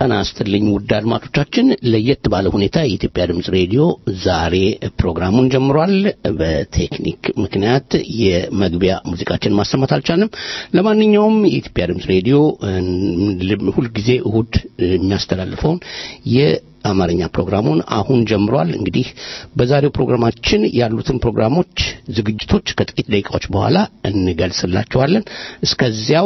ጤና ይስጥልኝ ውድ አድማጮቻችን፣ ለየት ባለ ሁኔታ የኢትዮጵያ ድምፅ ሬዲዮ ዛሬ ፕሮግራሙን ጀምሯል። በቴክኒክ ምክንያት የመግቢያ ሙዚቃችን ማሰማት አልቻልንም። ለማንኛውም የኢትዮጵያ ድምፅ ሬዲዮ ሁልጊዜ እሁድ የሚያስተላልፈውን የአማርኛ ፕሮግራሙን አሁን ጀምሯል። እንግዲህ በዛሬው ፕሮግራማችን ያሉትን ፕሮግራሞች፣ ዝግጅቶች ከጥቂት ደቂቃዎች በኋላ እንገልጽላቸዋለን። እስከዚያው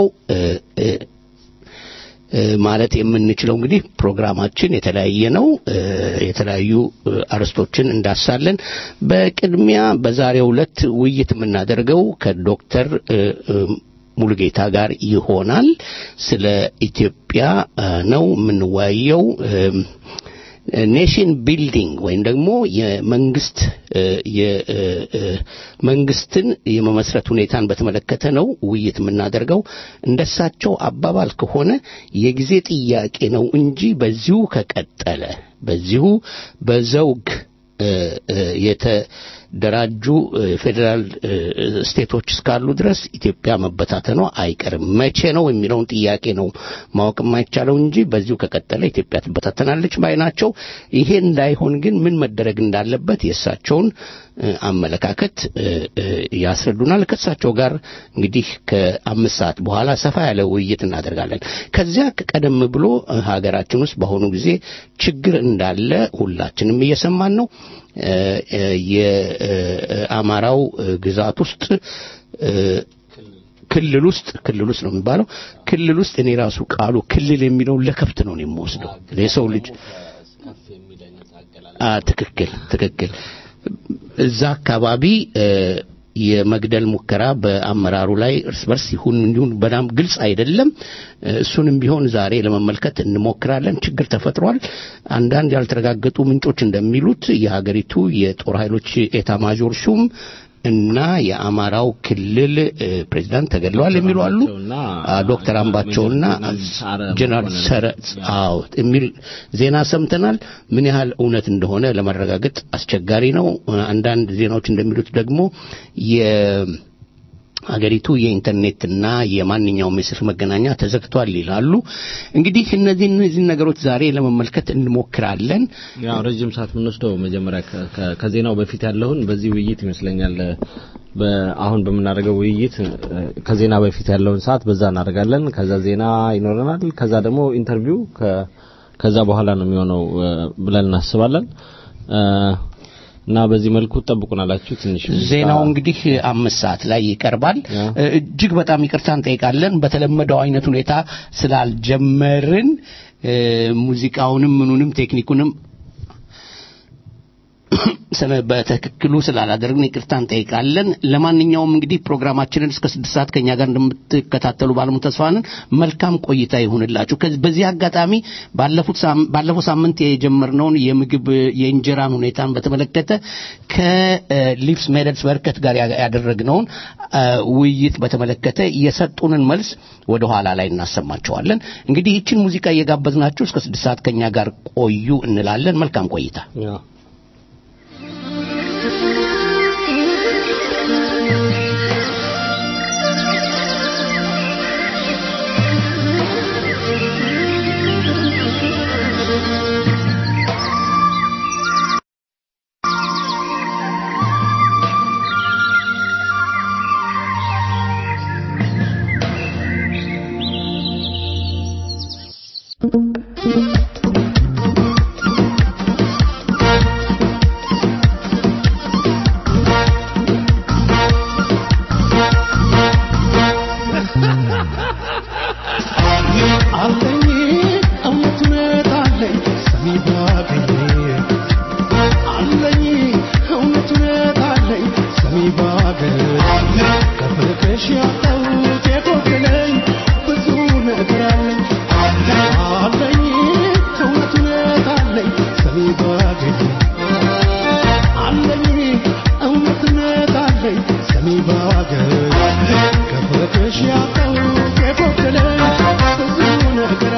ማለት የምንችለው እንግዲህ ፕሮግራማችን የተለያየ ነው። የተለያዩ አርዕስቶችን እንዳሳለን። በቅድሚያ በዛሬው ዕለት ውይይት የምናደርገው ከዶክተር ሙሉጌታ ጋር ይሆናል። ስለ ኢትዮጵያ ነው የምንወያየው። ኔሽን ቢልዲንግ ወይም ደግሞ የመንግስት የመንግስትን የመመስረት ሁኔታን በተመለከተ ነው ውይይት የምናደርገው። እንደሳቸው አባባል ከሆነ የጊዜ ጥያቄ ነው እንጂ በዚሁ ከቀጠለ በዚሁ በዘውግ የተደራጁ ፌዴራል ስቴቶች እስካሉ ድረስ ኢትዮጵያ መበታተኗ አይቀርም። መቼ ነው የሚለውን ጥያቄ ነው ማወቅ የማይቻለው እንጂ በዚሁ ከቀጠለ ኢትዮጵያ ትበታተናለች ባይ ናቸው። ይሄ እንዳይሆን ግን ምን መደረግ እንዳለበት የእሳቸውን አመለካከት ያስረዱናል። ከእሳቸው ጋር እንግዲህ ከአምስት ሰዓት በኋላ ሰፋ ያለ ውይይት እናደርጋለን። ከዚያ ቀደም ብሎ ሀገራችን ውስጥ በአሁኑ ጊዜ ችግር እንዳለ ሁላችንም እየሰማን ነው። የአማራው ግዛት ውስጥ ክልል ውስጥ ክልል ውስጥ ነው የሚባለው ክልል ውስጥ እኔ ራሱ ቃሉ ክልል የሚለውን ለከብት ነው የምወስደው የሰው ልጅ ትክክል ትክክል እዛ አካባቢ የመግደል ሙከራ በአመራሩ ላይ እርስ በርስ ይሁን እንዲሁን በጣም ግልጽ አይደለም። እሱንም ቢሆን ዛሬ ለመመልከት እንሞክራለን። ችግር ተፈጥሯል። አንዳንድ ያልተረጋገጡ ምንጮች እንደሚሉት የሀገሪቱ የጦር ኃይሎች ኤታ ማዦር ሹም እና የአማራው ክልል ፕሬዚዳንት ተገድለዋል የሚሉ አሉ። ዶክተር አምባቸውና ጀነራል ሰረጽ አዎ የሚል ዜና ሰምተናል። ምን ያህል እውነት እንደሆነ ለማረጋገጥ አስቸጋሪ ነው። አንዳንድ ዜናዎች እንደሚሉት ደግሞ አገሪቱ የኢንተርኔትና የማንኛውም የስልክ መገናኛ ተዘግቷል ይላሉ። እንግዲህ እነዚህ እነዚህ ነገሮች ዛሬ ለመመልከት እንሞክራለን። ያው ረጅም ሰዓት የምንወስደው መጀመሪያ ከዜናው በፊት ያለውን በዚህ ውይይት ይመስለኛል። አሁን በምናደርገው ውይይት ከዜና በፊት ያለውን ሰዓት በዛ እናደርጋለን። ከዛ ዜና ይኖረናል። ከዛ ደግሞ ኢንተርቪው ከዛ በኋላ ነው የሚሆነው ብለን እናስባለን። እና በዚህ መልኩ ጠብቁናላችሁ። ትንሽ ዜናው እንግዲህ አምስት ሰዓት ላይ ይቀርባል። እጅግ በጣም ይቅርታ እንጠይቃለን። በተለመደው አይነት ሁኔታ ስላልጀመርን ሙዚቃውንም ምኑንም ቴክኒኩንም በትክክሉ ስላላደረግን ይቅርታ እንጠይቃለን። ለማንኛውም እንግዲህ ፕሮግራማችንን እስከ ስድስት ሰዓት ከኛ ጋር እንደምትከታተሉ ባለሙ ተስፋንን መልካም ቆይታ ይሁንላችሁ። በዚህ አጋጣሚ ባለፈው ሳምንት የጀመርነውን የምግብ የእንጀራን ሁኔታን በተመለከተ ከሊፕስ ሜደልስ በርከት ጋር ያደረግነውን ውይይት በተመለከተ የሰጡንን መልስ ወደ ኋላ ላይ እናሰማቸዋለን። እንግዲህ ይችን ሙዚቃ እየጋበዝናችሁ እስከ ስድስት ሰዓት ከኛ ጋር ቆዩ እንላለን። መልካም ቆይታ። ከፍቅሽ ያጣው የጎደለኝ ብዙ ነገር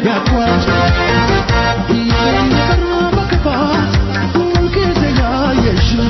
ያቋጭ የቀረ በክፋት ሁልጊዜ ያየሽው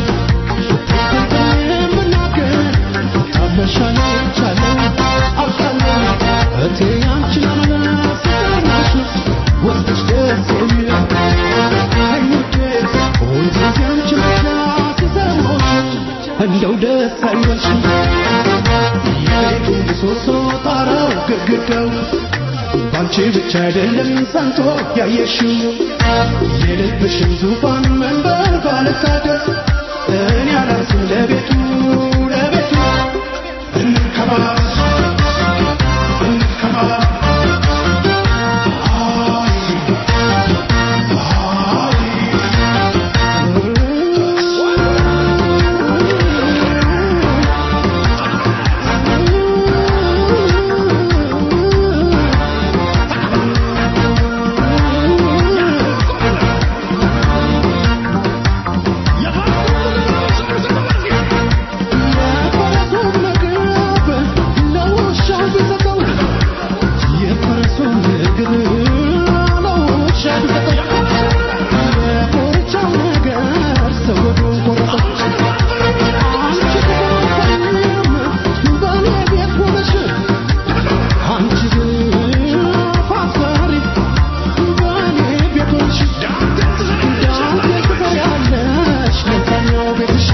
የምናገር ታመሻለ ቻለው አውቃለሁ እቴ ያንቺን አመለስ ስጠናሽ ወስደሽ ደስ የሚል አይኑዴ ሁልጊዜ አንቺን ብቻ ሲሰሞሽ እንደው ደስ አይበልሽም የቤቱ ምሰሶ ጣራው ግድግዳው ባንቺ ብቻ አይደለም ጸንቶ ያየሽው የልብሽን ዙፋን መንበር ባልታደር እኔ አላንስም ለቤቱ ለቤቱ እንከባበር እንከባበር የፈረሱን ምግብ ለውሻው ቢሰጠው የፈረሱን ምግብ ለውሻ ቢሰጠው የኮርቻው ነገር ሰጎዱን ቆረጠው አንቺ ትባሳይም በኔ ቤት ሆነሽ አንቺ ፋሳሪ በኔ ቤት ሆነሽ ዳንቴ ትሰሪያለሽ ለዛኛው ቤትሽ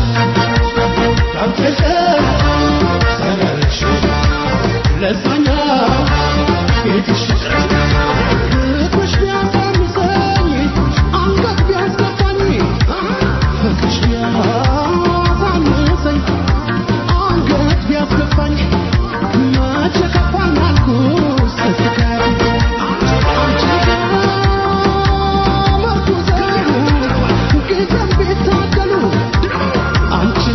አንቺን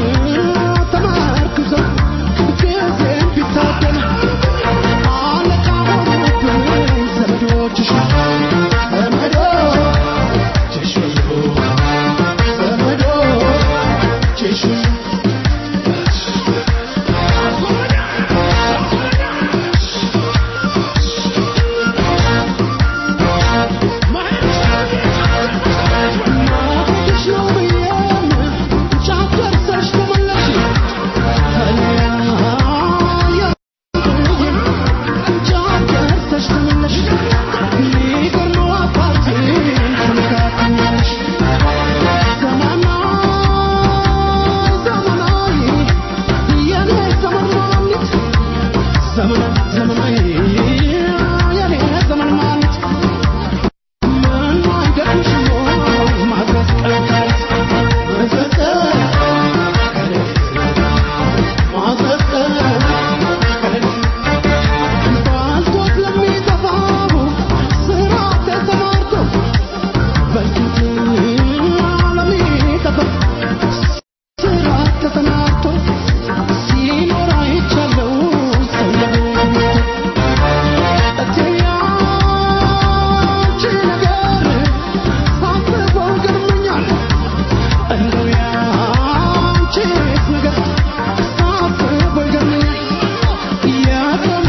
ተመርኩዘው ጊዜን ቢታደል አለቃ ሆኑብኝ ዘመዶችሽ ዘመዶችሽ ዘመዶችሽ ማለትሽ ነው ብዬም ጫፍ ደርሰሽ ተመለሽ ባልቶት ለሚጠፋው ስራ ተሰማርቶ በፊት ለሚጠፋ ስራ ተሰማርቶ ሲኖር አይቻለው ሰው እቴ ያንቺ ነገር ሳስበው ገርሞኛል እንደው ያንቺስ ነገር ሳስበው ይገርመኛል የሰው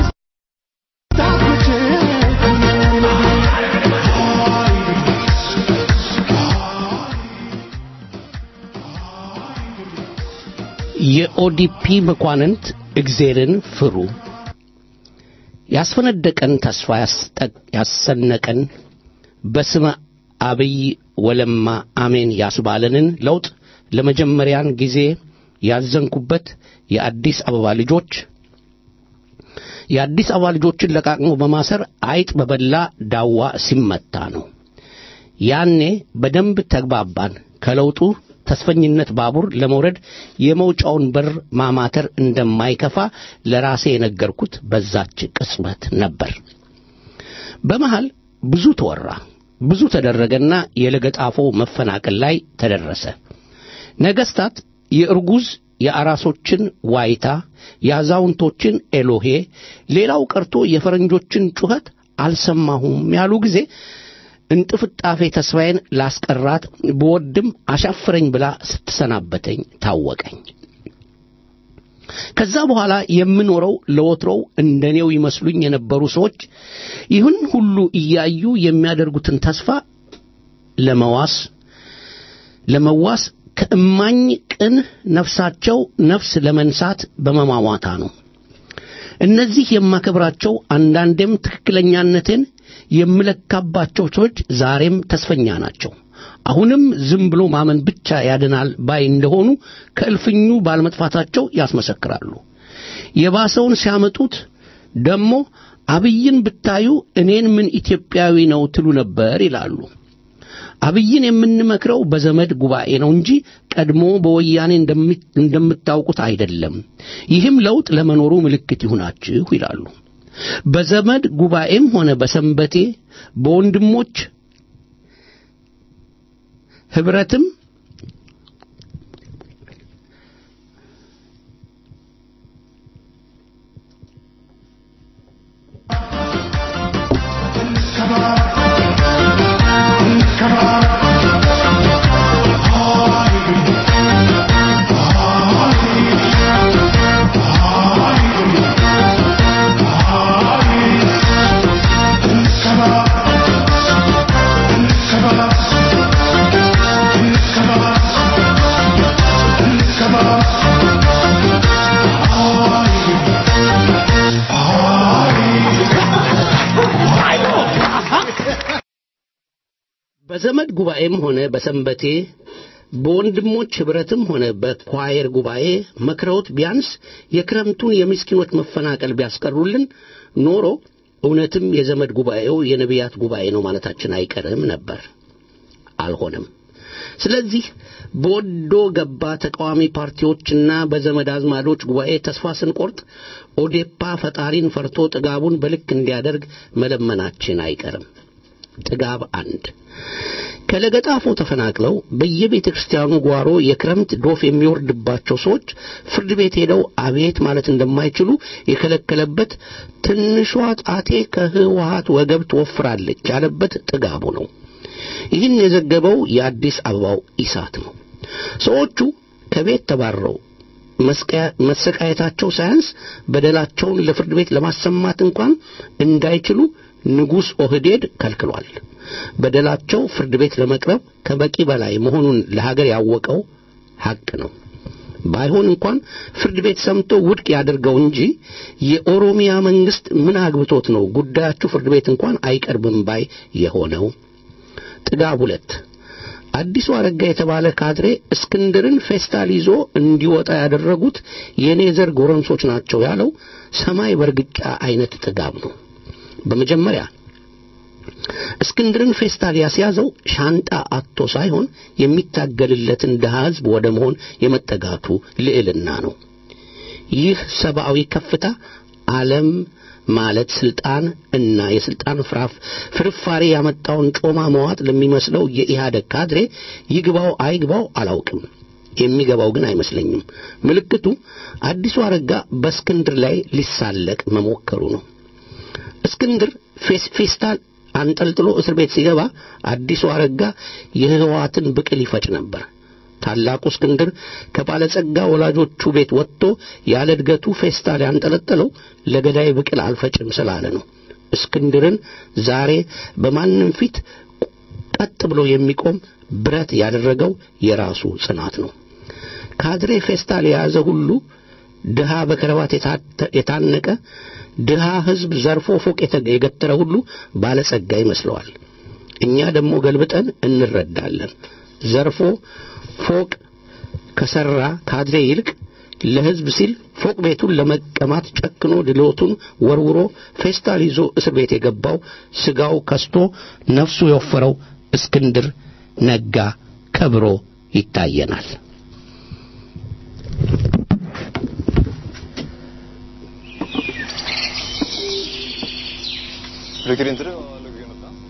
የኦዲፒ መኳንንት እግዜርን ፍሩ ያስፈነደቀን ተስፋ ያስጠ- ያሰነቀን በስመ አብይ ወለማ አሜን ያስባለንን ለውጥ ለመጀመሪያን ጊዜ ያዘንኩበት የአዲስ አበባ ልጆች የአዲስ አበባ ልጆችን ለቃቅሞ በማሰር አይጥ በበላ ዳዋ ሲመታ ነው። ያኔ በደንብ ተግባባን። ከለውጡ ተስፈኝነት ባቡር ለመውረድ የመውጫውን በር ማማተር እንደማይከፋ ለራሴ የነገርኩት በዛች ቅጽበት ነበር። በመሃል ብዙ ተወራ፣ ብዙ ተደረገና የለገጣፎ መፈናቀል ላይ ተደረሰ። ነገስታት የእርጉዝ የአራሶችን ዋይታ፣ የአዛውንቶችን ኤሎሄ፣ ሌላው ቀርቶ የፈረንጆችን ጩኸት አልሰማሁም ያሉ ጊዜ እንጥፍጣፌ ተስፋዬን ላስቀራት ብወድም አሻፍረኝ ብላ ስትሰናበተኝ ታወቀኝ። ከዛ በኋላ የምኖረው ለወትሮው እንደኔው ይመስሉኝ የነበሩ ሰዎች ይህን ሁሉ እያዩ የሚያደርጉትን ተስፋ ለመዋስ ለመዋስ ከእማኝ ቅን ነፍሳቸው ነፍስ ለመንሳት በመሟሟታ ነው። እነዚህ የማከብራቸው አንዳንዴም ትክክለኛነቴን የምለካባቸው ሰዎች ዛሬም ተስፈኛ ናቸው። አሁንም ዝም ብሎ ማመን ብቻ ያድናል ባይ እንደሆኑ ከእልፍኙ ባለመጥፋታቸው ያስመሰክራሉ። የባሰውን ሲያመጡት ደግሞ አብይን ብታዩ እኔን ምን ኢትዮጵያዊ ነው ትሉ ነበር ይላሉ። አብይን የምንመክረው በዘመድ ጉባኤ ነው እንጂ ቀድሞ በወያኔ እንደምታውቁት አይደለም። ይህም ለውጥ ለመኖሩ ምልክት ይሁናችሁ ይላሉ። በዘመድ ጉባኤም ሆነ በሰንበቴ በወንድሞች ህብረትም በዘመድ ጉባኤም ሆነ በሰንበቴ በወንድሞች ህብረትም ሆነ በኳየር ጉባኤ መክረውት ቢያንስ የክረምቱን የምስኪኖች መፈናቀል ቢያስቀሩልን ኖሮ እውነትም የዘመድ ጉባኤው የነቢያት ጉባኤ ነው ማለታችን አይቀርም ነበር። አልሆነም። ስለዚህ በወዶ ገባ ተቃዋሚ ፓርቲዎችና በዘመድ አዝማዶች ጉባኤ ተስፋ ስንቆርጥ ኦዴፓ ፈጣሪን ፈርቶ ጥጋቡን በልክ እንዲያደርግ መለመናችን አይቀርም። ጥጋብ አንድ ከለገጣፎ ተፈናቅለው በየቤተ ክርስቲያኑ ጓሮ የክረምት ዶፍ የሚወርድባቸው ሰዎች ፍርድ ቤት ሄደው አቤት ማለት እንደማይችሉ የከለከለበት ትንሿ ጣቴ ከህወሀት ወገብ ትወፍራለች ያለበት ጥጋቡ ነው። ይህን የዘገበው የአዲስ አበባው ኢሳት ነው። ሰዎቹ ከቤት ተባረው መሰቃየታቸው ሳያንስ በደላቸውን ለፍርድ ቤት ለማሰማት እንኳን እንዳይችሉ ንጉሥ ኦህዴድ ከልክሏል። በደላቸው ፍርድ ቤት ለመቅረብ ከበቂ በላይ መሆኑን ለሀገር ያወቀው ሐቅ ነው። ባይሆን እንኳን ፍርድ ቤት ሰምቶ ውድቅ ያደርገው እንጂ የኦሮሚያ መንግስት ምን አግብቶት ነው ጉዳያችሁ ፍርድ ቤት እንኳን አይቀርብም ባይ የሆነው? ጥጋብ ሁለት አዲሱ አረጋ የተባለ ካድሬ እስክንድርን ፌስታል ይዞ እንዲወጣ ያደረጉት የኔ ዘር ጎረምሶች ናቸው ያለው ሰማይ በርግጫ አይነት ጥጋብ ነው። በመጀመሪያ እስክንድርን ፌስታል ያስያዘው ሻንጣ አጥቶ ሳይሆን የሚታገልለትን ድሃ ሕዝብ ወደ መሆን የመጠጋቱ ልዕልና ነው። ይህ ሰብአዊ ከፍታ ዓለም ማለት ስልጣን እና የስልጣን ፍራፍ ፍርፋሪ ያመጣውን ጮማ መዋጥ ለሚመስለው የኢህአደግ ካድሬ ይግባው አይግባው አላውቅም። የሚገባው ግን አይመስለኝም። ምልክቱ አዲሱ አረጋ በእስክንድር ላይ ሊሳለቅ መሞከሩ ነው። እስክንድር ፌስታል አንጠልጥሎ እስር ቤት ሲገባ አዲሱ አረጋ የህወሓትን ብቅል ይፈጭ ነበር። ታላቁ እስክንድር ከባለጸጋ ወላጆቹ ቤት ወጥቶ ያለ እድገቱ ፌስታል ያንጠለጠለው ለገዳይ ብቅል አልፈጭም ስላለ ነው። እስክንድርን ዛሬ በማንም ፊት ቀጥ ብሎ የሚቆም ብረት ያደረገው የራሱ ጽናት ነው። ካድሬ ፌስታል የያዘ ሁሉ ድሃ በከረባት የታነቀ ድሃ ህዝብ ዘርፎ ፎቅ የገተረ ሁሉ ባለጸጋ ይመስለዋል። እኛ ደግሞ ገልብጠን እንረዳለን። ዘርፎ ፎቅ ከሰራ ካድሬ ይልቅ ለህዝብ ሲል ፎቅ ቤቱን ለመቀማት ጨክኖ ድሎቱን ወርውሮ ፌስታል ይዞ እስር ቤት የገባው ስጋው ከስቶ ነፍሱ የወፈረው እስክንድር ነጋ ከብሮ ይታየናል። Brukar inte du ha logga in något annat?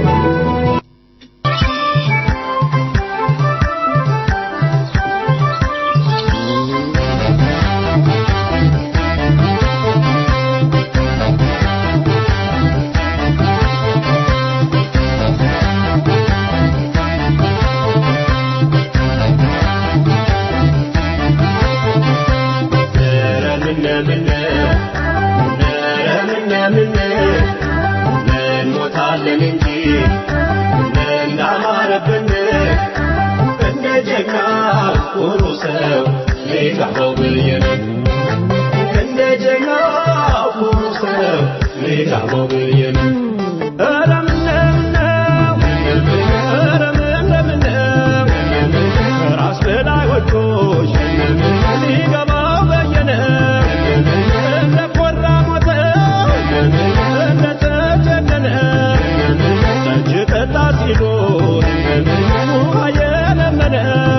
Thank እንሞታለን እንጂ እንዳማረብን እንደ ጀግና ኩሩ ሰው ሊጋባው ብዬ ነው እንደ ጀግና ኩሩ ሰው ሊጋባው ብዬ ነው ኧረ ምነው ኧረ ምነው ራስ በላይ ወዶች ሊገባው በየነ እንደ ኮራ ሞተ እንደ ተጀነነ ጠጅ ጠጣ ሲሉት ውሃ የለመነ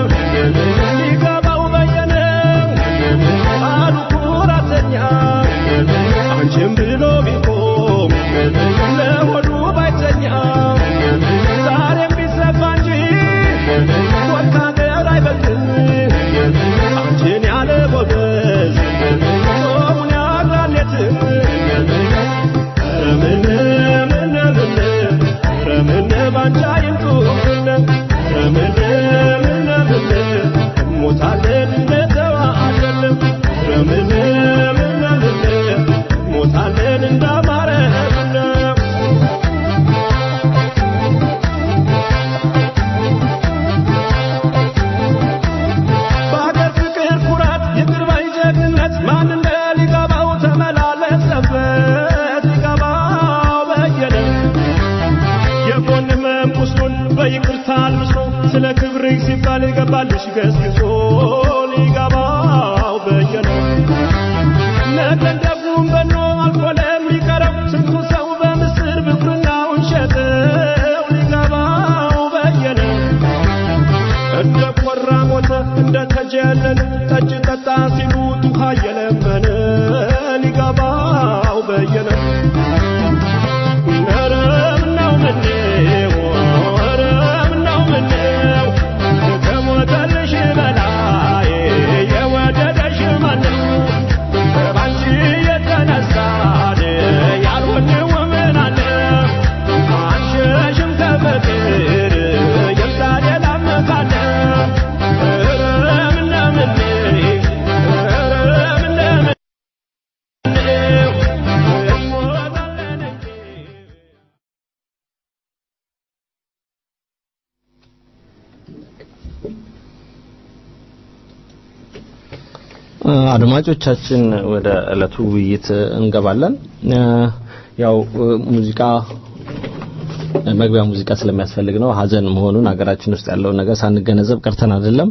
ሊገባው በየነ አሉ ኩራተኛ አንቺም ብሎ ቢቆም ለሆዱ ባይተኛ ዛሬም ቢሰፋ እንጂ ወታደር አይበልጥም አንቺን ያለ ጎበዝ ጾሙን ያድራል የትም ኧረ ምን ምን ምን ኧረ ምን ባንቺ አይምጡብን ኧረ ምን ምን ምን ሞታለን እንደተዋለን ኧረ ምን ምን ምን ሞታለን እንዳማረብን በአገር ፍቅር ኩራት ይቅር ባይ ጀግንነት ማን እንደ ሊገባው ተመላለሰበት ሊገባው በየነ የጎን ህመም ቁስሉን በይቅርታ አልብሶ ስለ ክብርህ ሲባል ይገባልሽ ገስግሶ ሊገባው በየነ ነገን ደጉም በኖ አልፎ ለሚቀረው ስንቱ ሰው በምስር ብኩርናውን ሸጠው ሊገባው በየነ እንደ ኮራ ሞተ እንደ ተጀለለ ጠጅ ጠጣ ሲሉት ውሃ የለመነ ሊገባው በየነ ኧረ ምነው ምነው ኧረ ምነው ምነው ከሞተልሽ በላይ የወደደሽ ማነው ባንቺ የተነሳ ያልሆንው ምን አለ አንሸሽም ከፍቅር የምታ ሌላ መካለ ኧረ ምነው ምነው ኧረ ምነው ምነው እንሞታለን እንጂ አድማጮቻችን ወደ ዕለቱ ውይይት እንገባለን። ያው ሙዚቃ መግቢያ ሙዚቃ ስለሚያስፈልግ ነው። ሀዘን መሆኑን ሀገራችን ውስጥ ያለውን ነገር ሳንገነዘብ ቀርተን አይደለም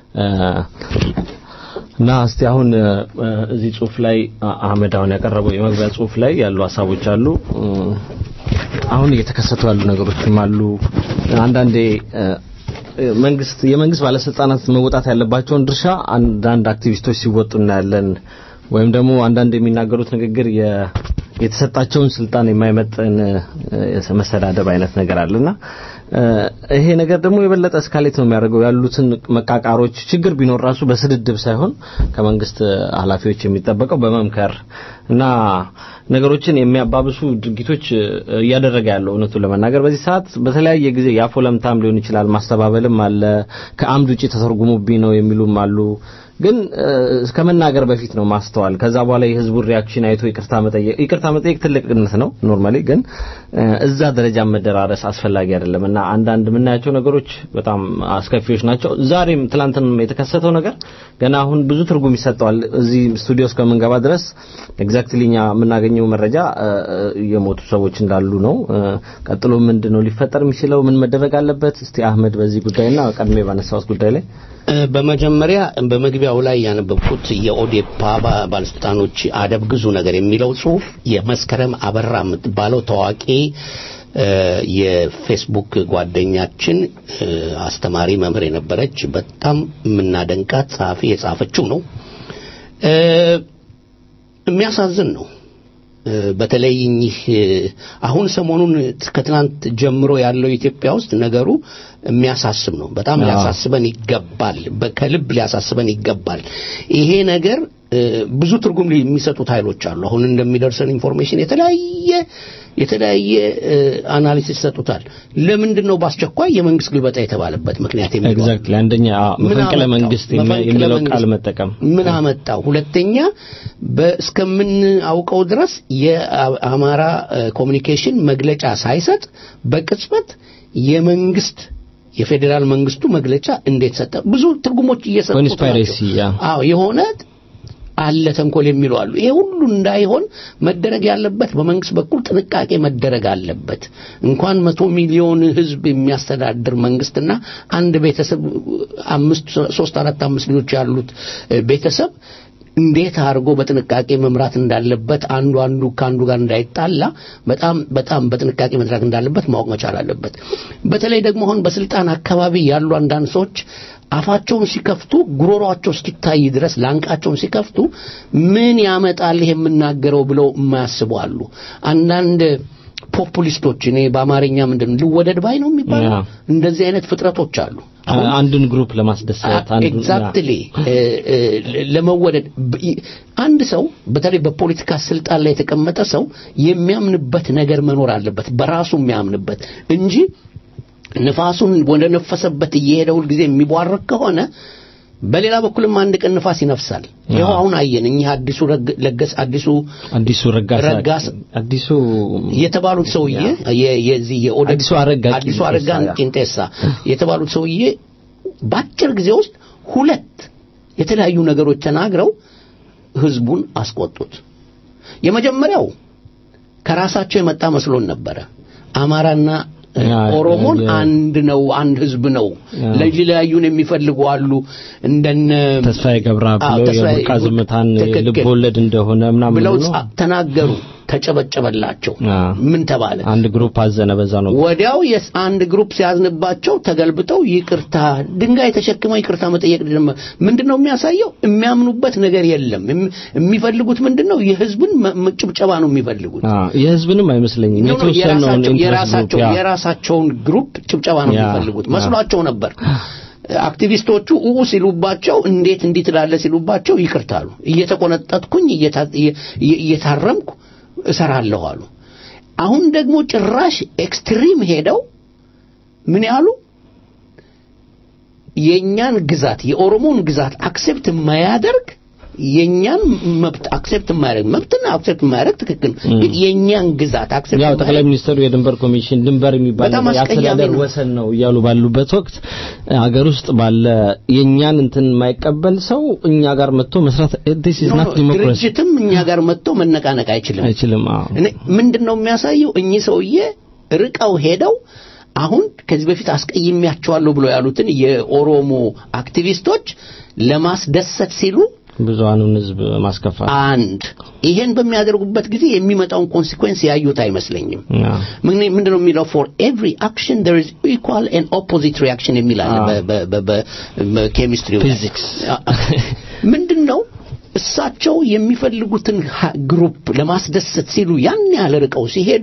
እና እስቲ አሁን እዚህ ጽሁፍ ላይ አህመድ አሁን ያቀረበው የመግቢያ ጽሁፍ ላይ ያሉ ሀሳቦች አሉ። አሁን እየተከሰቱ ያሉ ነገሮችም አሉ። አንዳንዴ መንግስት የመንግስት ባለስልጣናት መወጣት ያለባቸውን ድርሻ አንዳንድ አክቲቪስቶች ሲወጡ እናያለን። ወይም ደግሞ አንዳንድ የሚናገሩት ንግግር የተሰጣቸውን ስልጣን የማይመጥን መሰዳደብ አይነት ነገር አለና ይሄ ነገር ደግሞ የበለጠ እስካሌት ነው የሚያደርገው። ያሉትን መቃቃሮች ችግር ቢኖር ራሱ በስድድብ ሳይሆን ከመንግስት ኃላፊዎች የሚጠበቀው በመምከር እና ነገሮችን የሚያባብሱ ድርጊቶች እያደረገ ያለው እውነቱን ለመናገር በዚህ ሰዓት በተለያየ ጊዜ የአፎ ለምታም ሊሆን ይችላል፣ ማስተባበልም አለ፣ ከአምድ ውጪ ተተርጉሙብኝ ነው የሚሉም አሉ። ግን ከመናገር በፊት ነው ማስተዋል። ከዛ በኋላ የህዝቡን ሪያክሽን አይቶ ይቅርታ መጠየቅ ይቅርታ መጠየቅ ትልቅነት ነው ኖርማሊ። ግን እዛ ደረጃ መደራረስ አስፈላጊ አይደለም እና አንዳንድ የምናያቸው ነገሮች በጣም አስከፊዎች ናቸው። ዛሬም ትላንትም የተከሰተው ነገር ገና አሁን ብዙ ትርጉም ይሰጠዋል። እዚህ ስቱዲዮ እስከምንገባ ድረስ ኤግዛክትሊ እኛ የምናገኘው መረጃ የሞቱ ሰዎች እንዳሉ ነው። ቀጥሎ ምንድን ነው ሊፈጠር የሚችለው? ምን መደረግ አለበት? እስቲ አህመድ በዚህ ጉዳይና ቀድሜ ባነሳሁት ጉዳይ ላይ በመጀመሪያ በመግቢያው ላይ ያነበብኩት የኦዴፓ ባለስልጣኖች አደብ ግዙ ነገር የሚለው ጽሁፍ የመስከረም አበራ የምትባለው ታዋቂ የፌስቡክ ጓደኛችን አስተማሪ መምህር የነበረች በጣም የምናደንቃት ጸሐፊ የጻፈችው ነው። የሚያሳዝን ነው። በተለይ እኚህ አሁን ሰሞኑን ከትናንት ጀምሮ ያለው ኢትዮጵያ ውስጥ ነገሩ የሚያሳስብ ነው። በጣም ሊያሳስበን ይገባል። ከልብ ሊያሳስበን ይገባል። ይሄ ነገር እ፣ ብዙ ትርጉም ሊ- የሚሰጡት ኃይሎች አሉ። አሁን እንደሚደርሰን ኢንፎርሜሽን የተለያየ የተለያየ እ፣ አናሊሲስ ይሰጡታል። ለምንድን ነው በአስቸኳይ የመንግስት ግልበጣ የተባለበት ምክንያት የሚለው ኤግዛክትሊ አንደኛ አዎ፣ ምን መፈንቅለ አመጣው? መንግስት የሚ- መፈንቅለ የሚለው መንግስት ቃል መጠቀም ምን አመጣው? ሁለተኛ በ- እስከምናውቀው ድረስ የአማራ እ፣ ኮሚኒኬሽን መግለጫ ሳይሰጥ በቅጽበት የመንግስት የፌዴራል መንግስቱ መግለጫ እንዴት ሰጠ? ብዙ ትርጉሞች እየሰጡት ኮንስፓይሬሲ ያ አዎ የሆነ አለ ተንኮል የሚሉ አሉ። ይሄ ሁሉ እንዳይሆን መደረግ ያለበት በመንግስት በኩል ጥንቃቄ መደረግ አለበት። እንኳን መቶ ሚሊዮን ህዝብ የሚያስተዳድር መንግስትና አንድ ቤተሰብ አምስት ሶስት አራት አምስት ልጆች ያሉት እ፣ ቤተሰብ እንዴት አድርጎ በጥንቃቄ መምራት እንዳለበት አንዱ አንዱ ከአንዱ ጋር እንዳይጣላ በጣም በጣም በጥንቃቄ መስራት እንዳለበት ማወቅ መቻል አለበት። በተለይ ደግሞ አሁን በስልጣን አካባቢ ያሉ አንዳንድ ሰዎች አፋቸውን ሲከፍቱ ጉሮሯቸው እስኪታይ ድረስ ላንቃቸውን ሲከፍቱ ምን ያመጣል ይሄ የምናገረው ብለው የማያስቡ አሉ። አንዳንድ ፖፑሊስቶች እኔ በአማርኛ ምንድን ነው ልወደድ ባይ ነው የሚባለው ያ። እንደዚህ አይነት ፍጥረቶች አሉ። አሁን አንድን ግሩፕ ለማስደሰት አንዱን- ኤግዛክትሊ ለመወደድ ብ- ይ- አንድ ሰው በተለይ በፖለቲካ ስልጣን ላይ የተቀመጠ ሰው የሚያምንበት ነገር መኖር አለበት በራሱ የሚያምንበት እንጂ ንፋሱን ወደ ነፈሰበት እየሄደ ሁልጊዜ የሚቧርቅ ከሆነ በሌላ በኩልም አንድ ቀን ንፋስ ይነፍሳል። ይኸው አሁን አየን እኚህ አዲሱ ረግ- ለገስ አዲሱ አዲሱ ረጋሳ ረጋሳ አዲሱ የተባሉት ሰውዬ የ- የዚህ የኦደ- አዲሱ አረጋ አዲሱ አረጋ ቂንጤሳ፣ ያ። ቂንጤሳ የተባሉት ሰውዬ በአጭር ጊዜ ውስጥ ሁለት የተለያዩ ነገሮች ተናግረው ህዝቡን አስቆጡት። የመጀመሪያው ከራሳቸው የመጣ መስሎን ነበረ። አማራና እ፣ ያ፣ ኦሮሞን ያ። አንድ ነው፣ አንድ ህዝብ ነው። ያ። ለሊለያዩን የሚፈልጉ አሉ እንደነ ተስፋዬ ገብረአብ አዎ፣ ብለው ተስፋዬ የቡርቃ ዝምታን ትክክል። ልብ ወለድ እንደሆነ ምናምን ብለው ብሎ ጻ- ተናገሩ። ተጨበጨበላቸው። አ። ምን ተባለ? አንድ ግሩፕ አዘነ በዛ ነው ወዲያው የስ አንድ ግሩፕ ሲያዝንባቸው ተገልብጠው ይቅርታ ድንጋይ ተሸክመው ይቅርታ መጠየቅ ጀመሩ። ምንድነው የሚያሳየው? የሚያምኑበት ነገር የለም። የሚ- የሚፈልጉት ምንድነው? የህዝብን መ- መ- ጭብጨባ ነው የሚፈልጉት። አ የህዝብንም አይመስለኝም ኖ፣ ኖ፣ የተወሰነውን የራሳቸው- ኢንትረስት የራሳቸው ግሩፕ ያ የራሳቸውን ግሩፕ ጭብጨባ ነው ያ፣ የሚፈልጉት ያ። መስሏቸው ነበር። አክቲቪስቶቹ ኡኡ ሲሉባቸው እንዴት እንዲህ ትላለህ ሲሉባቸው ይቅርታሉ። እየተቆነጠጥኩኝ እየታ- እየ- እየ- እየታረምኩ እሰራለሁ አሉ። አሁን ደግሞ ጭራሽ ኤክስትሪም ሄደው ምን ያሉ የኛን ግዛት የኦሮሞን ግዛት አክሴፕት የማያደርግ የኛን መብት አክሴፕት የማያደርግ መብትና አክሴፕት የማያደርግ ትክክል ነው። ግን የኛን ግዛት አክሴፕት ያው ጠቅላይ ሚኒስትሩ የድንበር ኮሚሽን ድንበር የሚባል በጣም ነገር አስቀያሚ የአስተዳደር ነው። ወሰን ነው እያሉ ባሉበት ወቅት ሀገር ውስጥ ባለ የኛን እንትን የማይቀበል ሰው እኛ ጋር መጥቶ መስራት this is ኖ፣ not ኖ፣ democracy ድርጅትም እኛ ጋር መጥቶ መነቃነቅ አይችልም። አይችልም አዎ እኔ ምንድን ነው የሚያሳየው? እኚህ ሰውዬ ርቀው ሄደው አሁን ከዚህ በፊት አስቀይሜያቸዋለሁ ብሎ ያሉትን የኦሮሞ አክቲቪስቶች ለማስደሰት ሲሉ ብዙሃኑን ህዝብ ማስከፋት አንድ ይሄን በሚያደርጉበት ጊዜ የሚመጣውን ኮንሲኩዌንስ ያዩት አይመስለኝም። አዎ ምን ምንድን ነው የሚለው ፎር ኤቭሪ አክሽን there is equal and opposite reaction የሚል አለ አዎ። በ- በ- በ- በ- በኬሚስትሪው ላይ። Physics። አ- አ- ምንድን ነው እሳቸው የሚፈልጉትን ሀ- ግሩፕ ለማስደሰት ሲሉ ያን ያህል ርቀው ሲሄዱ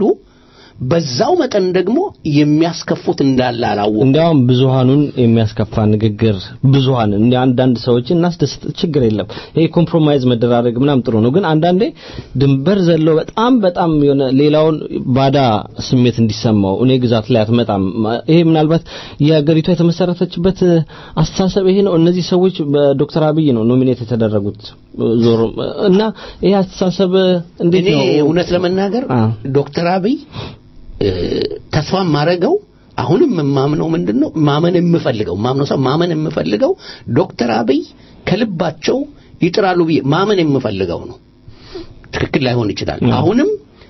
በዛው መጠን ደግሞ የሚያስከፉት እንዳለ አላወቁም። እንዲያውም ብዙሃኑን የሚያስከፋ ንግግር ብዙሃን እንደ አንዳንድ ሰዎች እናስደስት ችግር የለም ይሄ ኮምፕሮማይዝ መደራረግ ምናም ጥሩ ነው ግን አንዳንዴ ድንበር ዘሎ በጣም በጣም የሆነ ሌላውን ባዳ ስሜት እንዲሰማው እኔ ግዛት ላይ አትመጣም ይሄ ምናልባት የሀገሪቷ የተመሰረተችበት አስተሳሰብ ይሄ ነው እነዚህ ሰዎች በዶክተር አብይ ነው ኖሚኔት የተደረጉት ዞሮ እና ይሄ አስተሳሰብ እንዴት እኔ ነው እውነት ለመናገር አ። ዶክተር አብይ እ፣ ተስፋ የማደርገው አሁንም የማምነው ምንድን ነው ማመን የምፈልገው ማምነው ሰው ማመን የምፈልገው ዶክተር አብይ ከልባቸው ይጥራሉ ብዬ ማመን የምፈልገው ነው። ትክክል ላይሆን ይችላል። አ። አሁንም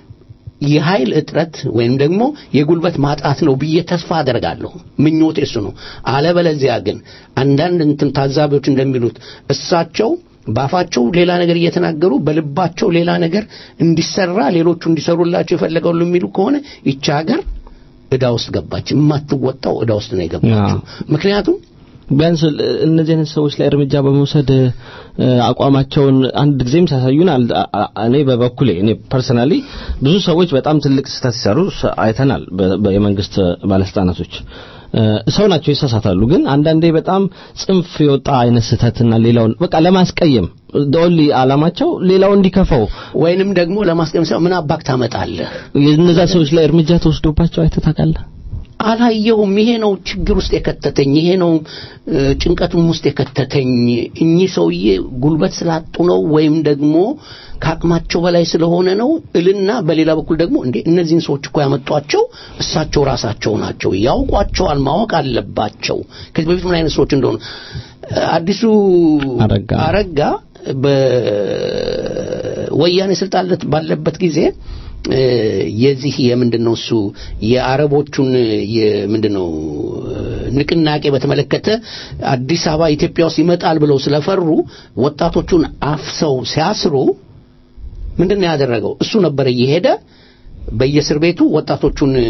የኃይል እጥረት ወይም ደግሞ የጉልበት ማጣት ነው ብዬ ተስፋ አደርጋለሁ። ምኞቴ እሱ ነው። አለበለዚያ ግን አንዳንድ እንትን ታዛቢዎች እንደሚሉት እሳቸው ባፋቸው ሌላ ነገር እየተናገሩ በልባቸው ሌላ ነገር እንዲሰራ ሌሎቹ እንዲሰሩላቸው የፈለገው የሚሉ ከሆነ ይቺ ሀገር ዕዳ ውስጥ ገባች። የማትወጣው ዕዳ ውስጥ ነው የገባችው። ምክንያቱም ቢያንስ እነዚህ አይነት ሰዎች ላይ እርምጃ በመውሰድ እ፣ አቋማቸውን አንድ ጊዜም ሲያሳዩን አል- አ- አ- እኔ በበኩሌ እኔ ፐርሰናሊ ብዙ ሰዎች በጣም ትልቅ ስህተት ሲሰሩ ስ- አይተናል በ- በ- የመንግስት ባለስልጣናቶች ሰው ናቸው ይሳሳታሉ። ግን አንዳንዴ በጣም ጽንፍ የወጣ አይነት ስህተትና ሌላውን በቃ ለማስቀየም ኦንሊ አላማቸው ሌላው እንዲከፋው ወይንም ደግሞ ለማስቀየም ሳይሆን ምን አባክ ታመጣለህ የእነዛ ሰዎች ላይ እርምጃ ተወስዶባቸው አይተህ ታውቃለህ? አላየሁም። ይሄ ነው ችግር ውስጥ የከተተኝ፣ ይሄ ነው እ፣ ጭንቀቱም ውስጥ የከተተኝ። እኚህ ሰውዬ ጉልበት ስላጡ ነው ወይም ደግሞ ከአቅማቸው በላይ ስለሆነ ነው እልና በሌላ በኩል ደግሞ እንዴ እነዚህን ሰዎች እኮ ያመጧቸው እሳቸው ራሳቸው ናቸው፣ ያውቋቸዋል፣ ማወቅ አለባቸው ከዚህ በፊት ምን አይነት ሰዎች እንደሆኑ አዲሱ አረጋ። አረጋ በወያኔ ስልጣን ለት- ባለበት ጊዜ እ፣ የዚህ የምንድን ነው እሱ የአረቦቹን የምንድን ነው እ፣ ንቅናቄ በተመለከተ አዲስ አበባ ኢትዮጵያ ውስጥ ይመጣል ብለው ስለፈሩ ወጣቶቹን አፍሰው ሲያስሩ ምንድን ነው ያደረገው? እሱ ነበረ እየሄደ በየእስር ቤቱ ወጣቶቹን እ፣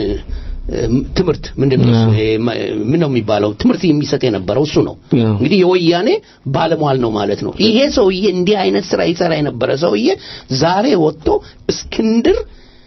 ትምህርት ምንድን ነው እሱ? ይሄ ማ- ምን ነው የሚባለው ትምህርት የሚሰጥ የነበረው እሱ ነው። አዎ። እንግዲህ የወያኔ ባለሟል ነው ማለት ነው። ይሄ ሰውዬ እንዲህ አይነት ስራ ይሰራ የነበረ ሰውዬ ዛሬ ወጥቶ እስክንድር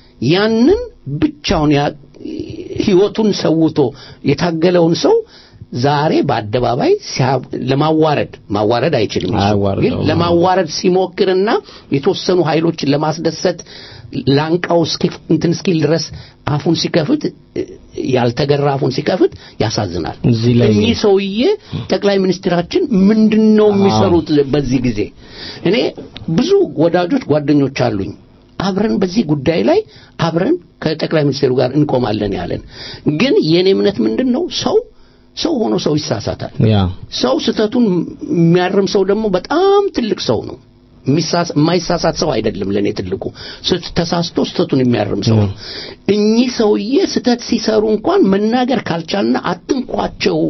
ያንን ብቻውን ያ ህይወቱን ሰውቶ የታገለውን ሰው ዛሬ በአደባባይ ሲያ- ለማዋረድ ማዋረድ አይችልም እሱ። አያዋርደውም። ግን ለማዋረድ ሲሞክርና የተወሰኑ ኃይሎችን ለማስደሰት ላንቃው እስኪ- እንትን እስኪል ድረስ አፉን ሲከፍት እ፣ ያልተገራ አፉን ሲከፍት ያሳዝናል። እዚህ ላይ እኚህ ሰውዬ ጠቅላይ ሚኒስትራችን ምንድን ነው የሚሰሩት በዚህ ጊዜ? እኔ ብዙ ወዳጆች ጓደኞች አሉኝ። አብረን በዚህ ጉዳይ ላይ አብረን ከጠቅላይ ሚኒስትሩ ጋር እንቆማለን ያለን። ግን የኔ እምነት ምንድን ነው ሰው ሰው ሆኖ ሰው ይሳሳታል። ያ ሰው ስህተቱን የሚያርም ሰው ደግሞ በጣም ትልቅ ሰው ነው። የሚሳሳ- የማይሳሳት ሰው አይደለም። ለእኔ ትልቁ ስህተት- ተሳስቶ ስህተቱን የሚያርም ሰው ነው። እኚህ ሰውዬ ስህተት ሲሰሩ እንኳን መናገር ካልቻልና አትንኳቸው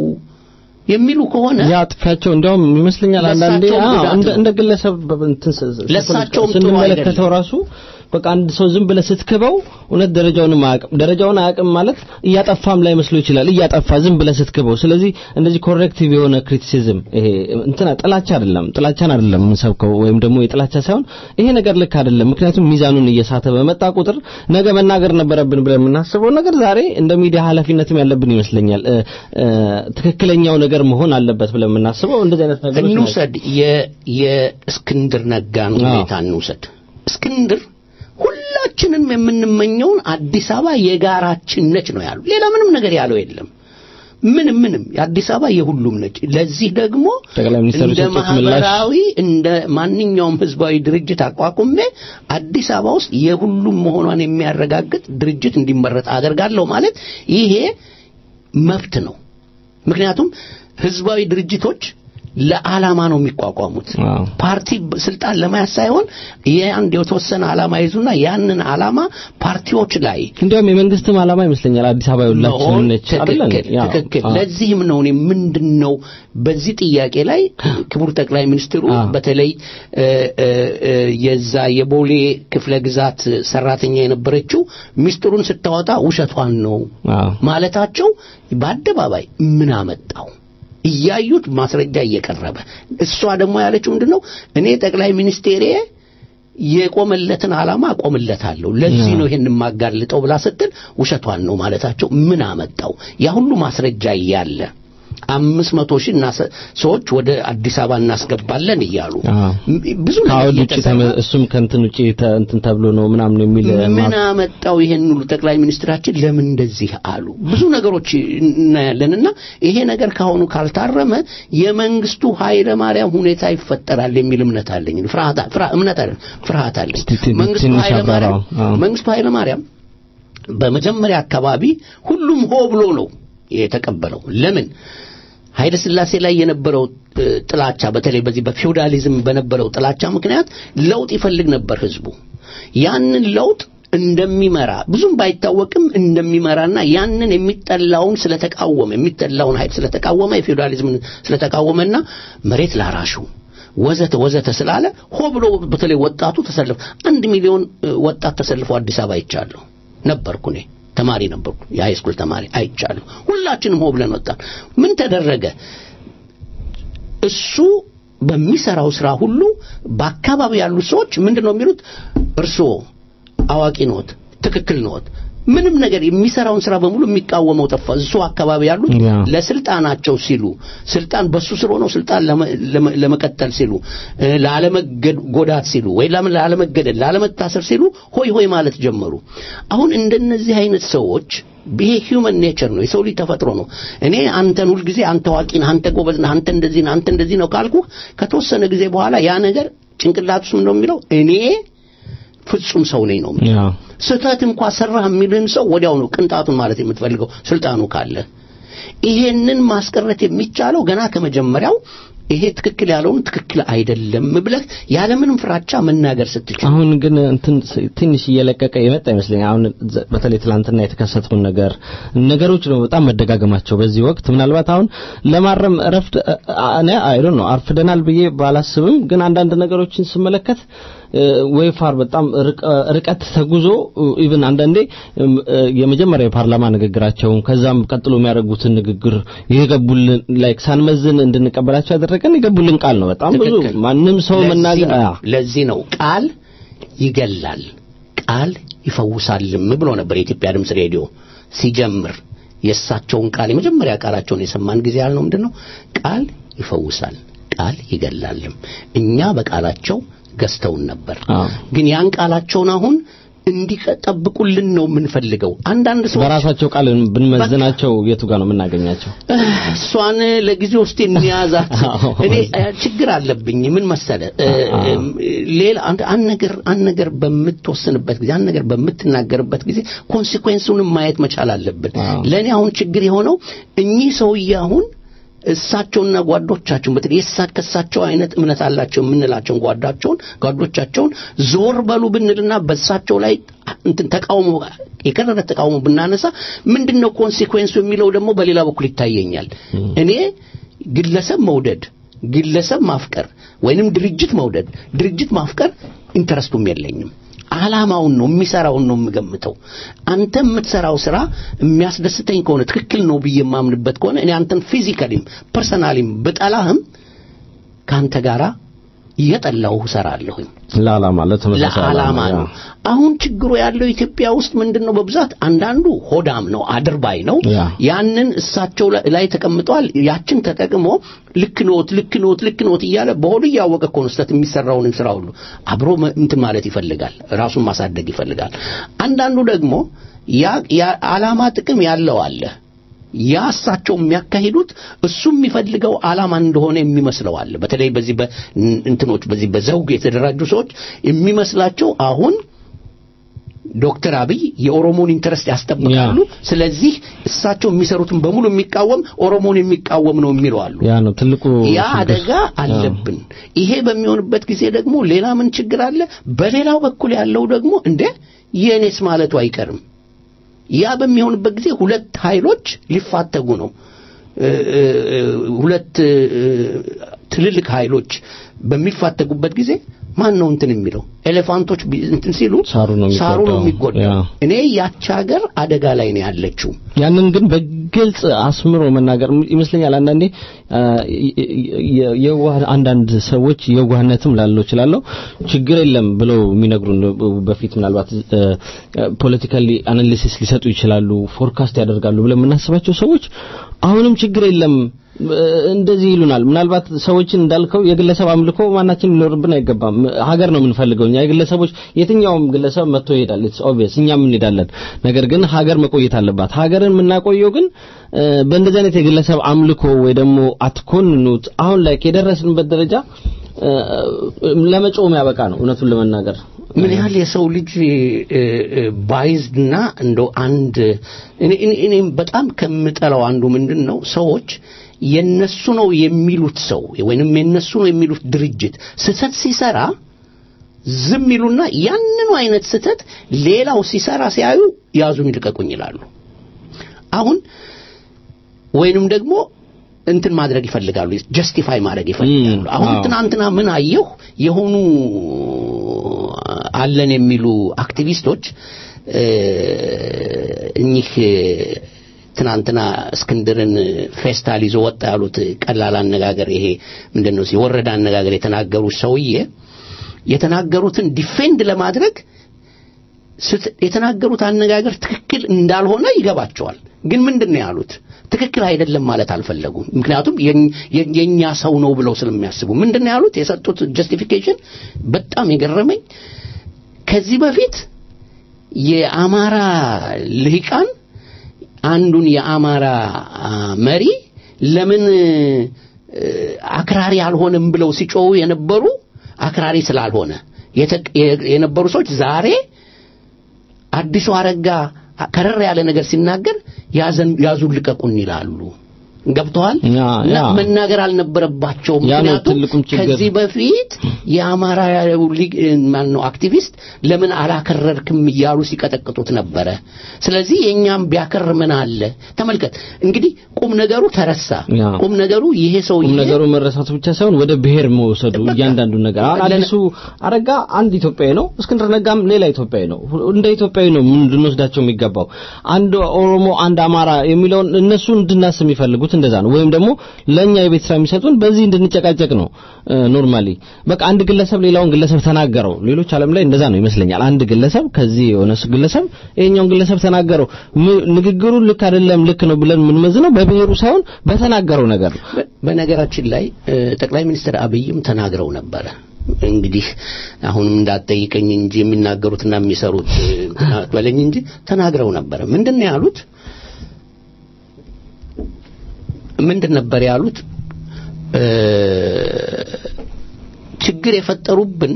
የሚሉ ከሆነ ያ ጥፊያቸው እንዲያውም ይመስለኛል አንዳንዴ ለእሳቸውም አዎ፣ ጉዳት እንደ ነው። እንደ ግለሰብ በ- እንትን ስ- ስ- ለእሳቸውም ጥሩ ስንመለከተው አይደለም። ራሱ በቃ አንድ ሰው ዝም ብለህ ስትክበው እውነት ደረጃውንም አያውቅም። ደረጃውን አያውቅም ማለት እያጠፋም ላይ መስሎ ይችላል። እያጠፋ ዝም ብለህ ስትክበው። ስለዚህ እንደዚህ ኮሬክቲቭ የሆነ ክሪቲሲዝም ይሄ እንትና ጥላቻ አይደለም፣ ጥላቻን አይደለም የምንሰብከው ወይም ደግሞ የጥላቻ ሳይሆን ይሄ ነገር ልክ አይደለም። ምክንያቱም ሚዛኑን እየሳተ በመጣ ቁጥር ነገ መናገር ነበረብን ብለን የምናስበው ነገር ዛሬ እንደ ሚዲያ ኃላፊነትም ያለብን ይመስለኛል። እ፣ እ፣ ትክክለኛው ነገር መሆን አለበት ብለን የምናስበው እንደዚህ አይነት ነገሮች ናቸው። እንውሰድ የ- የእስክንድር ነጋን አዎ። ሁኔታ እንውሰድ። እስክንድር ሁላችንም የምንመኘውን አዲስ አበባ የጋራችን ነች ነው ያሉ። ሌላ ምንም ነገር ያለው የለም። ምንም ምንም የአዲስ አበባ የሁሉም ነች። ለዚህ ደግሞ ጠቅላይ ሚኒስትሩ እንደ የሰጡት ምላሽ ማህበራዊ እንደ ማንኛውም ህዝባዊ ድርጅት አቋቁሜ አዲስ አበባ ውስጥ የሁሉም መሆኗን የሚያረጋግጥ ድርጅት እንዲመረጥ አደርጋለሁ ማለት ይሄ መብት ነው። ምክንያቱም ህዝባዊ ድርጅቶች ለዓላማ ነው የሚቋቋሙት። አዎ። ፓርቲ ስልጣን ለመያዝ ሳይሆን የአንድ የተወሰነ ዓላማ ይዙና ያንን ዓላማ ፓርቲዎች ላይ እንዲያውም የመንግስትም ዓላማ ይመስለኛል አዲስ አበባ የሁላችንም መሆን ነች አይደል? ትክክል ያው፣ ትክክል። አዎ። ለዚህም ነው እኔ ምንድን ነው በዚህ ጥያቄ ላይ ክቡር ጠቅላይ ሚኒስትሩ አዎ። በተለይ እ፣ እ፣ እ፣ የዛ የቦሌ ክፍለ ግዛት ሰራተኛ የነበረችው ሚስጥሩን ስታወጣ ውሸቷን ነው አዎ። ማለታቸው በአደባባይ ምን አመጣው? እያዩት ማስረጃ እየቀረበ እሷ ደግሞ ያለችው ምንድን ነው እኔ ጠቅላይ ሚኒስቴሬ የቆመለትን ዓላማ አቆምለታለሁ ለዚህ ነው ይሄን የማጋልጠው ብላ ስትል ውሸቷን ነው ማለታቸው ምን አመጣው? ያ ሁሉ ማስረጃ እያለ አምስት መቶ ሺህ እናሰ- ሰዎች ወደ አዲስ አበባ እናስገባለን እያሉ አዎ። ም- ብዙ ነገር ከአውድ ውጭ እየተሰራ ተመ- እሱም ከእንትን ውጭ ተ- እንትን ተብሎ ነው ምናምን የሚል ምን አመጣው ይሄን ሁሉ ጠቅላይ ሚኒስትራችን ለምን እንደዚህ አሉ? ብዙ ነገሮች እናያለንና ይሄ ነገር ካሁኑ ካልታረመ የመንግስቱ ኃይለ ማርያም ሁኔታ ይፈጠራል የሚል እምነት አለኝ። ፍርሃት ፍርሃት እምነት አለኝ ፍርሃት አለኝ። እስቲ ት- መንግስቱ ትንሽ ኃይለ ማርያም አብራራው። አዎ። መንግስቱ ኃይለ ማርያም በመጀመሪያ አካባቢ ሁሉም ሆ ብሎ ነው የተቀበለው። ለምን ኃይለ ሥላሴ ላይ የነበረው እ, ጥላቻ በተለይ በዚህ በፊውዳሊዝም በነበረው ጥላቻ ምክንያት ለውጥ ይፈልግ ነበር ህዝቡ። ያንን ለውጥ እንደሚመራ ብዙም ባይታወቅም እንደሚመራና ያንን የሚጠላውን ስለተቃወመ የሚጠላውን ኃይል ስለተቃወመ የፊውዳሊዝምን ስለተቃወመና መሬት ላራሹ ወዘተ ወዘተ ስላለ ሆ ብሎ በተለይ ወጣቱ ተሰልፎ አንድ ሚሊዮን እ, ወጣት ተሰልፎ አዲስ አበባ አይቻለሁ ነበርኩ እኔ ተማሪ ነበርኩ የሃይ ስኩል ተማሪ አይቻለሁ ሁላችንም ሆ ብለን ወጣን ምን ተደረገ እሱ በሚሰራው ስራ ሁሉ በአካባቢ ያሉ ሰዎች ምንድን ነው የሚሉት እርስዎ አዋቂ ኖት ትክክል ነዎት። ምንም ነገር የሚሰራውን ስራ በሙሉ የሚቃወመው ጠፋ። እሱ አካባቢ ያሉት ያ። ለስልጣናቸው ሲሉ ስልጣን በሱ ስር ሆነው ስልጣን ለመ- ለመ- ለመቀጠል ሲሉ እ፣ ላለመጎዳት ሲሉ ወይ ለምን ላለመገደል ላለመታሰር ሲሉ ሆይ ሆይ ማለት ጀመሩ። አሁን እንደነዚህ አይነት ሰዎች ይሄ ሂውመን ኔቸር ነው፣ የሰው ልጅ ተፈጥሮ ነው። እኔ አንተን ሁልጊዜ አንተ አዋቂ ነህ፣ አንተ ጎበዝ ነህ፣ አንተ እንደዚህ ነህ፣ አንተ እንደዚህ ነው ካልኩ ከተወሰነ ጊዜ በኋላ ያ ነገር ጭንቅላት ውስጥ ነው የሚለው እኔ ፍጹም ሰው ነኝ ነው የሚለው። ያ ስህተት እንኳ ሰራህ የሚልህን ሰው ወዲያው ነው ቅንጣቱን ማለት የምትፈልገው ስልጣኑ ካለ። ይሄንን ማስቀረት የሚቻለው ገና ከመጀመሪያው ይሄ ትክክል ያለውን ትክክል አይደለም ብለህ ያለምንም ፍራቻ መናገር ስትችል አሁን ግን እንትን ስ- ትንሽ እየለቀቀ የመጣ ይመስለኛል። አሁን ዘ- በተለይ ትላንትና የተከሰተውን ነገር ነገሮች ነው በጣም መደጋገማቸው በዚህ ወቅት ምናልባት አሁን ለማረም እረፍት እኔ አይ ዶንት ኖ አርፍደናል ብዬ ባላስብም ግን አንዳንድ ነገሮችን ስመለከት እ፣ ወይ ፋር በጣም ርቀ- ርቀት ተጉዞ ኢቭን አንዳንዴ እም፣ እ፣ የመጀመሪያ የፓርላማ ንግግራቸውን ከዛም ቀጥሎ የሚያደርጉትን ንግግር የገቡልን ላይክ ሳንመዝን እንድንቀበላቸው ያደረገን የገቡልን ቃል ነው። በጣም ብዙ ትክክል። ማንም ሰው ለዚህ መናገር ነው- አዎ። ለዚህ ነው ቃል ይገላል ቃል ይፈውሳልም ብሎ ነበር የኢትዮጵያ ድምፅ ሬዲዮ ሲጀምር የእሳቸውን ቃል የመጀመሪያ ቃላቸውን የሰማን ጊዜ ያልነው ምንድን ነው ቃል ይፈውሳል ቃል ይገላልም እኛ በቃላቸው ገዝተውን ነበር አዎ። ግን ያን ቃላቸውን አሁን እንዲጠብቁልን ነው የምንፈልገው አንዳንድ ሰዎች በራሳቸው ቃል ብንመዝናቸው የቱ ጋር ነው የምናገኛቸው? እሷን ለጊዜ ውስጥ እንያዛት አዎ። እኔ እ፣ ችግር አለብኝ ምን መሰለ እ፣ አዎ። እም፣ ሌላ አንድ አንድ ነገር አንድ ነገር በምትወስንበት ጊዜ አንድ ነገር በምትናገርበት ጊዜ ኮንሲኩዌንሱንም ማየት መቻል አለብን አዎ። ለእኔ አሁን ችግር የሆነው እኚህ ሰውዬ አሁን እሳቸውና ጓዶቻቸውን በተለይ የእሳ ከእሳቸው አይነት እምነት አላቸው የምንላቸውን ጓዳቸውን ጓዶቻቸውን ዞር በሉ ብንልና በእሳቸው ላይ እንትን ተቃውሞ የከረረ ተቃውሞ ብናነሳ ምንድነው ኮንሲኩዌንሱ የሚለው ደግሞ በሌላ በኩል ይታየኛል እኔ ግለሰብ መውደድ ግለሰብ ማፍቀር ወይንም ድርጅት መውደድ ድርጅት ማፍቀር ኢንተረስቱም የለኝም ዓላማውን ነው የሚሰራውን ነው የምገምተው አንተ የምትሰራው ስራ የሚያስደስተኝ ከሆነ ትክክል ነው ብዬ የማምንበት ከሆነ እኔ አንተን ፊዚካሊም ፐርሰናሊም ብጠላህም ከአንተ ጋራ እየጠላሁ እሰራለሁኝ ለዓላማ ለተመሳሳይ ለዓላማ ዓላማ ነው። አሁን ችግሩ ያለው ኢትዮጵያ ውስጥ ምንድን ነው? በብዛት አንዳንዱ ሆዳም ነው፣ አድርባይ ነው። ያ። ያንን እሳቸው ላይ- ላይ ተቀምጠዋል። ያችን ተጠቅሞ ልክ ኖት፣ ልክ ኖት፣ ልክ ኖት እያለ በሆዱ እያወቀ እኮ ነው ስህተት የሚሰራውን ስራ ሁሉ አብሮ መ- እንትን ማለት ይፈልጋል፣ ራሱን ማሳደግ ይፈልጋል። አንዳንዱ ደግሞ ያ ያ ዓላማ ጥቅም ያለው አለ። ያ እሳቸው የሚያካሂዱት እሱ የሚፈልገው ዓላማ እንደሆነ የሚመስለው አለ። በተለይ በዚህ በእንትኖች በዚህ በዘውግ የተደራጁ ሰዎች የሚመስላቸው አሁን ዶክተር አብይ የኦሮሞን ኢንተረስት ያስጠብቃሉ። ስለዚህ እሳቸው የሚሰሩትን በሙሉ የሚቃወም ኦሮሞን የሚቃወም ነው የሚሉ አሉ። ያ ነው ትልቁ ያ ችግር። አደጋ አለብን። ይሄ በሚሆንበት ጊዜ ደግሞ ሌላ ምን ችግር አለ? በሌላው በኩል ያለው ደግሞ እንደ የኔስ ማለቱ አይቀርም። ያ በሚሆንበት ጊዜ ሁለት ኃይሎች ሊፋተጉ ነው። እ- እ- ሁለት እ፣ ትልልቅ ኃይሎች በሚፋተጉበት ጊዜ ማን ነው እንትን የሚለው? ኤሌፋንቶች ቢ- እንትን ሲሉ ሳሩ ነው ሳሩ ነው የሚጎዳው። የሚጎዳው። ያ። እኔ ያች ሀገር አደጋ ላይ ነው ያለችው። ያንን ግን በግልጽ አስምሮ መናገር ይመስለኛል። አንዳንዴ አ፣ የ- የዋህ አንዳንድ ሰዎች የዋህነትም ላለው ይችላለሁ ችግር የለም ብለው የሚነግሩን በፊት ምናልባት ፖለቲካሊ አናሊሲስ ሊሰጡ ይችላሉ፣ ፎርካስት ያደርጋሉ ብለን የምናስባቸው ሰዎች አሁንም ችግር የለም እ፣ እንደዚህ ይሉናል። ምናልባት ሰዎችን እንዳልከው የግለሰብ አምልኮ ማናችን ሊኖርብን አይገባም። ሀገር ነው የምንፈልገው እኛ የግለሰቦች የትኛውም ግለሰብ መጥቶ ይሄዳል። ኢትስ ኦብቪየስ እኛም እንሄዳለን። ነገር ግን ሀገር መቆየት አለባት። ሀገርን የምናቆየው ግን እ፣ በእንደዚህ አይነት የግለሰብ አምልኮ ወይ ደግሞ አትኮንኑት አሁን ላይ የደረስንበት ደረጃ እ፣ ለመጮም ያበቃ ነው እውነቱን ለመናገር ምን ያህል የሰው ልጅ ባይዝድና እንደው አንድ እኔ እኔ- እኔም በጣም ከምጠላው አንዱ ምንድን ነው ሰዎች የነሱ ነው የሚሉት ሰው ወይንም የነሱ ነው የሚሉት ድርጅት ስህተት ሲሰራ ዝም ይሉና ያንኑ አይነት ስህተት ሌላው ሲሰራ ሲያዩ ያዙን ይልቀቁኝ ይላሉ። አሁን ወይንም ደግሞ እንትን ማድረግ ይፈልጋሉ፣ ጀስቲፋይ ማድረግ ይፈልጋሉ። ም፣ አሁን አዎ። ትናንትና ምን አየሁ የሆኑ አለን የሚሉ አክቲቪስቶች እ፣ እኚህ ትናንትና እስክንድርን ፌስታል ይዞ ወጣ ያሉት ቀላል አነጋገር ይሄ ምንድን ነው የወረደ አነጋገር የተናገሩት ሰውዬ የተናገሩትን ዲፌንድ ለማድረግ ስት- የተናገሩት አነጋገር ትክክል እንዳልሆነ ይገባቸዋል። ግን ምንድን ነው ያሉት? ትክክል አይደለም ማለት አልፈለጉም። ምክንያቱም የኝ- የ- የኛ ሰው ነው ብለው ስለሚያስቡ ምንድን ነው ያሉት? የሰጡት ጀስቲፊኬሽን በጣም የገረመኝ ከዚህ በፊት የአማራ ልሂቃን አንዱን የአማራ አ, መሪ ለምን እ, አክራሪ አልሆነም ብለው ሲጮሁ የነበሩ አክራሪ ስላልሆነ የተ- የ- የነበሩ ሰዎች ዛሬ አዲሱ አረጋ ከረር ያለ ነገር ሲናገር ያዘን ያዙን ልቀቁን ይላሉ። ገብተዋል ያ፣ እና ያ። መናገር አልነበረባቸውም። ያ ነው ምክንያቱም ትልቁም ችግር። ከዚህ በፊት የአማራ ሊግ ማን ነው አክቲቪስት ለምን አላከረርክም እያሉ ሲቀጠቅጡት ነበረ። ስለዚህ የእኛም ቢያከር ምን አለ? ተመልከት እንግዲህ ቁም ነገሩ ተረሳ። ያ። ቁም ነገሩ ይሄ ሰውዬ ቁም ነገሩ መረሳቱ ብቻ ሳይሆን ወደ ብሔር መውሰዱ በቃ። እያንዳንዱ ነገር አሁን ለነ- አዲሱ አረጋ አንድ ኢትዮጵያዊ ነው። እስክንድር ነጋም ሌላ ኢትዮጵያዊ ነው። እንደ ኢትዮጵያዊ ነው ምን ልንወስዳቸው የሚገባው። አንድ ኦሮሞ፣ አንድ አማራ የሚለውን እነሱ እንድናስብ የሚፈልጉት እንደዛ ነው። ወይም ደግሞ ለኛ የቤት ስራ የሚሰጡን በዚህ እንድንጨቃጨቅ ነው። ኖርማሊ በቃ አንድ ግለሰብ ሌላውን ግለሰብ ተናገረው። ሌሎች ዓለም ላይ እንደዛ ነው ይመስለኛል። አንድ ግለሰብ ከዚህ የሆነ ስ- ግለሰብ ይሄኛውን ግለሰብ ተናገረው። ም- ንግግሩ ልክ አይደለም ልክ ነው ብለን የምንመዝነው በብሔሩ ሳይሆን በተናገረው ነገር ነው። በ- በነገራችን ላይ እ፣ ጠቅላይ ሚኒስትር አብይም ተናግረው ነበረ። እንግዲህ አሁንም እንዳትጠይቀኝ እንጂ የሚናገሩትና የሚሰሩት እ፣ እንትን አትበለኝ እንጂ ተናግረው ነበረ። ምንድን ነው ያሉት? ምንድን ነበር ያሉት? እ፣ ችግር የፈጠሩብን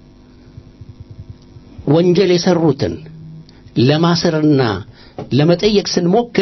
ወንጀል የሰሩትን ለማሰርና ለመጠየቅ ስንሞክር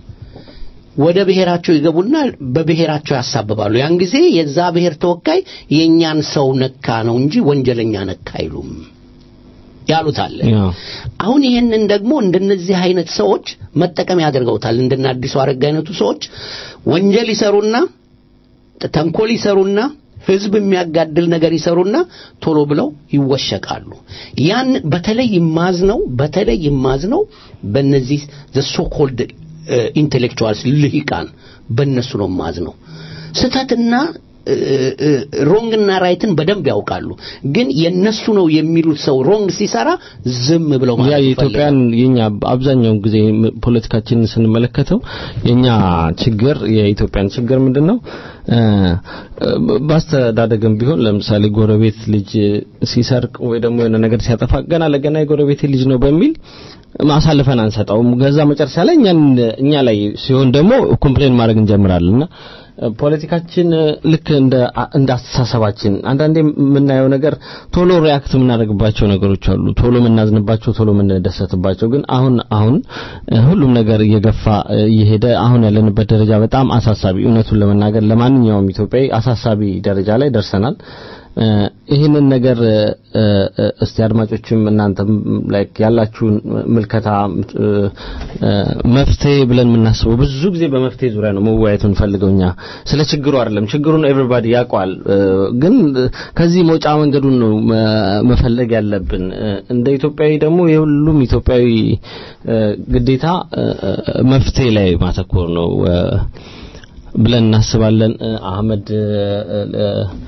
ወደ ብሔራቸው ይገቡና በብሔራቸው ያሳብባሉ። ያን ጊዜ የዛ ብሔር ተወካይ የእኛን ሰው ነካ ነው እንጂ ወንጀለኛ ነካ አይሉም ያሉት አለ። ያ። አሁን ይህንን ደግሞ እንደነዚህ አይነት ሰዎች መጠቀም ያደርገውታል። እንደነ አዲሱ አረጋ አይነቱ ሰዎች ወንጀል ይሰሩና ተንኮል ይሰሩና ህዝብ የሚያጋድል ነገር ይሰሩና ቶሎ ብለው ይወሸቃሉ። ያን በተለይ ይማዝነው በተለይ ይማዝነው በእነዚህ ዘ ሶ ኮልድ ኢንቴሌክቹዋልስ ልሂቃን በእነሱ ነው ማዝነው። ስህተትና ሮንግና ራይትን በደንብ ያውቃሉ። ግን የነሱ ነው የሚሉት ሰው ሮንግ ሲሰራ ዝም ብለው ያ ማለት የኢትዮጵያን የኛ አብዛኛውን ጊዜ ም- ፖለቲካችንን ስንመለከተው የኛ ችግር የኢትዮጵያን ችግር ምንድነው? እ፣ በአስተዳደግም ቢሆን ለምሳሌ ጎረቤት ልጅ ሲሰርቅ ወይ ደግሞ የሆነ ነገር ሲያጠፋ ገና ለገና የጎረቤት ልጅ ነው በሚል ማሳልፈን አንሰጠውም። ከዛ መጨረሻ ላይ እኛን እኛ ላይ ሲሆን ደግሞ ኮምፕሌን ማድረግ እንጀምራለንና ፖለቲካችን ልክ እንደ እንደ አስተሳሰባችን አንዳንዴ የምናየው ነገር ቶሎ ሪያክት የምናደርግባቸው ነገሮች አሉ። ቶሎ የምናዝንባቸው፣ ቶሎ የምንደሰትባቸው ግን አሁን አሁን እ፣ ሁሉም ነገር እየገፋ እ፣ እየሄደ አሁን ያለንበት ደረጃ በጣም አሳሳቢ እውነቱን ለመናገር ለማንኛውም ኢትዮጵያዊ አሳሳቢ ደረጃ ላይ ደርሰናል። እ፣ ይህንን ነገር እ፣ እ፣ እስቲ አድማጮችም እናንተም ላይክ ያላችሁን ምልከታ እ፣ እ፣ መፍትሄ ብለን የምናስበው ብዙ ጊዜ በመፍትሄ ዙሪያ ነው መወያየት የምንፈልገው እኛ ስለ ችግሩ አይደለም። ችግሩን ኤቭሪባዲ ያውቀዋል፣ እ፣ ግን ከዚህ መውጫ መንገዱን ነው መ- መፈለግ ያለብን። እ፣ እንደ ኢትዮጵያዊ ደግሞ የሁሉም ኢትዮጵያዊ እ፣ ግዴታ እ፣ እ፣ መፍትሄ ላይ ማተኮር ነው እ፣ ብለን እናስባለን። እ፣ አህመድ እ፣ እ፣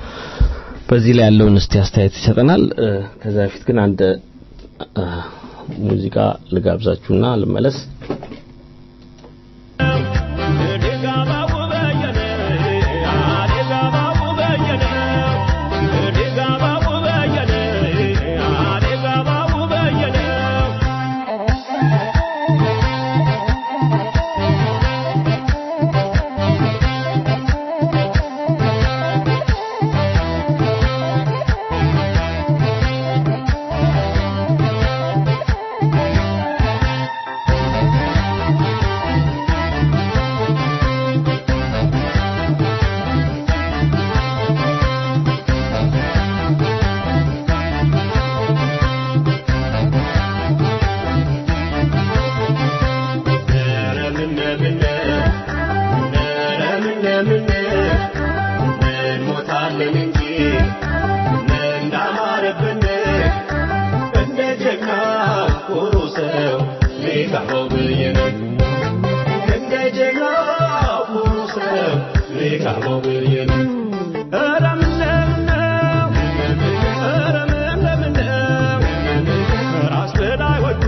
በዚህ ላይ ያለውን እስቲ አስተያየት ይሰጠናል። እ፣ ከዛ በፊት ግን አንድ እ፣ ሙዚቃ ልጋብዛችሁና ልመለስ። ራስ በላይ ወዶ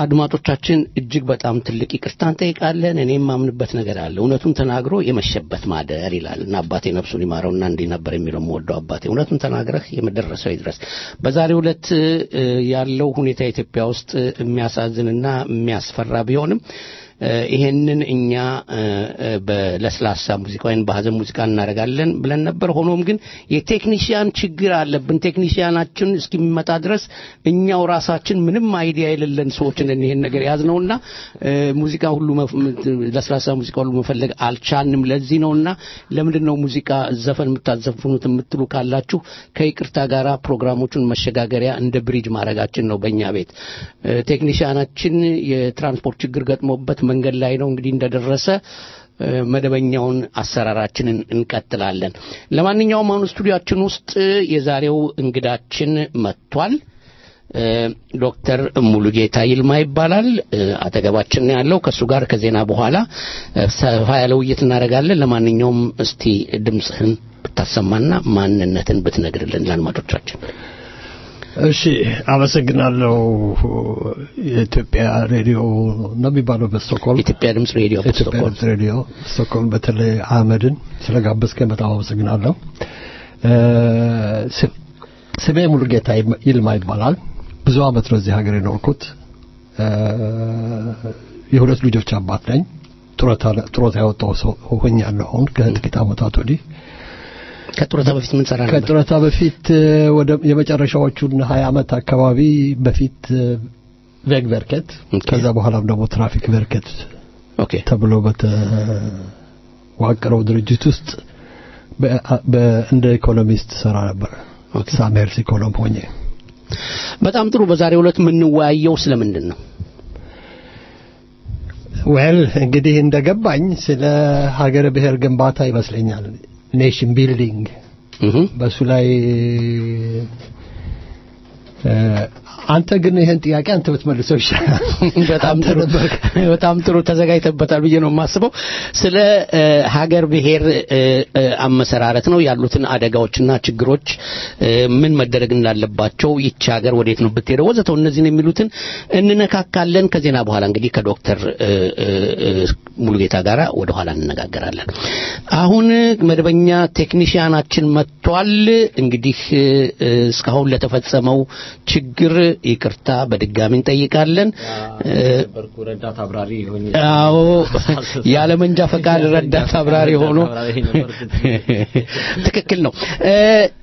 ከአድማጮቻችን እጅግ በጣም ትልቅ ይቅርታ እንጠይቃለን። እኔ የማምንበት ነገር አለ። እውነቱን ተናግሮ የመሸበት ማደር ይላል እና አባቴ ነፍሱን ይማረውና እንዲህ ነበር የሚለው የምወደው አባቴ። እውነቱን ተናግረህ የመደረሰው ይድረስ። በዛሬው ዕለት እ፣ ያለው ሁኔታ ኢትዮጵያ ውስጥ የሚያሳዝንና የሚያስፈራ ቢሆንም እ፣ ይሄንን እኛ እ፣ እ፣ በለስላሳ ሙዚቃ ወይም በሀዘን ሙዚቃ እናደርጋለን ብለን ነበር። ሆኖም ግን የቴክኒሽያን ችግር አለብን። ቴክኒሽያናችን እስኪመጣ ድረስ እኛው ራሳችን ምንም አይዲያ የሌለን ሰዎች ነን ይሄን ነገር ያዝነውና እ፣ ሙዚቃ ሁሉ መፍ- ለስላሳ ሙዚቃ ሁሉ መፈለግ አልቻልንም። ለዚህ ነውና ለምንድን ነው ሙዚቃ ዘፈን የምታዘፍኑት የምትሉ ካላችሁ ከይቅርታ ጋራ ፕሮግራሞቹን መሸጋገሪያ እንደ ብሪጅ ማድረጋችን ነው በእኛ ቤት እ፣ ቴክኒሽያናችን የትራንስፖርት ችግር ገጥሞበት መንገድ ላይ ነው እንግዲህ እንደደረሰ እ፣ መደበኛውን አሰራራችንን እንቀጥላለን። ለማንኛውም አሁን ስቱዲያችን ውስጥ የዛሬው እንግዳችን መጥቷል። እ፣ ዶክተር ሙሉጌታ ይልማ ይባላል። እ፣ አጠገባችን ነው ያለው። ከእሱ ጋር ከዜና በኋላ እ፣ ሰፋ ያለ ውይይት እናደርጋለን። ለማንኛውም እስቲ ድምፅህን ብታሰማና ማንነትን ብትነግርልን ለአድማጮቻችን። እሺ አመሰግናለሁ። የኢትዮጵያ ሬዲዮ ነው የሚባለው በስቶክሆልም ኢትዮጵያ ድምፅ ሬዲዮ ኢትዮጵያ በስቶክሆልም ድምፅ ሬዲዮ ስቶክሆልም፣ በተለይ አህመድን ስለጋበዝከኝ በጣም አመሰግናለሁ። እ፣ ስ- ስሜ ሙሉጌታ ይልማ- ይልማ ይባላል። ብዙ አመት ነው እዚህ ሀገር የኖርኩት። እ፣ የሁለት ልጆች አባት ነኝ። ጡረታ ጡረታ ያወጣው ሰው ሆኛለሁ አሁን ከጥቂት አመታት ወዲህ ከጡረታ በፊት ምን ሰራ ነበር? ከጡረታ በፊት እ፣ ወደ የመጨረሻዎቹን ሀያ አመት አካባቢ በፊት እ፣ ቬግ ቨርከት ኦኬ። ከዛ በኋላም ደግሞ ትራፊክ ቨርከት ኦኬ ተብሎ በተዋቀረው ድርጅት ውስጥ በ- በ- እንደ ኢኮኖሚስት ሰራ ነበር። ኦኬ። ሳሜርስ ኢኮኖም ሆኜ በጣም ጥሩ። በዛሬው ዕለት የምንወያየው ስለምንድን ነው? ዌል እንግዲህ እንደገባኝ ስለ ሀገረ ብሔር ግንባታ ይመስለኛል ኔሽን ቢልዲንግ እህ በሱ ላይ እ፣ አንተ ግን ይህን ጥያቄ አንተ ብትመልሰው ይሻላል። በጣም አንተ ጥሩ ነበርክ። በጣም ጥሩ ተዘጋጅተበታል ብዬ ነው የማስበው። ስለ እ፣ ሀገር ብሔር እ፣ እ፣ አመሰራረት ነው ያሉትን አደጋዎችና ችግሮች እ፣ ምን መደረግ እንዳለባቸው ይቺ ሀገር ወዴት ነው ብትሄደው ወዘተው እነዚህን የሚሉትን እንነካካለን። ከዜና በኋላ እንግዲህ ከዶክተር እ፣ እ፣ እ፣ ሙሉጌታ ጋር ወደ ኋላ እንነጋገራለን። አሁን መደበኛ ቴክኒሽያናችን መጥቷል። እንግዲህ እ፣ እ፣ እስካሁን ለተፈጸመው ችግር ይቅርታ በድጋሚ እንጠይቃለን። እ፣ ነበርኩ ረዳት አብራሪ ሆኜ አዎ ያለ መንጃ ፈቃድ ረዳት አብራሪ ሆኖ አብራሪ ነበርኩት። ትክክል ነው። እ፣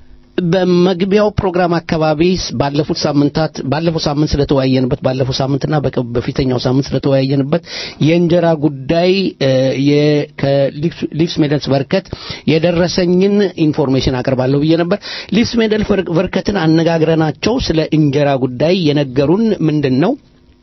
በመግቢያው ፕሮግራም አካባቢ ባለፉት ሳምንታት ባለፈው ሳምንት ስለተወያየንበት ባለፈው ሳምንትና በቀ- በፊተኛው ሳምንት ስለተወያየንበት የእንጀራ ጉዳይ እ፣ የ- ከሊፕስ ሜደልስ በርከት የደረሰኝን ኢንፎርሜሽን አቀርባለሁ ብዬ ነበር። ሊፕስ ሜደል በር- በርከትን አነጋግረናቸው ስለ እንጀራ ጉዳይ የነገሩን ምንድን ነው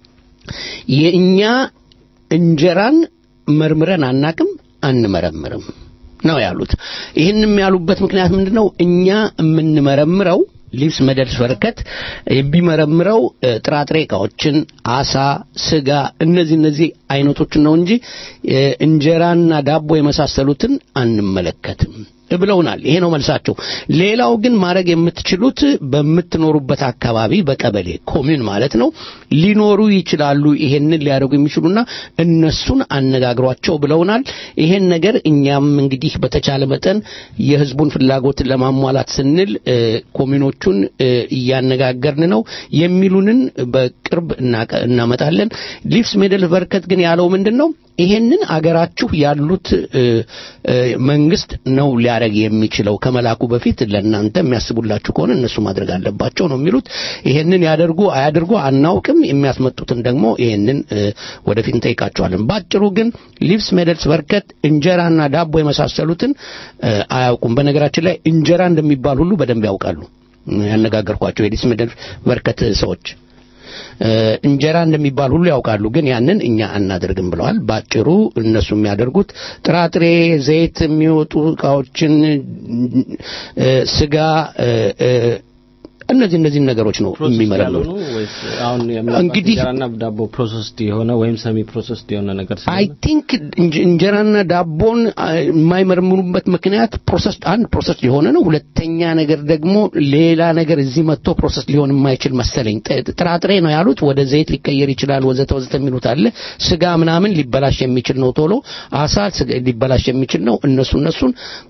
የእኛ እንጀራን መርምረን አናቅም አንመረምርም ነው ያሉት። ይህንም ያሉበት ምክንያት ምንድነው? እኛ የምንመረምረው ሊብስ መደልስ በርከት የሚመረምረው እ፣ ጥራጥሬ እቃዎችን፣ አሳ፣ ስጋ እነዚህ እነዚህ አይነቶችን ነው እንጂ እ፣ እንጀራና ዳቦ የመሳሰሉትን አንመለከትም ብለውናል። ይሄ ነው መልሳቸው። ሌላው ግን ማድረግ የምትችሉት በምትኖሩበት አካባቢ በቀበሌ ኮሚዩን ማለት ነው ሊኖሩ ይችላሉ ይሄንን ሊያደርጉ የሚችሉና እነሱን አነጋግሯቸው ብለውናል። ይሄን ነገር እኛም እንግዲህ በተቻለ መጠን የህዝቡን ፍላጎት ለማሟላት ስንል እ፣ ኮሚዩኖቹን እ፣ እያነጋገርን ነው የሚሉንን በቅርብ እናቀ- እናመጣለን። ሊፍስ ሜደል በርከት ግን ያለው ምንድን ነው? ይሄንን አገራችሁ ያሉት እ፣ እ፣ መንግስት ነው ሊያደርግ የሚችለው ከመላኩ በፊት ለእናንተ የሚያስቡላችሁ ከሆነ እነሱ ማድረግ አለባቸው ነው የሚሉት። ይሄንን ያደርጉ አያደርጉ አናውቅም። የሚያስመጡትን ደግሞ ይሄንን እ፣ ወደፊት እንጠይቃቸዋለን። ባጭሩ ግን ሊፕስ ሜደልስ በርከት እንጀራና ዳቦ የመሳሰሉትን እ፣ አያውቁም። በነገራችን ላይ እንጀራ እንደሚባል ሁሉ በደንብ ያውቃሉ። ያነጋገርኳቸው የሊፕስ ሜደልስ በርከት ሰዎች እ፣ እንጀራ እንደሚባል ሁሉ ያውቃሉ፣ ግን ያንን እኛ አናደርግም ብለዋል። ባጭሩ እነሱ የሚያደርጉት ጥራጥሬ፣ ዘይት የሚወጡ እቃዎችን፣ እ፣ ስጋ፣ እ፣ እ፣ እነዚህ እነዚህ ነገሮች ነው ፕሮሰስድ የሚመረምሩት። ያልሆኑ ወይስ አሁን የምናውቃቸው እንግዲህ- እንጀራና ዳቦ ፕሮሰስድ የሆነ ወይም ሰሚ ፕሮሰስድ የሆነ ነገር አይ ስለሆነ ቲንክ እንጀራና ዳቦን አ፣ የማይመረምሩበት ምክንያት ፕሮሰስ አንድ ፕሮሰስ የሆነ ነው። ሁለተኛ ነገር ደግሞ ሌላ ነገር እዚህ መጥቶ ፕሮሰስ ሊሆን የማይችል መሰለኝ። ጥ- ጥራጥሬ ነው ያሉት፣ ወደ ዘይት ሊቀየር ይችላል፣ ወዘተ ወዘተ የሚሉት አለ። ስጋ ምናምን ሊበላሽ የሚችል ነው ቶሎ፣ አሳ ስጋ- ሊበላሽ የሚችል ነው። እነሱ እነሱን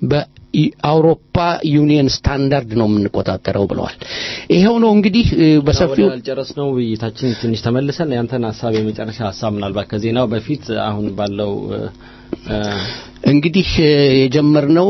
በአውሮፓ ዩኒየን ስታንዳርድ ነው የምንቆጣጠረው ብለዋል። ይኸው ነው እንግዲህ እ፣ በሰፊው ያልጨረስነው ውይይታችን ትንሽ ተመልሰን ያንተን ሀሳብ የመጨረሻ ሀሳብ ምናልባት ከዜናው በፊት አሁን ባለው እ፣ እ፣ እንግዲህ እ፣ የጀመርነው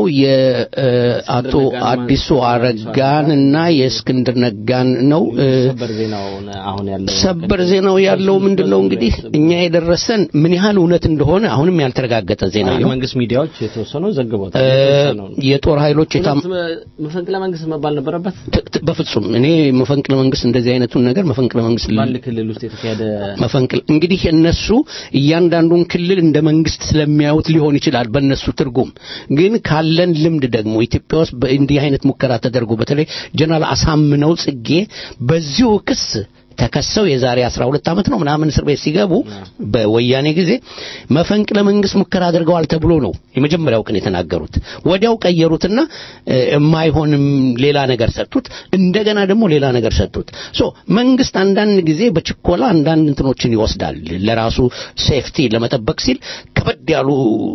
የአቶ ነጋን አዲሱ ማንሳት አረጋን እና የእስክንድር ነጋን ነው። እ፣ ሰበር ዜናውን አሁን ያለው ሰበር ዜናው ያለው ምንድን ነው እንግዲህ እኛ የደረሰን ምን ያህል እውነት እንደሆነ አሁንም ያልተረጋገጠ ዜና ነው። የመንግስት ሚዲያዎች የተወሰነው ዘግበውታል። እ፣ የተወሰነው ነው። የጦር ኃይሎች የታም እውነት መ- መፈንቅለ መንግስት መባል ነበረበት። ት- ት- በፍጹም እኔ መፈንቅለ መንግስት እንደዚህ አይነቱን ነገር መፈንቅለ መንግስት ል- በአንድ ክልል ውስጥ የተካሄደ መፈንቅል እንግዲህ እነሱ እያንዳንዱን ክልል እንደ መንግስት ስለሚያዩት ሊሆን ይችላል በእነሱ ትርጉም። ግን ካለን ልምድ ደግሞ ኢትዮጵያ ውስጥ በእንዲህ አይነት ሙከራ ተደርጎ በተለይ ጀነራል አሳምነው ጽጌ በዚሁ ክስ ተከሰው የዛሬ 12 ዓመት ነው ምናምን እስር ቤት ሲገቡ በወያኔ ጊዜ መፈንቅለ መንግስት ሙከራ አድርገዋል ተብሎ ነው የመጀመሪያው ቀን የተናገሩት። ወዲያው ቀየሩትና እ፣ የማይሆንም ሌላ ነገር ሰጡት። እንደገና ደግሞ ሌላ ነገር ሰጡት። ሶ መንግስት አንዳንድ ጊዜ በችኮላ አንዳንድ እንትኖችን ይወስዳል። ለራሱ ሴፍቲ ለመጠበቅ ሲል ከበድ ያሉ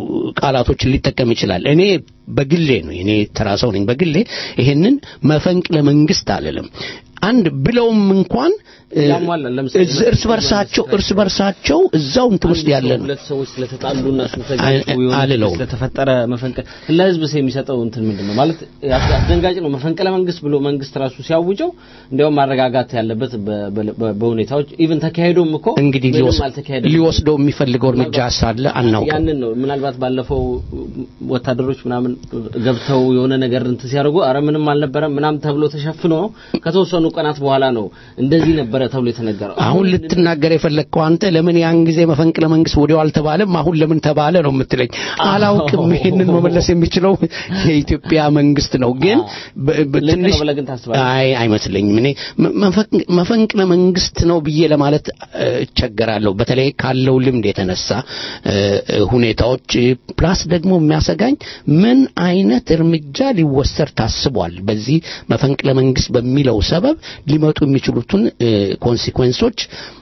ቃላቶችን ሊጠቀም ይችላል። እኔ በግሌ ነው እኔ ተራ ሰው ነኝ። በግሌ ይሄንን መፈንቅለ መንግስት አልልም። አንድ ብለውም እንኳን እ፣ ያሟላል። ለምሳሌ እዝ- እርስ በርሳቸው እርስ በርሳቸው እዛው እንትን ውስጥ ያለ ነው። ሁለት ሰዎች ስለተጣሉና ስለተጋጩ አይ- የሆነ አልለውም። ስለተፈጠረ መፈንቅለ ለህዝብ የሚሰጠው እንትን ምንድን ነው ማለት አስ- አስደንጋጭ ነው። መፈንቅለ መንግስት ብሎ መንግስት ራሱ ሲያውጀው እንዲያውም ማረጋጋት ያለበት በ- በ- በሁኔታዎች ኢቭን ተካሄዶም እኮ እንግዲህ ምንም ሊወስ- አልተካሄደም። ሊወስደው የሚፈልገው እርምጃ ሳለ አናውቅም። ያንን ነው ምናልባት ባለፈው ወታደሮች ምናምን ገብተው የሆነ ነገር እንትን ሲያደርጉ አረ ምንም አልነበረም ምናምን ተብሎ ተሸፍኖ ከተወሰኑ ቀናት በኋላ ነው እንደዚህ ነበረ ተብሎ የተነገረው። አሁን ልትናገር የፈለግከው አንተ ለምን ያን ጊዜ መፈንቅለ መንግስት ወዲያው አልተባለም አሁን ለምን ተባለ ነው የምትለኝ። አላውቅም። ይሄንን መመለስ የሚችለው የኢትዮጵያ መንግስት ነው። ግን በ- በ- ልክ ነው ትንሽ ብለህ ግን ታስባለህ? አይ አይመስለኝም። እኔ መ- መፈንቅ- መፈንቅለ መንግስት ነው ብዬ ለማለት እ፣ እቸገራለሁ። በተለይ ካለው ልምድ የተነሳ እ፣ እ፣ ሁኔታዎች እ፣ ፕላስ ደግሞ የሚያሰጋኝ ምን አይነት እርምጃ ሊወሰድ ታስቧል በዚህ መፈንቅለ መንግስት በሚለው ሰበብ ሊመጡ የሚችሉትን ኮንሲኩዌንሶች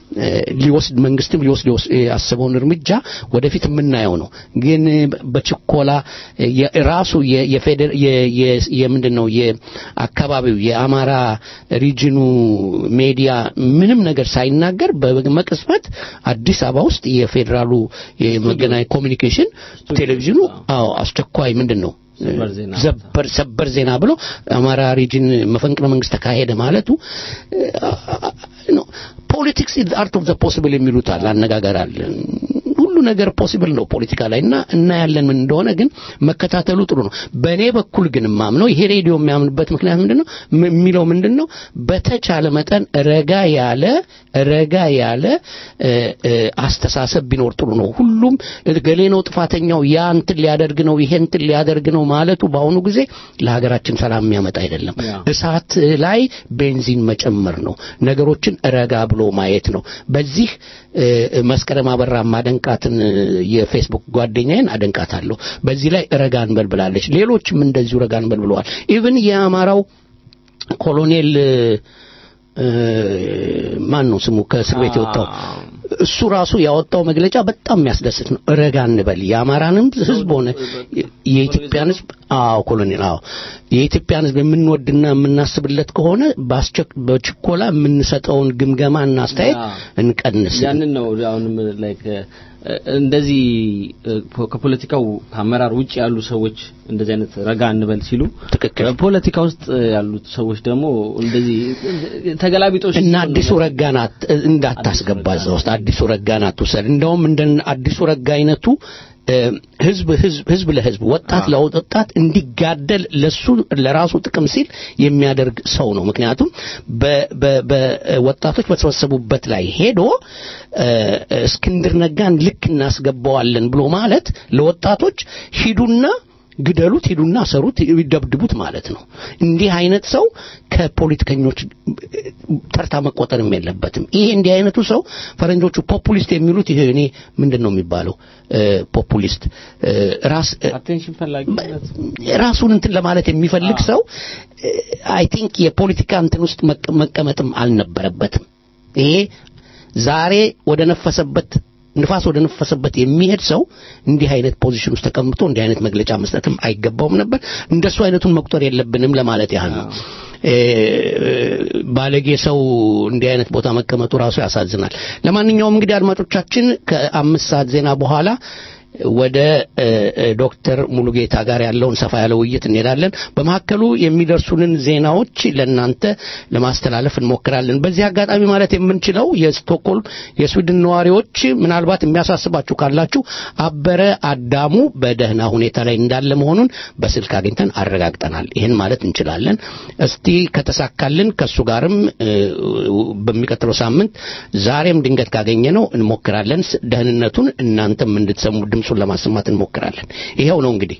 ሊወስድ መንግስትም ሊወስድ የወስ- ያሰበውን እርምጃ ወደፊት የምናየው ነው። ግን በችኮላ የ- ራሱ የ- የፌዴር የ- የ- የምንድን ነው የአካባቢው የአማራ ሪጅኑ ሜዲያ ምንም ነገር ሳይናገር በመቅጽበት አዲስ አበባ ውስጥ የፌዴራሉ የመገናኛ ኮሚኒኬሽን ቴሌቪዥኑ አዎ አስቸኳይ ምንድን ነው ሰበር ዜና ዘበር ሰበር ዜና ብሎ አማራ ሪጅን መፈንቅለ መንግስት ተካሄደ ማለቱ ፖለቲክስ ኢዝ አርት ኦፍ ዘ ፖሲብል የሚሉት አለ አነጋገር አለ ሁሉ ነገር ፖሲብል ነው ፖለቲካ ላይ እና እናያለን ምን እንደሆነ ግን መከታተሉ ጥሩ ነው በእኔ በኩል ግን ማምነው ይሄ ሬዲዮ የሚያምንበት ምክንያት ምንድነው ም- የሚለው ምንድነው በተቻለ መጠን ረጋ ያለ ረጋ ያለ እ፣ እ፣ አስተሳሰብ ቢኖር ጥሩ ነው ሁሉም ገሌ ነው ጥፋተኛው ያ እንትን ሊያደርግ ነው ይሄ እንትን ሊያደርግ ነው ማለቱ በአሁኑ ጊዜ ለሀገራችን ሰላም የሚያመጣ አይደለም ያ። እሳት ላይ ቤንዚን መጨመር ነው ነገሮችን ረጋ ብሎ ማየት ነው በዚህ እ፣ መስከረም አበራ ማደንቃትን እ፣ የፌስቡክ ጓደኛዬን አደንቃታለሁ በዚህ ላይ ረጋ እንበል ብላለች ሌሎችም እንደዚሁ ረጋ እንበል ብለዋል ኢቭን የአማራው ኮሎኔል እ፣ እ፣ ማን ነው ስሙ ከእስር ቤት የወጣው እሱ ራሱ ያወጣው መግለጫ በጣም የሚያስደስት ነው። ረጋ እንበል የአማራንም ህዝብ ሆነ የኢትዮጵያን ህዝብ አዎ ኮሎኔል አዎ የኢትዮጵያን ህዝብ የምንወድና የምናስብለት ከሆነ በአስቸክ በችኮላ የምንሰጠውን ግምገማና አስተያየት ያ። እንቀንስ። ያንን ነው አሁንም ላይክ እንደዚህ እ፣ ፖ- ከፖለቲካው ከአመራር ውጭ ያሉ ሰዎች እንደዚህ አይነት ረጋ እንበል ሲሉ ትክክል። ፖለቲካ ውስጥ ያሉት ሰዎች ደግሞ እንደዚህ ተገላቢጦሽ እና አዲሱ ረጋን አት- እንዳታስገባ እዛ ውስጥ አዲሱ ረጋን አትውሰድ። እንደውም እንደ አዲሱ ረጋ አይነቱ እ፣ ህዝብ ህዝብ ህዝብ ለህዝብ ወጣት ለወጣት እንዲጋደል ለሱ ለራሱ ጥቅም ሲል የሚያደርግ ሰው ነው። ምክንያቱም በ- በ- በወጣቶች በተሰበሰቡበት ላይ ሄዶ እ፣ እስክንድር ነጋን ልክ እናስገባዋለን ብሎ ማለት ለወጣቶች ሂዱና ግደሉት፣ ሂዱና ሰሩት፣ ይደብድቡት ማለት ነው። እንዲህ አይነት ሰው ከፖለቲከኞች ተርታ መቆጠርም የለበትም። ይሄ እንዲህ አይነቱ ሰው ፈረንጆቹ ፖፑሊስት የሚሉት ይሄ እኔ ምንድን ነው የሚባለው እ፣ ፖፑሊስት እ፣ ራስ እ፣ አቴንሽን ፈላጊነት ራሱን እንትን ለማለት የሚፈልግ ሰው አይ ቲንክ የፖለቲካ እንትን ውስጥ መቀ- መቀመጥም አልነበረበትም። ይሄ ዛሬ ወደ ነፈሰበት ንፋስ ወደ ነፈሰበት የሚሄድ ሰው እንዲህ አይነት ፖዚሽን ውስጥ ተቀምጦ እንዲህ አይነት መግለጫ መስጠትም አይገባውም ነበር። እንደሱ አይነቱን መቁጠር የለብንም ለማለት ያህል ነው። እ፣ ባለጌ ሰው እንዲህ አይነት ቦታ መቀመጡ ራሱ ያሳዝናል። ለማንኛውም እንግዲህ አድማጮቻችን ከአምስት ሰዓት ዜና በኋላ ወደ እ፣ እ፣ ዶክተር ሙሉጌታ ጋር ያለውን ሰፋ ያለ ውይይት እንሄዳለን። በመካከሉ የሚደርሱንን ዜናዎች ለእናንተ ለማስተላለፍ እንሞክራለን። በዚህ አጋጣሚ ማለት የምንችለው የስቶክሆልም የስዊድን ነዋሪዎች ምናልባት የሚያሳስባችሁ ካላችሁ አበረ አዳሙ በደህና ሁኔታ ላይ እንዳለ መሆኑን በስልክ አግኝተን አረጋግጠናል። ይህን ማለት እንችላለን። እስቲ ከተሳካልን ከእሱ ጋርም እ፣ በሚቀጥለው ሳምንት ዛሬም ድንገት ካገኘ ነው እንሞክራለን። ስ- ደህንነቱን እናንተም እንድትሰሙ ድምፁን ለማሰማት እንሞክራለን። ይኸው ነው እንግዲህ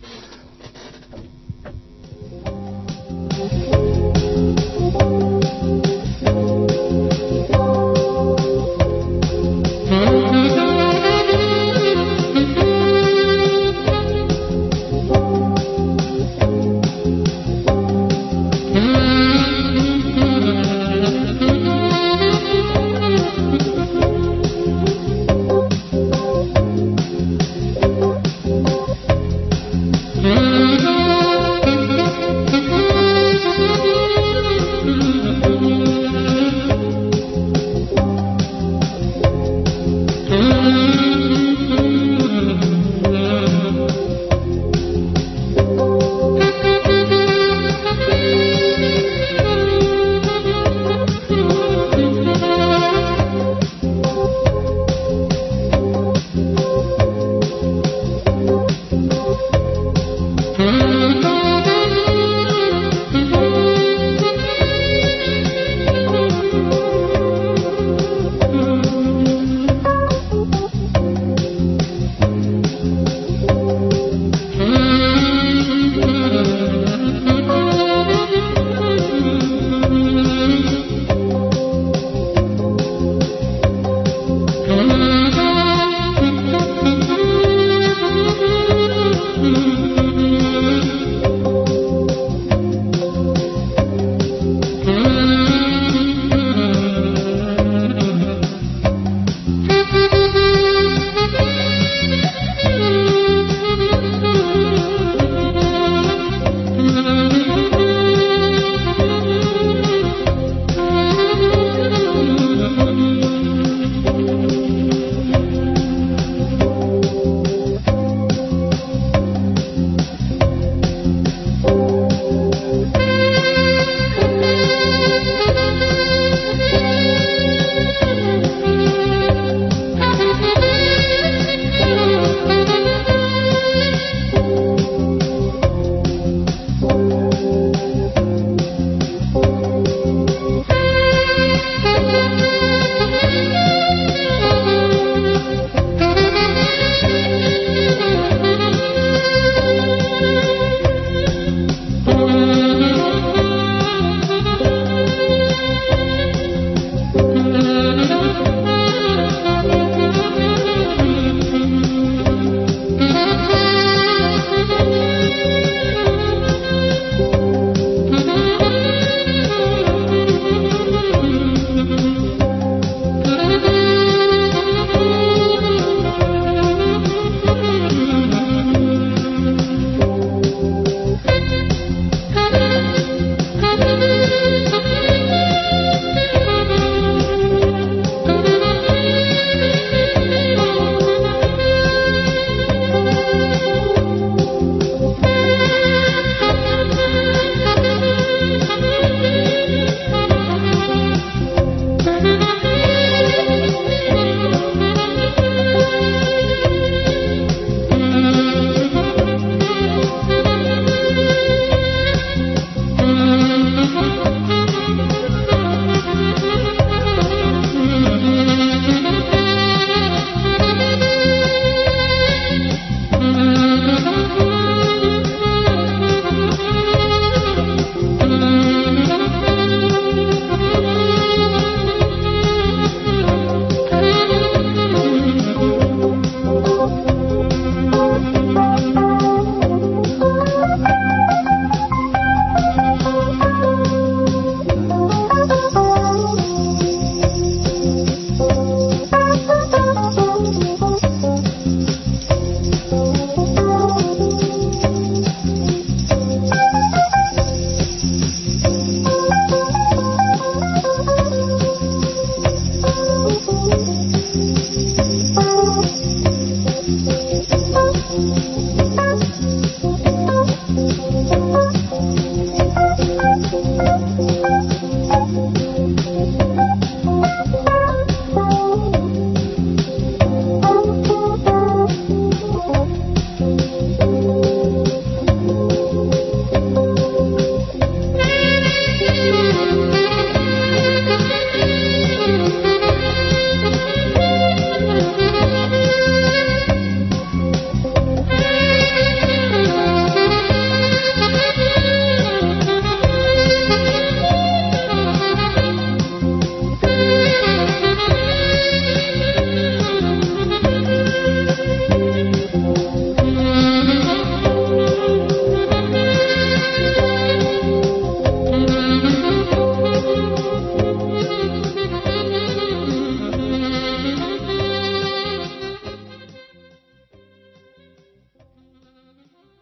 Thank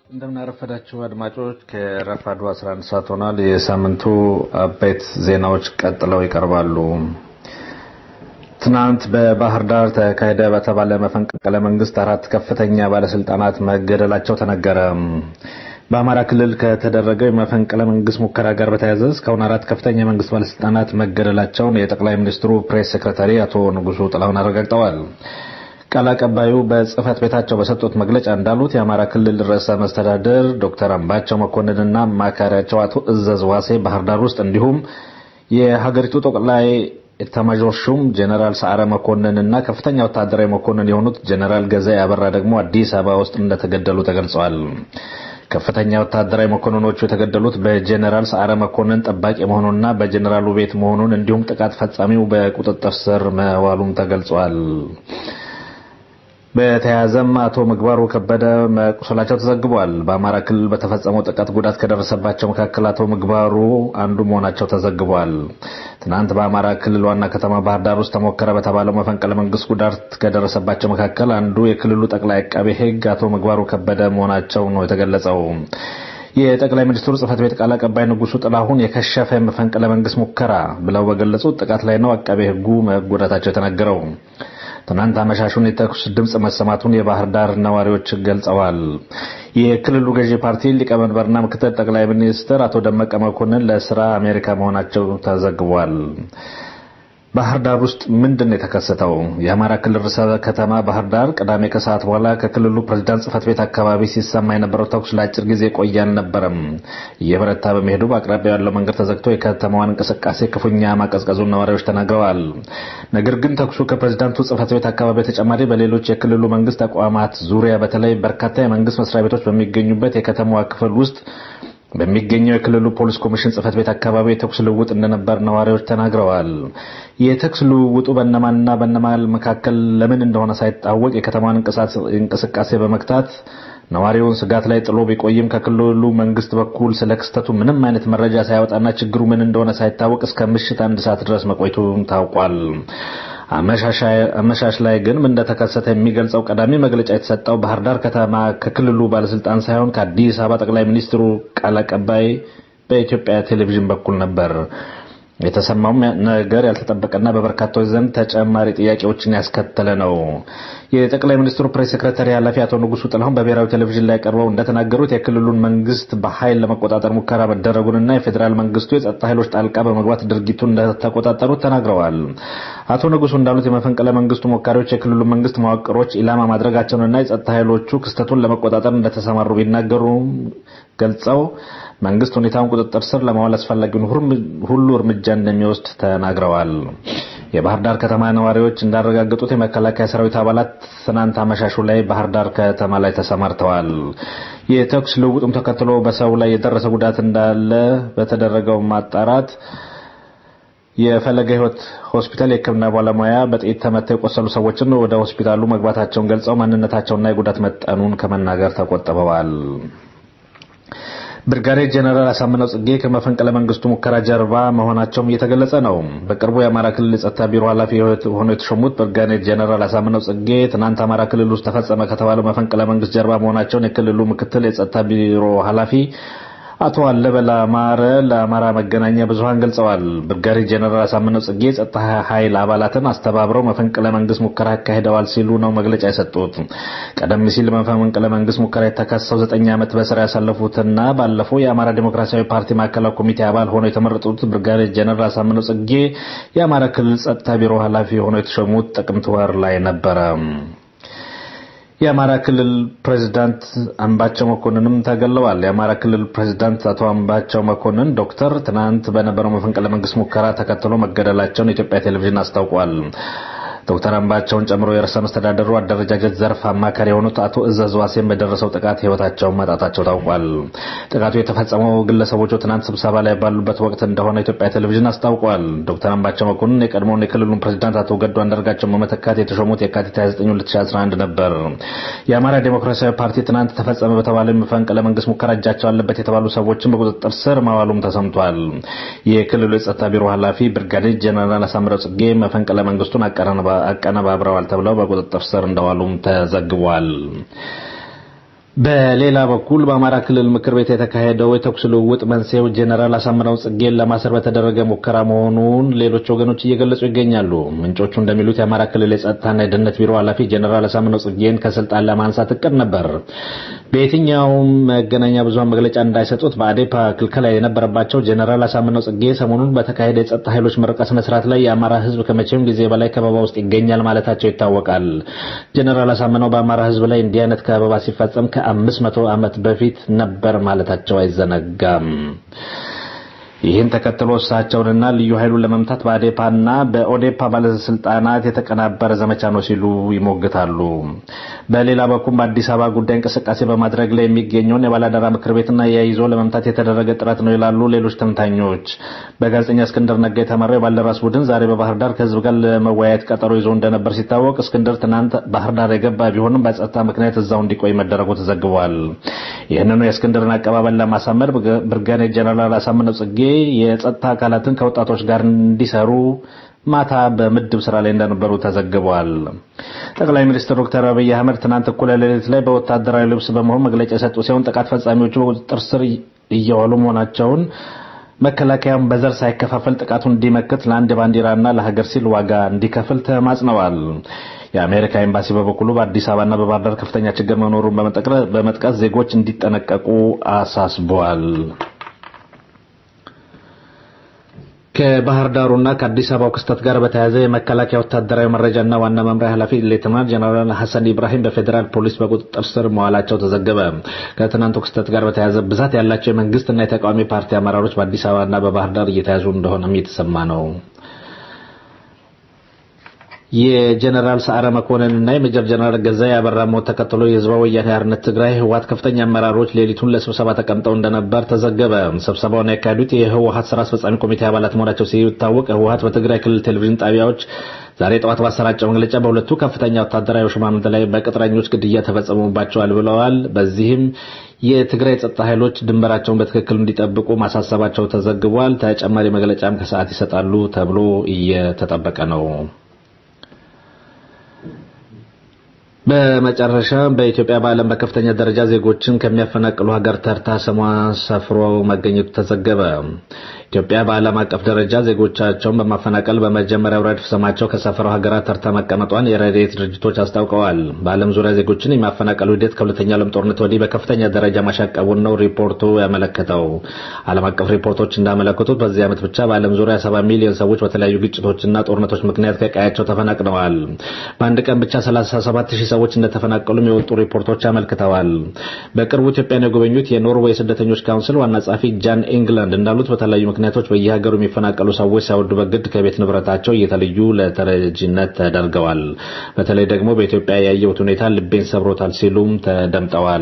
እንደምናረፈዳችሁ አድማጮች ከረፋዱ 11 ሰዓት ሆኗል። የሳምንቱ አበይት ዜናዎች ቀጥለው ይቀርባሉ። ትናንት በባህር ዳር ተካሄደ በተባለ መፈንቅለ መንግስት አራት ከፍተኛ ባለስልጣናት መገደላቸው ተነገረ። በአማራ ክልል ከተደረገው የመፈንቅለ መንግስት ሙከራ ጋር በተያያዘ እስካሁን አራት ከፍተኛ የመንግስት ባለስልጣናት መገደላቸውን የጠቅላይ ሚኒስትሩ ፕሬስ ሴክሬታሪ አቶ ንጉሱ ጥላሁን አረጋግጠዋል። ቃል አቀባዩ በጽህፈት ቤታቸው በሰጡት መግለጫ እንዳሉት የአማራ ክልል ርዕሰ መስተዳድር ዶክተር አምባቸው መኮንንና አማካሪያቸው አቶ እዘዝ ዋሴ ባህር ዳር ውስጥ እንዲሁም የሀገሪቱ ጠቅላይ ኤታማዦር ሹም ጀነራል ሰዓረ መኮንንና ከፍተኛ ወታደራዊ መኮንን የሆኑት ጀነራል ገዛኢ አበራ ደግሞ አዲስ አበባ ውስጥ እንደተገደሉ ተገልጸዋል። ከፍተኛ ወታደራዊ መኮንኖቹ የተገደሉት በጀነራል ሰዓረ መኮንን ጠባቂ መሆኑንና በጀነራሉ ቤት መሆኑን እንዲሁም ጥቃት ፈጻሚው በቁጥጥር ስር መዋሉም ተገልጿል። በተያያዘም አቶ ምግባሩ ከበደ መቁሰላቸው ተዘግቧል። በአማራ ክልል በተፈጸመው ጥቃት ጉዳት ከደረሰባቸው መካከል አቶ ምግባሩ አንዱ መሆናቸው ተዘግቧል። ትናንት በአማራ ክልል ዋና ከተማ ባህር ዳር ውስጥ ተሞከረ በተባለው መፈንቅለ መንግስት ጉዳት ከደረሰባቸው መካከል አንዱ የክልሉ ጠቅላይ አቃቤ ሕግ አቶ ምግባሩ ከበደ መሆናቸው ነው የተገለጸው። የጠቅላይ ሚኒስትሩ ጽህፈት ቤት ቃል አቀባይ ንጉሱ ጥላሁን የከሸፈ መፈንቅለ መንግስት ሙከራ ብለው በገለጹት ጥቃት ላይ ነው አቃቤ ሕጉ መጎዳታቸው የተነገረው። ትናንት አመሻሹን የተኩስ ድምፅ መሰማቱን የባህር ዳር ነዋሪዎች ገልጸዋል። የክልሉ ገዢ ፓርቲ ሊቀመንበርና ምክትል ጠቅላይ ሚኒስትር አቶ ደመቀ መኮንን ለስራ አሜሪካ መሆናቸው ተዘግቧል። ባህር ዳር ውስጥ ምንድን ነው የተከሰተው? የአማራ ክልል ርዕሰ ከተማ ባህር ዳር ቅዳሜ ከሰዓት በኋላ ከክልሉ ፕሬዝዳንት ጽህፈት ቤት አካባቢ ሲሰማ የነበረው ተኩስ ለአጭር ጊዜ ቆየ አልነበረም። እየበረታ በመሄዱ በአቅራቢያው ያለው መንገድ ተዘግቶ የከተማዋን እንቅስቃሴ ክፉኛ ማቀዝቀዙን ነዋሪዎች ተናግረዋል። ነገር ግን ተኩሱ ከፕሬዝዳንቱ ጽህፈት ቤት አካባቢ በተጨማሪ በሌሎች የክልሉ መንግስት ተቋማት ዙሪያ በተለይ በርካታ የመንግስት መስሪያ ቤቶች በሚገኙበት የከተማዋ ክፍል ውስጥ በሚገኘው የክልሉ ፖሊስ ኮሚሽን ጽህፈት ቤት አካባቢ የተኩስ ልውውጥ እንደነበር ነዋሪዎች ተናግረዋል። የተኩስ ልውውጡ በእነማንና በእነማን መካከል ለምን እንደሆነ ሳይታወቅ የከተማን እንቅስቃሴ በመግታት ነዋሪውን ስጋት ላይ ጥሎ ቢቆይም ከክልሉ መንግስት በኩል ስለ ክስተቱ ምንም አይነት መረጃ ሳያወጣና ችግሩ ምን እንደሆነ ሳይታወቅ እስከ ምሽት አንድ ሰዓት ድረስ መቆየቱን ታውቋል። አመሻሽ ላይ ግን ምን እንደተከሰተ የሚገልጸው ቀዳሚ መግለጫ የተሰጠው ባህር ዳር ከተማ ከክልሉ ባለስልጣን ሳይሆን ከአዲስ አበባ ጠቅላይ ሚኒስትሩ ቃል አቀባይ በኢትዮጵያ ቴሌቪዥን በኩል ነበር። የተሰማውም ነገር ያልተጠበቀና በበርካቶች ዘንድ ተጨማሪ ጥያቄዎችን ያስከተለ ነው። የጠቅላይ ሚኒስትሩ ፕሬስ ሴክሬታሪ ኃላፊ አቶ ንጉሱ ጥላሁን በብሔራዊ ቴሌቪዥን ላይ ቀርበው እንደተናገሩት የክልሉን መንግስት በኃይል ለመቆጣጠር ሙከራ መደረጉንና የፌዴራል መንግስቱ የጸጥታ ኃይሎች ጣልቃ በመግባት ድርጊቱን እንደተቆጣጠሩት ተናግረዋል። አቶ ንጉሱ እንዳሉት የመፈንቅለ መንግስቱ ሞካሪዎች የክልሉ መንግስት መዋቅሮች ኢላማ ማድረጋቸውንና የጸጥታ ኃይሎቹ ክስተቱን ለመቆጣጠር እንደተሰማሩ ቢናገሩ ገልጸው መንግስት ሁኔታውን ቁጥጥር ስር ለማዋል አስፈላጊውን ሁሉ እርምጃ እንደሚወስድ ተናግረዋል። የባህር ዳር ከተማ ነዋሪዎች እንዳረጋገጡት የመከላከያ ሰራዊት አባላት ትናንት አመሻሹ ላይ ባህር ዳር ከተማ ላይ ተሰማርተዋል። የተኩስ ልውውጡም ተከትሎ በሰው ላይ የደረሰ ጉዳት እንዳለ በተደረገው ማጣራት የፈለገ ህይወት ሆስፒታል የሕክምና ባለሙያ በጥይት ተመተው የቆሰሉ ሰዎችን ወደ ሆስፒታሉ መግባታቸውን ገልጸው ማንነታቸውና የጉዳት መጠኑን ከመናገር ተቆጥበዋል። ብርጋዴር ጀነራል አሳምነው ጽጌ ከመፈንቅለ መንግስቱ ሙከራ ጀርባ መሆናቸውም እየተገለጸ ነው። በቅርቡ የአማራ ክልል የጸጥታ ቢሮ ኃላፊ ሆነው የተሾሙት ብርጋዴር ጀነራል አሳምነው ጽጌ ትናንት አማራ ክልል ውስጥ ተፈጸመ ከተባለው መፈንቅለ መንግስት ጀርባ መሆናቸውን የክልሉ ምክትል የጸጥታ ቢሮ ኃላፊ አቶ አለበላ አማረ ለአማራ መገናኛ ብዙሃን ገልጸዋል። ብርጋዴር ጀነራል አሳምነው ጽጌ የጸጥታ ኃይል አባላትን አስተባብረው መፈንቅለ መንግስት ሙከራ አካሂደዋል ሲሉ ነው መግለጫ የሰጡት። ቀደም ሲል መፈንቅለ መንግስት ሙከራ የተከሰው ዘጠኝ ዓመት በስራ ያሳለፉትና ባለፈው የአማራ ዴሞክራሲያዊ ፓርቲ ማዕከላዊ ኮሚቴ አባል ሆነው የተመረጡት ብርጋዴር ጀነራል አሳምነው ጽጌ የአማራ ክልል ጸጥታ ቢሮ ኃላፊ ሆነው የተሾሙት ጥቅምት ወር ላይ ነበረ። የአማራ ክልል ፕሬዝዳንት አምባቸው መኮንንም ተገለዋል። የአማራ ክልል ፕሬዝዳንት አቶ አምባቸው መኮንን ዶክተር ትናንት በነበረው መፈንቅለ መንግስት ሙከራ ተከትሎ መገደላቸውን የኢትዮጵያ ቴሌቪዥን አስታውቋል። ዶክተር አምባቸውን ጨምሮ የርዕሰ መስተዳደሩ አደረጃጀት ዘርፍ አማካሪ የሆኑት አቶ እዘዝ ዋሴን በደረሰው ጥቃት ህይወታቸውን ማጣታቸው ታውቋል። ጥቃቱ የተፈጸመው ግለሰቦቹ ትናንት ስብሰባ ላይ ባሉበት ወቅት እንደሆነ ኢትዮጵያ ቴሌቪዥን አስታውቋል። ዶክተር አምባቸው መኮንን የቀድሞውን የክልሉን ፕሬዚዳንት አቶ ገዱ አንዳርጋቸውን በመተካት የተሾሙት የካቲት 29 2011 ነበር። የአማራ ዴሞክራሲያዊ ፓርቲ ትናንት ተፈጸመ በተባለው የመፈንቅለ መንግስት ሙከራ እጃቸው አለበት የተባሉ ሰዎችን በቁጥጥር ስር ማዋሉም ተሰምቷል። የክልሉ የጸጥታ ቢሮ ኃላፊ ብርጋዴር ጀነራል አሳምረው ጽጌ መፈንቅለ መንግስቱን አቀነባብረዋል ተብለው በቁጥጥር ስር እንደዋሉም ተዘግቧል። በሌላ በኩል በአማራ ክልል ምክር ቤት የተካሄደው የተኩስ ልውውጥ መንስኤው ጄኔራል አሳምነው ጽጌን ለማሰር በተደረገ ሙከራ መሆኑን ሌሎች ወገኖች እየገለጹ ይገኛሉ። ምንጮቹ እንደሚሉት የአማራ ክልል የጸጥታና የደህንነት ቢሮ ኃላፊ ጄኔራል አሳምነው ጽጌን ከስልጣን ለማንሳት እቅድ ነበር። በየትኛውም መገናኛ ብዙኃን መግለጫ እንዳይሰጡት በአዴፓ ክልከላ የነበረባቸው ጄኔራል አሳምነው ጽጌ ሰሞኑን በተካሄደ የጸጥታ ኃይሎች ምረቃ ስነ ስርዓት ላይ የአማራ ሕዝብ ከመቼም ጊዜ በላይ ከበባ ውስጥ ይገኛል ማለታቸው ይታወቃል። ጄኔራል አሳምነው በአማራ ሕዝብ ላይ እንዲህ አይነት ከበባ ሲፈጸም ከአምስት መቶ ዓመት በፊት ነበር ማለታቸው አይዘነጋም። ይህን ተከትሎ እሳቸውንና ልዩ ኃይሉን ለመምታት በአዴፓና በኦዴፓ ባለስልጣናት የተቀናበረ ዘመቻ ነው ሲሉ ይሞግታሉ። በሌላ በኩል በአዲስ አበባ ጉዳይ እንቅስቃሴ በማድረግ ላይ የሚገኘውን የባላደራ ምክር ቤትና የይዞ ለመምታት የተደረገ ጥረት ነው ይላሉ ሌሎች ተንታኞች። በጋዜጠኛ እስክንድር ነጋ የተመራው የባልደራስ ቡድን ዛሬ በባህር ዳር ከህዝብ ጋር ለመወያየት ቀጠሮ ይዞ እንደነበር ሲታወቅ እስክንድር ትናንት ባህር ዳር የገባ ቢሆንም በጸጥታ ምክንያት እዛው እንዲቆይ መደረጉ ተዘግቧል። ይህንኑ የእስክንድርን አቀባበል ለማሳመር ብርጋዴር ጀነራል አሳምነው ጽጌ የጸጥታ አካላትን ከወጣቶች ጋር እንዲሰሩ ማታ በምድብ ስራ ላይ እንደነበሩ ተዘግቧል። ጠቅላይ ሚኒስትር ዶክተር አብይ አህመድ ትናንት እኩለ ሌሊት ላይ በወታደራዊ ልብስ በመሆን መግለጫ የሰጡ ሲሆን ጥቃት ፈጻሚዎቹ በቁጥጥር ስር እየዋሉ መሆናቸውን መከላከያም በዘር ሳይከፋፈል ጥቃቱን እንዲመክት ለአንድ ባንዲራና ለሀገር ሲል ዋጋ እንዲከፍል ተማጽነዋል። የአሜሪካ ኤምባሲ በበኩሉ በአዲስ አበባና በባህር ዳር ከፍተኛ ችግር መኖሩን በመጥቀስ ዜጎች እንዲጠነቀቁ አሳስበዋል። ከባህር ዳሩና ከአዲስ አበባው ክስተት ጋር በተያያዘ የመከላከያ ወታደራዊ መረጃና ዋና መምሪያ ኃላፊ ሌተናንት ጀነራል ሐሰን ኢብራሂም በፌዴራል ፖሊስ በቁጥጥር ስር መዋላቸው ተዘገበ። ከትናንቱ ክስተት ጋር በተያያዘ ብዛት ያላቸው የመንግስትና የተቃዋሚ ፓርቲ አመራሮች በአዲስ አበባና በባህር ዳር እየተያዙ እንደሆነም እየተሰማ ነው። የጀነራል ሰዓረ መኮንንና የሜጀር ጀነራል ገዛ ያበራ ሞት ተከትሎ የህዝባዊ ወያኔ ሓርነት ትግራይ ህወሓት ከፍተኛ አመራሮች ሌሊቱን ለስብሰባ ተቀምጠው እንደነበር ተዘገበ። ስብሰባውን ያካሄዱት የህወሓት ስራ አስፈጻሚ ኮሚቴ አባላት መሆናቸው ሲታወቅ ህወሓት በትግራይ ክልል ቴሌቪዥን ጣቢያዎች ዛሬ ጠዋት ባሰራጨው መግለጫ በሁለቱ ከፍተኛ ወታደራዊ ሹማምንት ላይ በቅጥረኞች ግድያ ተፈጽሞባቸዋል ብለዋል። በዚህም የትግራይ ጸጥታ ኃይሎች ድንበራቸውን በትክክል እንዲጠብቁ ማሳሰባቸው ተዘግቧል። ተጨማሪ መግለጫም ከሰዓት ይሰጣሉ ተብሎ እየተጠበቀ ነው። በመጨረሻ በኢትዮጵያ በዓለም በከፍተኛ ደረጃ ዜጎችን ከሚያፈናቅሉ ሀገር ተርታ ስሟ ሰፍሮ መገኘቱ ተዘገበ። ኢትዮጵያ በዓለም አቀፍ ደረጃ ዜጎቻቸውን በማፈናቀል በመጀመሪያው ረድፍ ስማቸው ከሰፈረው ሀገራት ተርታ መቀመጧን የረድኤት ድርጅቶች አስታውቀዋል። በዓለም ዙሪያ ዜጎችን የማፈናቀሉ ሂደት ከሁለተኛው ዓለም ጦርነት ወዲህ በከፍተኛ ደረጃ ማሻቀቡን ነው ሪፖርቱ ያመለከተው። ዓለም አቀፍ ሪፖርቶች እንዳመለከቱት በዚህ ዓመት ብቻ በዓለም ዙሪያ ሰባ ሚሊዮን ሰዎች በተለያዩ ግጭቶችና ጦርነቶች ምክንያት ከቀያቸው ተፈናቅለዋል። በአንድ ቀን ብቻ 37 ሺህ ሰዎች እንደተፈናቀሉም የወጡ ሪፖርቶች አመልክተዋል። በቅርቡ ኢትዮጵያን የጎበኙት የኖርዌይ ስደተኞች ካውንስል ዋና ጸሐፊ ጃን ኢንግላንድ እንዳሉት በተለያዩ ምክንያቶች በየሀገሩ የሚፈናቀሉ ሰዎች ሳይወዱ በግድ ከቤት ንብረታቸው እየተለዩ ለተረጂነት ተደርገዋል። በተለይ ደግሞ በኢትዮጵያ ያየሁት ሁኔታ ልቤን ሰብሮታል ሲሉም ተደምጠዋል።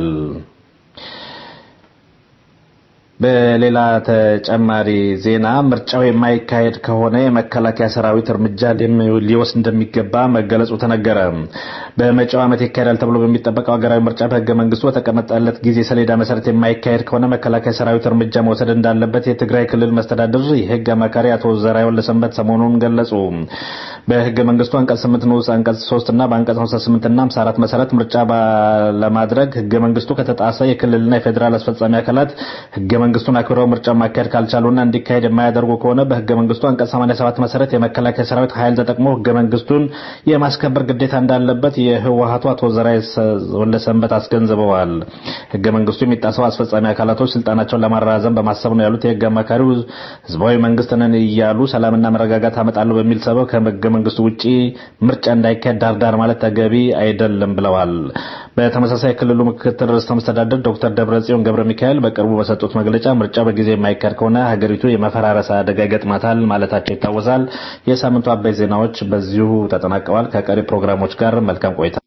በሌላ ተጨማሪ ዜና ምርጫው የማይካሄድ ከሆነ የመከላከያ ሰራዊት እርምጃ ሊወስድ እንደሚገባ መገለጹ ተነገረ። በመጪው ዓመት ይካሄዳል ተብሎ በሚጠበቀው ሀገራዊ ምርጫ በሕገ መንግስቱ በተቀመጠለት ጊዜ ሰሌዳ መሰረት የማይካሄድ ከሆነ መከላከያ ሰራዊት እርምጃ መውሰድ እንዳለበት የትግራይ ክልል መስተዳድር የህግ አማካሪ አቶ ዘርአይ ወልደሰንበት ሰሞኑን ገለጹ። በሕገ መንግስቱ አንቀጽ 8 ንዑስ አንቀጽ 3 እና በአንቀጽ 58 እና 54 መሰረት ምርጫ ለማድረግ ሕገ መንግስቱ ከተጣሰ የክልልና የፌዴራል አስፈጻሚ አካላት ሕገ መንግስቱን አክብረው ምርጫ ማካሄድ ካልቻሉና እንዲካሄድ የማያደርጉ ከሆነ በህገ መንግስቱ አንቀጽ 87 መሰረት የመከላከያ ሰራዊት ኃይል ተጠቅሞ ህገ መንግስቱን የማስከበር ግዴታ እንዳለበት የህወሀቱ አቶ ዘርአይ ወልደሰንበት አስገንዝበዋል። ህገ መንግስቱ የሚጣሰው አስፈጻሚ አካላቶች ስልጣናቸውን ለማራዘም በማሰብ ነው ያሉት የህግ አማካሪው ህዝባዊ መንግስት ነን እያሉ ሰላምና መረጋጋት አመጣለሁ በሚል ሰበብ ከህገ መንግስቱ ውጪ ምርጫ እንዳይካሄድ ዳርዳር ማለት ተገቢ አይደለም ብለዋል። በተመሳሳይ ክልሉ ምክትል ርዕሰ መስተዳድር ዶክተር ደብረጽዮን ገብረ ሚካኤል በቅርቡ በሰጡት መግለጫ ምርጫ በጊዜ የማይካሄድ ከሆነ ሀገሪቱ የመፈራረስ አደጋ ይገጥማታል ማለታቸው ይታወሳል። የሳምንቱ አበይ ዜናዎች በዚሁ ተጠናቀዋል። ከቀሪ ፕሮግራሞች ጋር መልካም ቆይታ።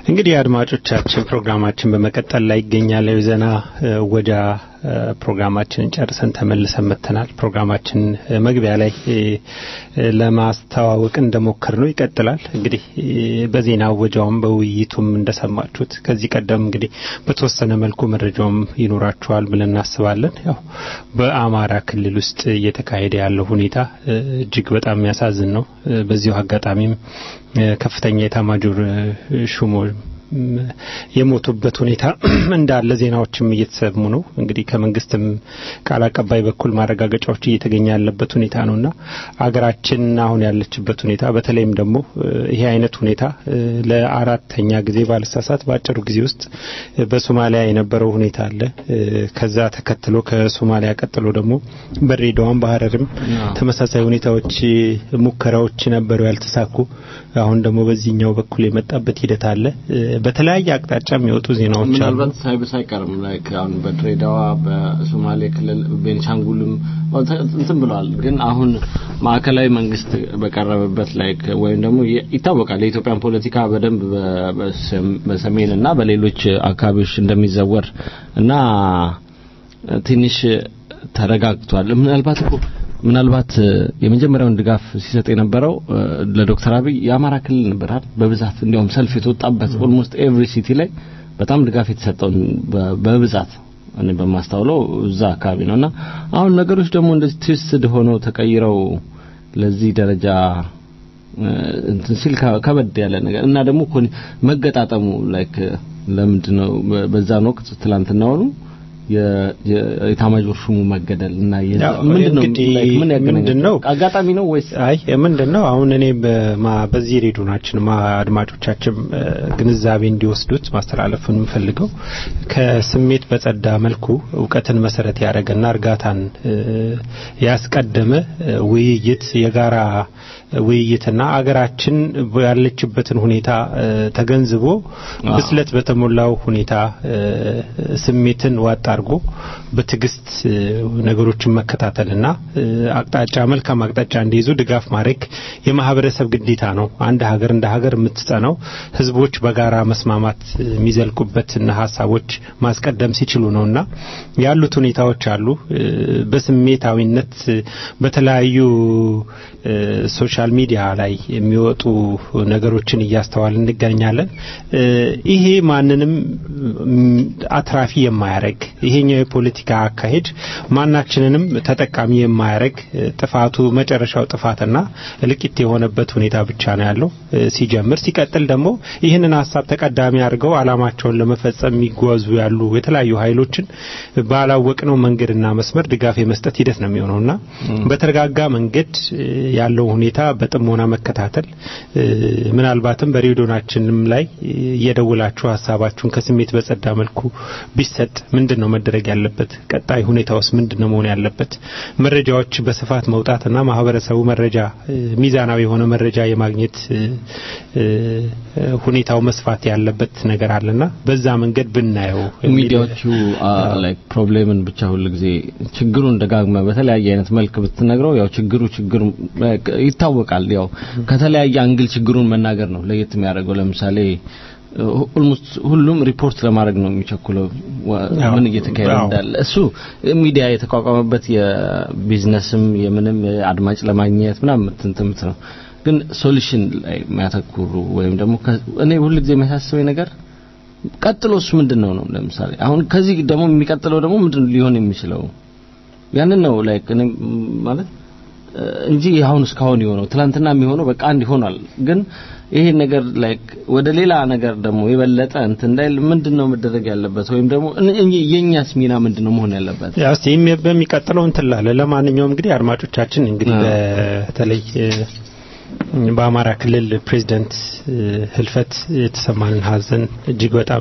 እንግዲህ አድማጮቻችን ፕሮግራማችን በመቀጠል ላይ ይገኛል። የዜና ወጃ ፕሮግራማችንን ጨርሰን ተመልሰን መጥተናል። ፕሮግራማችን መግቢያ ላይ ለማስተዋወቅ እንደሞከር ነው ይቀጥላል። እንግዲህ በዜና ወጃውም በውይይቱም እንደሰማችሁት ከዚህ ቀደም እንግዲህ በተወሰነ መልኩ መረጃውም ይኖራችኋል ብለን እናስባለን። ያው በአማራ ክልል ውስጥ እየተካሄደ ያለው ሁኔታ እጅግ በጣም የሚያሳዝን ነው። በዚሁ አጋጣሚም ከፍተኛ የኤታማዦር ሹሞ የሞቱበት ሁኔታ እንዳለ ዜናዎችም እየተሰሙ ነው። እንግዲህ ከመንግስትም ቃል አቀባይ በኩል ማረጋገጫዎች እየተገኘ ያለበት ሁኔታ ነውና አገራችን አሁን ያለችበት ሁኔታ በተለይም ደግሞ ይሄ አይነት ሁኔታ ለአራተኛ ጊዜ ባልሳሳት በአጭሩ ጊዜ ውስጥ በሶማሊያ የነበረው ሁኔታ አለ። ከዛ ተከትሎ ከሶማሊያ ቀጥሎ ደግሞ በድሬዳዋም በሀረርም ተመሳሳይ ሁኔታዎች ሙከራዎች ነበሩ ያልተሳኩ። አሁን ደግሞ በዚህኛው በኩል የመጣበት ሂደት አለ። በተለያየ አቅጣጫ የሚወጡ ዜናዎች አሉ። ምናልባት ሳይብስ አይቀርም ላይክ አሁን በድሬዳዋ በሶማሌ ክልል ቤንሻንጉልም እንትን ብለዋል። ግን አሁን ማዕከላዊ መንግስት በቀረበበት ላይክ ወይም ደግሞ ይታወቃል የኢትዮጵያን ፖለቲካ በደንብ በሰሜን እና በሌሎች አካባቢዎች እንደሚዘወር እና ትንሽ ተረጋግቷል። ምናልባት እኮ ምናልባት የመጀመሪያውን ድጋፍ ሲሰጥ የነበረው ለዶክተር አብይ የአማራ ክልል ነበር አይደል? በብዛት እንዲያውም ሰልፍ የተወጣበት ኦልሞስት ኤቭሪ ሲቲ ላይ በጣም ድጋፍ የተሰጠው በብዛት እኔ በማስታውለው እዛ አካባቢ ነውና አሁን ነገሮች ደግሞ እንደዚህ ትዊስትድ ሆነው ተቀይረው ለዚህ ደረጃ እንትን ሲል ከበድ ያለ ነገር እና ደግሞ መገጣጠሙ ላይክ ለምንድን ነው በዛን ወቅት ትላንትና ሆኑ የኢታማዦር ሹሙ መገደል እና ምንድን ነው አጋጣሚ ነው ወይስ አይ ምንድን ነው አሁን እኔ በዚህ ሬዲዮናችን አድማጮቻችን ግንዛቤ እንዲወስዱት ማስተላለፍን የምፈልገው ከስሜት በጸዳ መልኩ እውቀትን መሰረት ያደረገና እርጋታን ያስቀደመ ውይይት የጋራ ውይይትና አገራችን ያለችበትን ሁኔታ ተገንዝቦ ብስለት በተሞላው ሁኔታ ስሜትን ዋጥ አድርጎ በትዕግስት ነገሮችን መከታተልና አቅጣጫ መልካም አቅጣጫ እንዲይዙ ድጋፍ ማድረግ የማህበረሰብ ግዴታ ነው። አንድ ሀገር እንደ ሀገር የምትጸናው ህዝቦች በጋራ መስማማት የሚዘልቁበትና ሀሳቦች ማስቀደም ሲችሉ ነውና ያሉት ሁኔታዎች አሉ። በስሜታዊነት በተለያዩ ሶሻል ሚዲያ ላይ የሚወጡ ነገሮችን እያስተዋል እንገኛለን። ይሄ ማንንም አትራፊ የማያደርግ ይሄኛው የፖለቲካ አካሄድ ማናችንንም ተጠቃሚ የማያደርግ ጥፋቱ መጨረሻው ጥፋትና እልቂት የሆነበት ሁኔታ ብቻ ነው ያለው ሲጀምር። ሲቀጥል ደግሞ ይህንን ሀሳብ ተቀዳሚ አድርገው አላማቸውን ለመፈጸም የሚጓዙ ያሉ የተለያዩ ኃይሎችን ባላወቅነው መንገድና መስመር ድጋፍ የመስጠት ሂደት ነው የሚሆነውና በተረጋጋ መንገድ ያለው ሁኔታ በጥሞና መከታተል ምናልባትም በሬዲዮናችንም ላይ እየደውላችሁ ሀሳባችሁን ከስሜት በጸዳ መልኩ ቢሰጥ ምንድን ነው መደረግ ያለበት? ቀጣይ ሁኔታውስ ምንድን ነው መሆን ያለበት? መረጃዎች በስፋት መውጣትና ማህበረሰቡ መረጃ ሚዛናዊ የሆነ መረጃ የማግኘት ሁኔታው መስፋት ያለበት ነገር አለና በዛ መንገድ ብናየው ሚዲያዎቹ ላይክ ፕሮብሌምን ብቻ ሁሉ ጊዜ ችግሩን ደጋግመ በተለያየ አይነት መልክ ብትነግረው ያው ችግሩ ችግሩ ይታወቃል። ያው ከተለያየ አንግል ችግሩን መናገር ነው ለየት የሚያደርገው። ለምሳሌ ኦልሞስት ሁሉም ሪፖርት ለማድረግ ነው የሚቸኩለው ምን እየተካሄደ እንዳለ። እሱ ሚዲያ የተቋቋመበት የቢዝነስም የምንም አድማጭ ለማግኘት ምናምን ትንትምት ነው። ግን ሶሉሽን ላይ የሚያተኩሩ ወይም ደግሞ እኔ ሁሉ ጊዜ የሚያሳስበኝ ነገር ቀጥሎስ ምንድን ነው ነው። ለምሳሌ አሁን ከዚህ ደግሞ የሚቀጥለው ደግሞ ምንድን ሊሆን የሚችለው ያንን ነው ላይክ እኔ ማለት እንጂ አሁን እስካሁን የሆነው ትላንትና የሚሆነው በቃ አንድ ይሆናል። ግን ይሄ ነገር ላይክ ወደ ሌላ ነገር ደግሞ የበለጠ እንትን እንዳይል ምንድነው መደረግ ያለበት ወይም ደግሞ የኛስ ሚና ምንድነው መሆን ያለበት? ያው እስቲ በሚቀጥለው እንትን ላለ ለማንኛውም እንግዲህ አድማጮቻችን እንግዲህ በተለይ በአማራ ክልል ፕሬዚደንት ህልፈት የተሰማንን ሀዘን እጅግ በጣም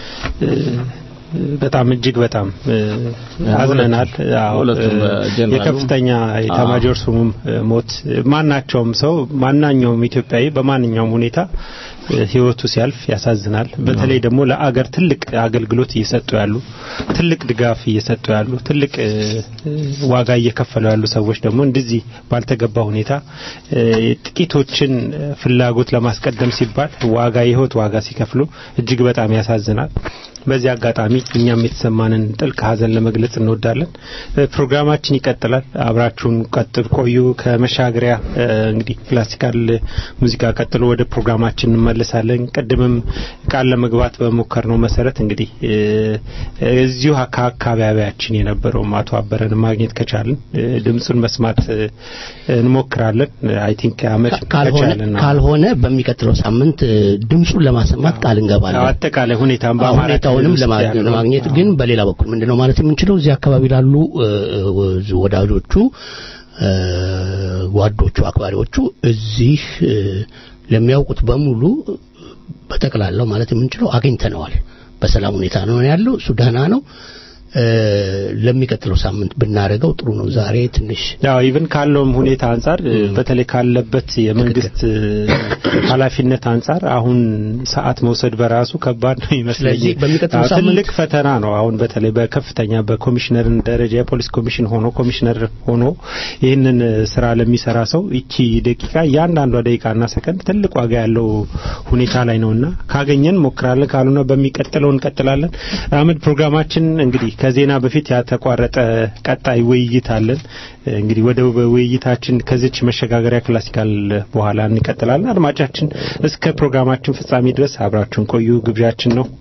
በጣም እጅግ በጣም አዝነናል። የከፍተኛ የኤታማዦር ሹሙም ሞት ማናቸውም ሰው ማናኛውም ኢትዮጵያዊ በማንኛውም ሁኔታ ህይወቱ ሲያልፍ ያሳዝናል። በተለይ ደግሞ ለአገር ትልቅ አገልግሎት እየሰጡ ያሉ ትልቅ ድጋፍ እየሰጡ ያሉ ትልቅ እ፣ እ፣ ዋጋ እየከፈሉ ያሉ ሰዎች ደግሞ እንደዚህ ባልተገባ ሁኔታ እ፣ ጥቂቶችን እ፣ ፍላጎት ለማስቀደም ሲባል ዋጋ የህይወት ዋጋ ሲከፍሉ እጅግ በጣም ያሳዝናል። በዚህ አጋጣሚ እኛም የተሰማንን ጥልቅ ሐዘን ለመግለጽ እንወዳለን። እ፣ ፕሮግራማችን ይቀጥላል። አብራችሁን ቀጥል ቆዩ። ከመሻገሪያ እ፣ እንግዲህ ክላሲካል ሙዚቃ ቀጥሎ ወደ ፕሮግራማችን እንመለሳለን። ቅድምም ቃል ለመግባት በሞከርነው መሰረት እንግዲህ እ፣ እዚሁ ከአካባቢያችን የነበረውም አቶ አበረን ማግኘት ከቻልን እ፣ ድምፁን መስማት እ፣ እንሞክራለን። አይ ቲንክ አመት ካልሆነ ከቻልን ነው። ካልሆነ በሚቀጥለው ሳምንት እ፣ ድምፁን ለማሰማት ቃል እንገባለን። አጠቃላይ ሁኔታም አዎ፣ በአማራ ሁኔታውንም ክልል ውስጥ ለማ- ያለው- ለማግኘት ግን በሌላ በኩል ምንድነው ማለት የምንችለው እዚህ አካባቢ ላሉ እ፣ እ፣ ወዳጆቹ እ፣ ጓዶቹ፣ አክባሪዎቹ እዚህ እ፣ ለሚያውቁት በሙሉ በጠቅላላው ማለት የምንችለው አግኝተነዋል። በሰላም ሁኔታ ነው ያለው። እሱ ደህና ነው። እ፣ ለሚቀጥለው ሳምንት ብናደርገው ጥሩ ነው። ዛሬ ትንሽ ያው ኢቭን ካለውም ሁኔታ አንጻር እ፣ በተለይ ካለበት የመንግስት እ፣ ኃላፊነት አንጻር አሁን ሰዓት መውሰድ በራሱ ከባድ ነው ይመስለኝ። ስለዚህ በሚቀጥለው አዎ፣ ሳምንት- ትልቅ ፈተና ነው። አሁን በተለይ በከፍተኛ በኮሚሽነር ደረጃ የፖሊስ ኮሚሽን ሆኖ ኮሚሽነር ሆኖ ይህንን እ፣ ስራ ለሚሰራ ሰው ይቺ ደቂቃ እያንዳንዷ ደቂቃና ሰከንድ ትልቅ ዋጋ ያለው ሁኔታ ላይ ነውና ካገኘን ሞክራለን፣ ካልሆነ በሚቀጥለው እንቀጥላለን። አመድ ፕሮግራማችን እንግዲህ ከዜና በፊት ያተቋረጠ ቀጣይ ውይይት አለን። እንግዲህ ወደ ውይይታችን ከዚች መሸጋገሪያ ክላሲካል በኋላ እንቀጥላለን። አድማጫችን እስከ ፕሮግራማችን ፍጻሜ ድረስ አብራችሁን ቆዩ ግብዣችን ነው።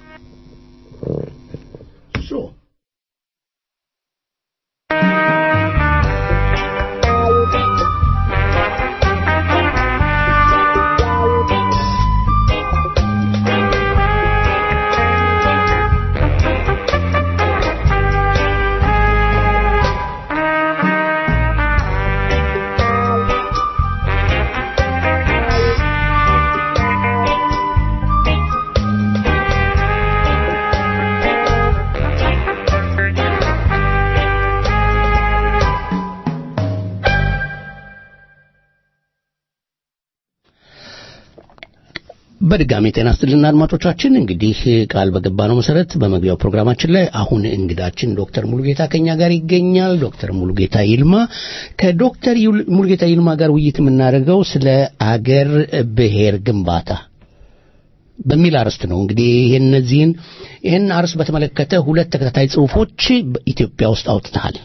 በድጋሚ ጤና ይስጥልን አድማጮቻችን። እንግዲህ ቃል በገባነው መሰረት በመግቢያው ፕሮግራማችን ላይ አሁን እንግዳችን ዶክተር ሙሉጌታ ከኛ ጋር ይገኛል። ዶክተር ሙሉጌታ ይልማ ከዶክተር ይል- ሙሉጌታ ይልማ ጋር ውይይት የምናደርገው ስለ አገር ብሔር ግንባታ በሚል አርዕስት ነው። እንግዲህ ይህን እነዚህን ይህን አርዕስት በተመለከተ ሁለት ተከታታይ ጽሁፎች በኢትዮጵያ ውስጥ አውጥተሃል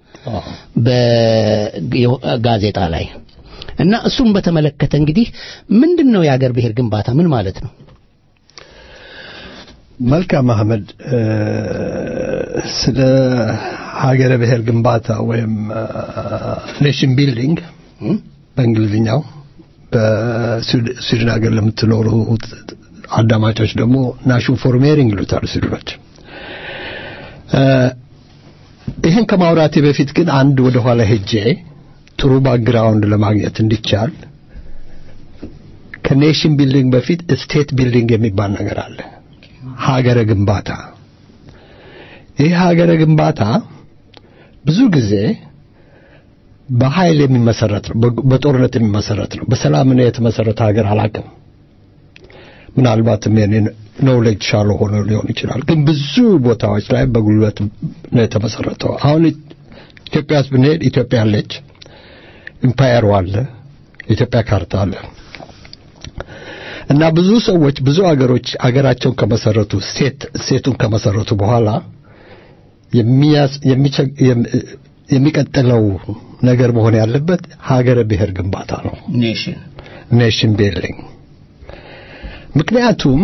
በጋዜጣ ላይ እና እሱም በተመለከተ እንግዲህ ምንድን ነው የአገር ብሔር ግንባታ ምን ማለት ነው? መልካም አህመድ እ፣ ስለ ሀገረ ብሔር ግንባታ ወይም ኔሽን ቢልዲንግ በእንግሊዝኛው በስዊድን ሀገር ለምትኖሩ አዳማጮች ደግሞ ናሽን ፎርሜሪንግ ይሉታል ስዊድኖች። እ፣ ይህን ከማውራቴ በፊት ግን አንድ ወደ ኋላ ሄጄ ጥሩ ባክግራውንድ ለማግኘት እንዲቻል ከኔሽን ቢልዲንግ በፊት ስቴት ቢልዲንግ የሚባል ነገር አለ። ሀገረ ግንባታ። ይህ ሀገረ ግንባታ ብዙ ጊዜ በኃይል የሚመሰረት ነው፣ በ- በጦርነት የሚመሰረት ነው። በሰላም ነው የተመሰረተ ሀገር አላውቅም። ምናልባትም የኔ ኖሌጅ ሻሎ ሆኖ ሊሆን ይችላል። ግን ብዙ ቦታዎች ላይ በጉልበት ነው የተመሰረተው። አሁን ኢትዮጵያ ውስጥ ብንሄድ ኢትዮጵያ አለች፣ ኢምፓየሩ አለ፣ የኢትዮጵያ ካርታ አለ እና ብዙ ሰዎች ብዙ አገሮች አገራቸውን ከመሰረቱ ስቴት ስቴቱን ከመሰረቱ በኋላ የሚያስ- የሚቸ- የም- የሚቀጥለው ነገር መሆን ያለበት ሀገረ ብሔር ግንባታ ነው። ኔሽን ኔሽን ቢልዲንግ ምክንያቱም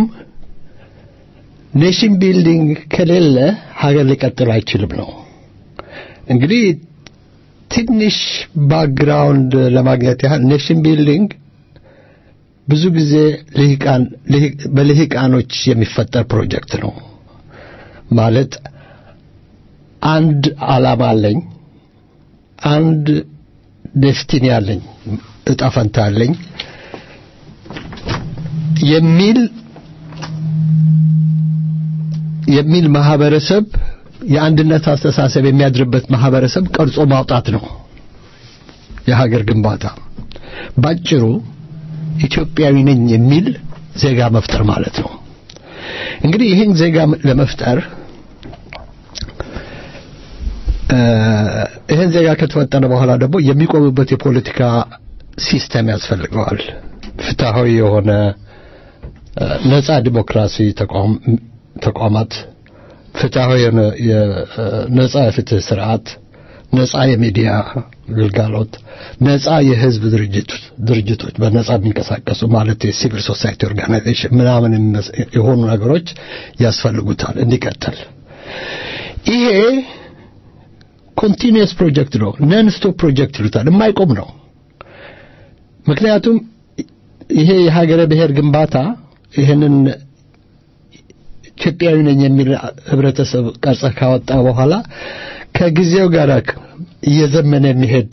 ኔሽን ቢልዲንግ ከሌለ ሀገር ሊቀጥል አይችልም ነው። እንግዲህ ትንሽ ባክግራውንድ ለማግኘት ያህል ኔሽን ቢልዲንግ ብዙ ጊዜ ልሂቃን ልሂ- በልሂቃኖች የሚፈጠር ፕሮጀክት ነው። ማለት አንድ ዓላማ አለኝ፣ አንድ ዴስቲኒ አለኝ፣ እጣ ፈንታ አለኝ የሚል የሚል ማህበረሰብ የአንድነት አስተሳሰብ የሚያድርበት ማህበረሰብ ቀርጾ ማውጣት ነው የሀገር ግንባታ። ባጭሩ ኢትዮጵያዊ ነኝ የሚል ዜጋ መፍጠር ማለት ነው። እንግዲህ ይህን ዜጋ ለመፍጠር እ፣ ይህን ዜጋ ከተፈጠረ በኋላ ደግሞ የሚቆምበት የፖለቲካ ሲስተም ያስፈልገዋል። ፍትሐዊ የሆነ እ፣ ነጻ ዲሞክራሲ ተቋም ተቋማት፣ ፍትሐዊ የሆነ የ- እ፣ ነጻ የፍትህ ስርዓት፣ ነጻ የሚዲያ ግልጋሎት፣ ነጻ የህዝብ ድርጅት ድርጅቶች በነጻ የሚንቀሳቀሱ ማለት የሲቪል ሶሳይቲ ኦርጋናይዜሽን ምናምን የሚመስ- የሆኑ ነገሮች ያስፈልጉታል እንዲቀጥል ይሄ ኮንቲኒየስ ፕሮጀክት ነው። ነን ስቶፕ ፕሮጀክት ይሉታል። የማይቆም ነው። ምክንያቱም ይሄ የሀገረ ብሔር ግንባታ ይህንን ኢትዮጵያዊ ነኝ የሚል ህብረተሰብ ቀርጸ ካወጣ በኋላ ከጊዜው ጋር እየዘመነ የሚሄድ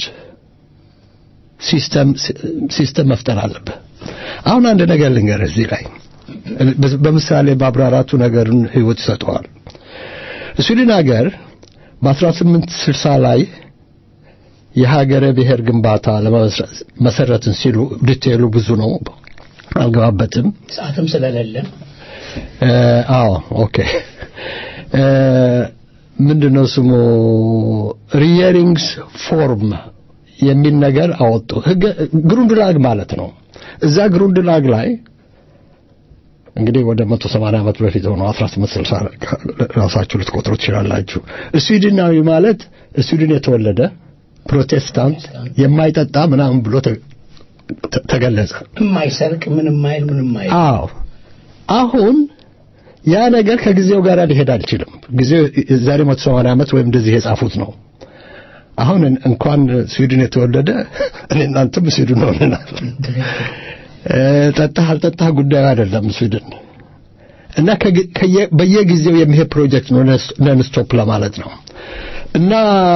ሲስተም ሲስተም መፍጠር አለብህ። አሁን አንድ ነገር ልንገርህ እዚህ ላይ በምሳሌ ማብራራቱ ነገርን ህይወት ይሰጠዋል። ስዊድን ሀገር በ1860 ላይ የሀገረ ብሔር ግንባታ ለመሰረትን ሲሉ ዲቴሉ ብዙ ነው፣ አልገባበትም። ሰዓትም ስለሌለ እ፣ አዎ ኦኬ እ፣ ምንድነው ስሙ ሪየሪንግስ ፎርም የሚል ነገር አወጡ። ህገ ግሩንድላግ ማለት ነው። እዛ ግሩንድላግ ላይ እንግዲህ ወደ 180 ዓመት በፊት ሆኖ 1860 ራሳችሁ ልትቆጥሩ ትችላላችሁ። ስዊድናዊ ማለት ስዊድን የተወለደ ፕሮቴስታንት የማይጠጣ ምናምን ብሎ ተ- ተ- ተገለጸ። የማይሰርቅ ምንም ማይል ምንም ማይል አዎ አሁን ያ ነገር ከጊዜው ጋር ሊሄድ አልችልም። ጊዜው ዛሬ 180 ዓመት ወይም እንደዚህ የጻፉት ነው። አሁን እንኳን ስዊድን የተወለደ እኔ እናንተም ስዊድን ሆነናል። እ፣ ጠጣህ አልጠጣህ ጉዳዩ አይደለም ስዊድን እና ከጊ- ከየ- በየጊዜው የሚሄድ ፕሮጀክት ነው ነን ስቶፕ ለማለት ነው እና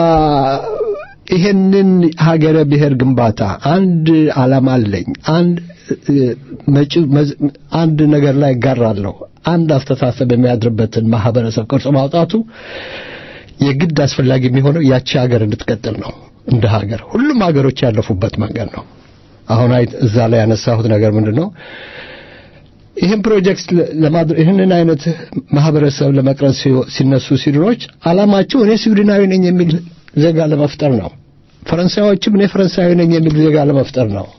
ይሄንን ሀገረ ብሔር ግንባታ አንድ ዓላማ አለኝ አንድ እ፣ መጪው መዝ- አንድ ነገር ላይ እጋራለሁ አንድ አስተሳሰብ የሚያድርበትን ማህበረሰብ ቅርጽ ማውጣቱ የግድ አስፈላጊ የሚሆነው ያቺ ሀገር እንድትቀጥል ነው እንደ ሀገር ሁሉም ሀገሮች ያለፉበት መንገድ ነው አሁን አይ እዛ ላይ ያነሳሁት ነገር ምንድነው ይህን ፕሮጀክት ለማድረግ ይህንን አይነት ማህበረሰብ ለመቅረጽ ሲወ- ሲነሱ ስዊድኖች አላማቸው እኔ ስዊድናዊ ነኝ የሚል ዜጋ ለመፍጠር ነው ፈረንሳዮችም እኔ ፈረንሳዊ ነኝ የሚል ዜጋ ለመፍጠር ነው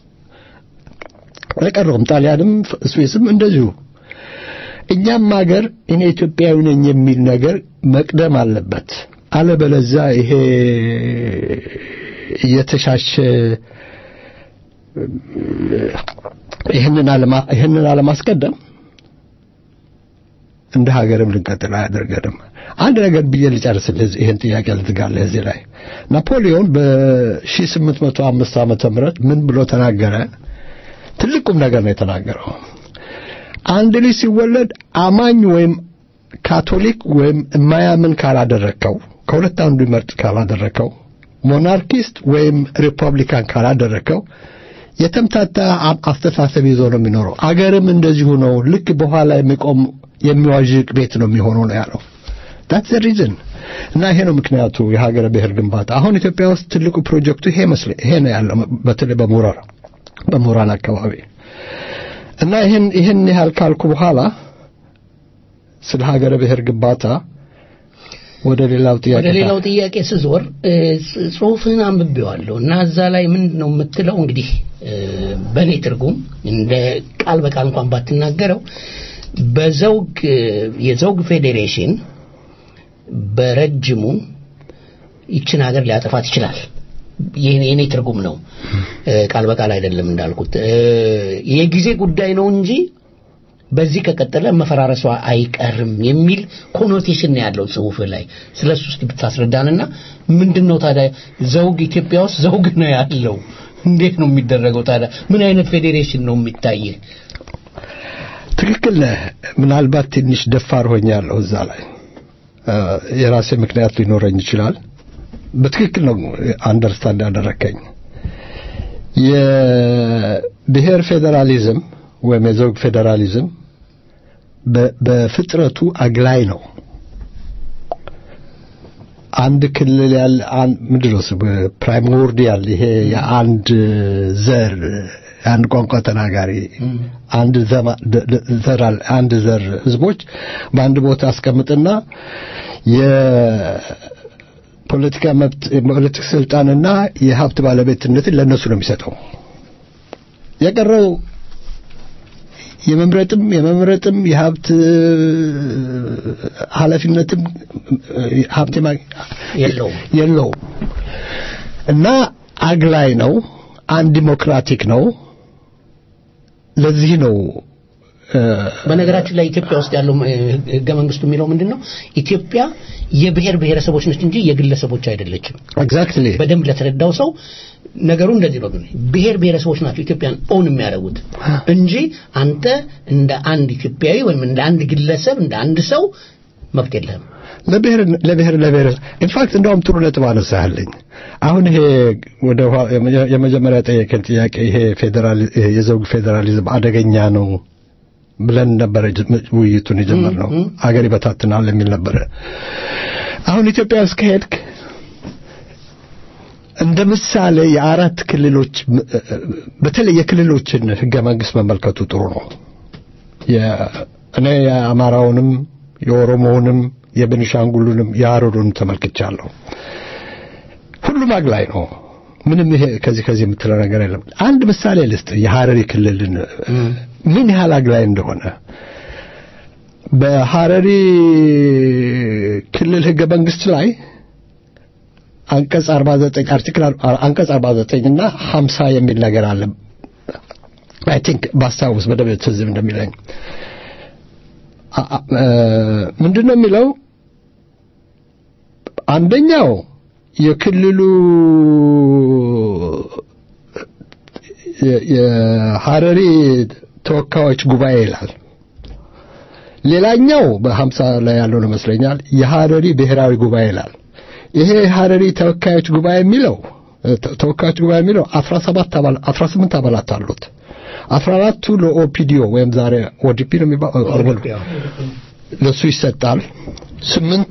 የቀረውም ጣሊያንም ስዊስም እንደዚሁ እኛም ሀገር እኔ ኢትዮጵያዊ ነኝ የሚል ነገር መቅደም አለበት አለበለዛ ይሄ እየተሻሸ ይህንን አለማ ይህንን አለማስቀደም እንደ ሀገርም ልንቀጥል አያደርገንም። አንድ ነገር ብዬ ልጨርስልህ፣ ይህን ጥያቄ ልትጋለህ እዚህ ላይ ናፖሊዮን በ1805 ዓመተ ምህረት ምን ብሎ ተናገረ? ትልቁም ነገር ነው የተናገረው። አንድ ልጅ ሲወለድ አማኝ ወይም ካቶሊክ ወይም የማያምን ካላደረከው ከሁለት አንዱ ይመርጥ ካላደረከው ሞናርኪስት ወይም ሪፐብሊካን ካላደረከው የተምታታ አ- አስተሳሰብ ይዞ ነው የሚኖረው። አገርም እንደዚሁ ነው። ልክ በኋላ የሚቆም የሚዋዥቅ ቤት ነው የሚሆነው ነው ያለው። that's the reason እና ይሄ ነው ምክንያቱ የሀገረ ብሔር ግንባታ። አሁን ኢትዮጵያ ውስጥ ትልቁ ፕሮጀክቱ ይሄ መስለ ይሄ ነው ያለው በተለይ በምሁራን በምሁራን አካባቢ እና ይህን ይህን ያህል ካልኩ በኋላ ስለ ሀገረ ብሔር ግንባታ ወደ ሌላው ጥያቄ ወደ ሌላው ጥያቄ ስዞር እ፣ ጽ- ጽሁፍህን አንብቤዋለሁ እና እዛ ላይ ምንድን ነው የምትለው እንግዲህ እ፣ በእኔ ትርጉም እንደ ቃል በቃል እንኳን ባትናገረው በዘውግ እ፣ የዘውግ ፌዴሬሽን በረጅሙ ይችን ሀገር ሊያጠፋት ይችላል የኔ የኔ ትርጉም ነው እ፣ ቃል በቃል አይደለም እንዳልኩት እ፣ የጊዜ ጉዳይ ነው እንጂ በዚህ ከቀጠለ መፈራረሷ አይቀርም የሚል ኮኖቴሽን ነው ያለው ጽሁፍ ላይ ስለ እሱ እስኪ ብታስረዳንና ምንድን ነው ታዲያ ዘውግ ኢትዮጵያ ውስጥ ዘውግ ነው ያለው እንዴት ነው የሚደረገው ታዲያ ምን አይነት ፌዴሬሽን ነው የሚታይህ ትክክል ነህ። ምናልባት ትንሽ ደፋር ሆኛለሁ እዛ ላይ እ፣ የራሴ ምክንያት ሊኖረኝ ይችላል። በትክክል ነው አንደርስታንድ ያደረከኝ። የብሔር ፌዴራሊዝም ወይም የዘውግ ፌዴራሊዝም በ- በፍጥረቱ አግላይ ነው። አንድ ክልል ያለ አንድ ምንድን ነው ስሙ ፕራይሞርዲያል ይሄ የአንድ ዘር የአንድ ቋንቋ ተናጋሪ አንድ ዘማ- ደ- ደ- ዘር አለ- አንድ ዘር ህዝቦች በአንድ ቦታ አስቀምጥና የፖለቲካ መብት የፖለቲካ ስልጣንና የሀብት ባለቤትነትን ለእነሱ ነው የሚሰጠው። የቀረው የመምረጥም የመምረጥም የሀብት ኃላፊነትም ሀብት የማ- የለውም። የለውም እና አግላይ ነው። አንድ ዲሞክራቲክ ነው። ለዚህ ነው እ፣ በነገራችን ላይ ኢትዮጵያ ውስጥ ያለው እ፣ ህገ መንግስቱ የሚለው ምንድን ነው? ኢትዮጵያ የብሔር ብሔረሰቦች ነች እንጂ የግለሰቦች አይደለችም። ኤግዛክትሊ በደንብ ለተረዳው ሰው ነገሩ እንደዚህ ነው። ግን ብሔር ብሔረሰቦች ናቸው ኢትዮጵያን ኦን የሚያደርጉት እንጂ አንተ እንደ አንድ ኢትዮጵያዊ ወይም እንደ አንድ ግለሰብ እንደ አንድ ሰው መብት የለህም። ለብሔር ለብሔር ለብሔር ኢንፋክት እንደውም ጥሩ ነጥብ አነሳህልኝ። አሁን ይሄ ወደ ኋ- የመጀ- የመጀመሪያ ጠየቀን ጥያቄ ይሄ ፌዴራል ይሄ የዘውግ ፌዴራሊዝም አደገኛ ነው ብለን ነበረ ጅ- ውይይቱን የጀመርነው። አገር ይበታትናል የሚል ነበረ። አሁን ኢትዮጵያ ውስጥ ከሄድክ እንደ ምሳሌ የአራት ክልሎች ም- በተለይ የክልሎችን ህገ መንግስት መመልከቱ ጥሩ ነው። የ- እኔ የአማራውንም የኦሮሞውንም የቤኒሻንጉሉንም የሀረሩንም ተመልክቻለሁ። ሁሉም አግላይ ነው። ምንም ይሄ ከዚህ ከዚህ የምትለው ነገር የለም። አንድ ምሳሌ ልስጥ፣ የሀረሪ ክልልን ምን ያህል አግላይ እንደሆነ በሀረሪ ክልል ህገ መንግስት ላይ አንቀጽ 49 አርቲክል አንቀጽ 49 እና 50 የሚል ነገር አለ። አይ ቲንክ ባስታውስ በደንብ ትዝ እንደሚለኝ አ- አ- እ፣ ምንድን ነው የሚለው አንደኛው የክልሉ የ- የሀረሪ ተወካዮች ጉባኤ ይላል። ሌላኛው በሀምሳ ላይ ያለው ነው ይመስለኛል የሀረሪ ብሔራዊ ጉባኤ ይላል። ይሄ የሀረሪ ተወካዮች ጉባኤ የሚለው ተ- ተወካዮች ጉባኤ የሚለው 17 አባል 18 አባላት አሉት። 14ቱ ለኦፒዲዮ ወይም ዛሬ ኦዲፒ ነው የሚባለው ለሱ ይሰጣል። ስምንቱ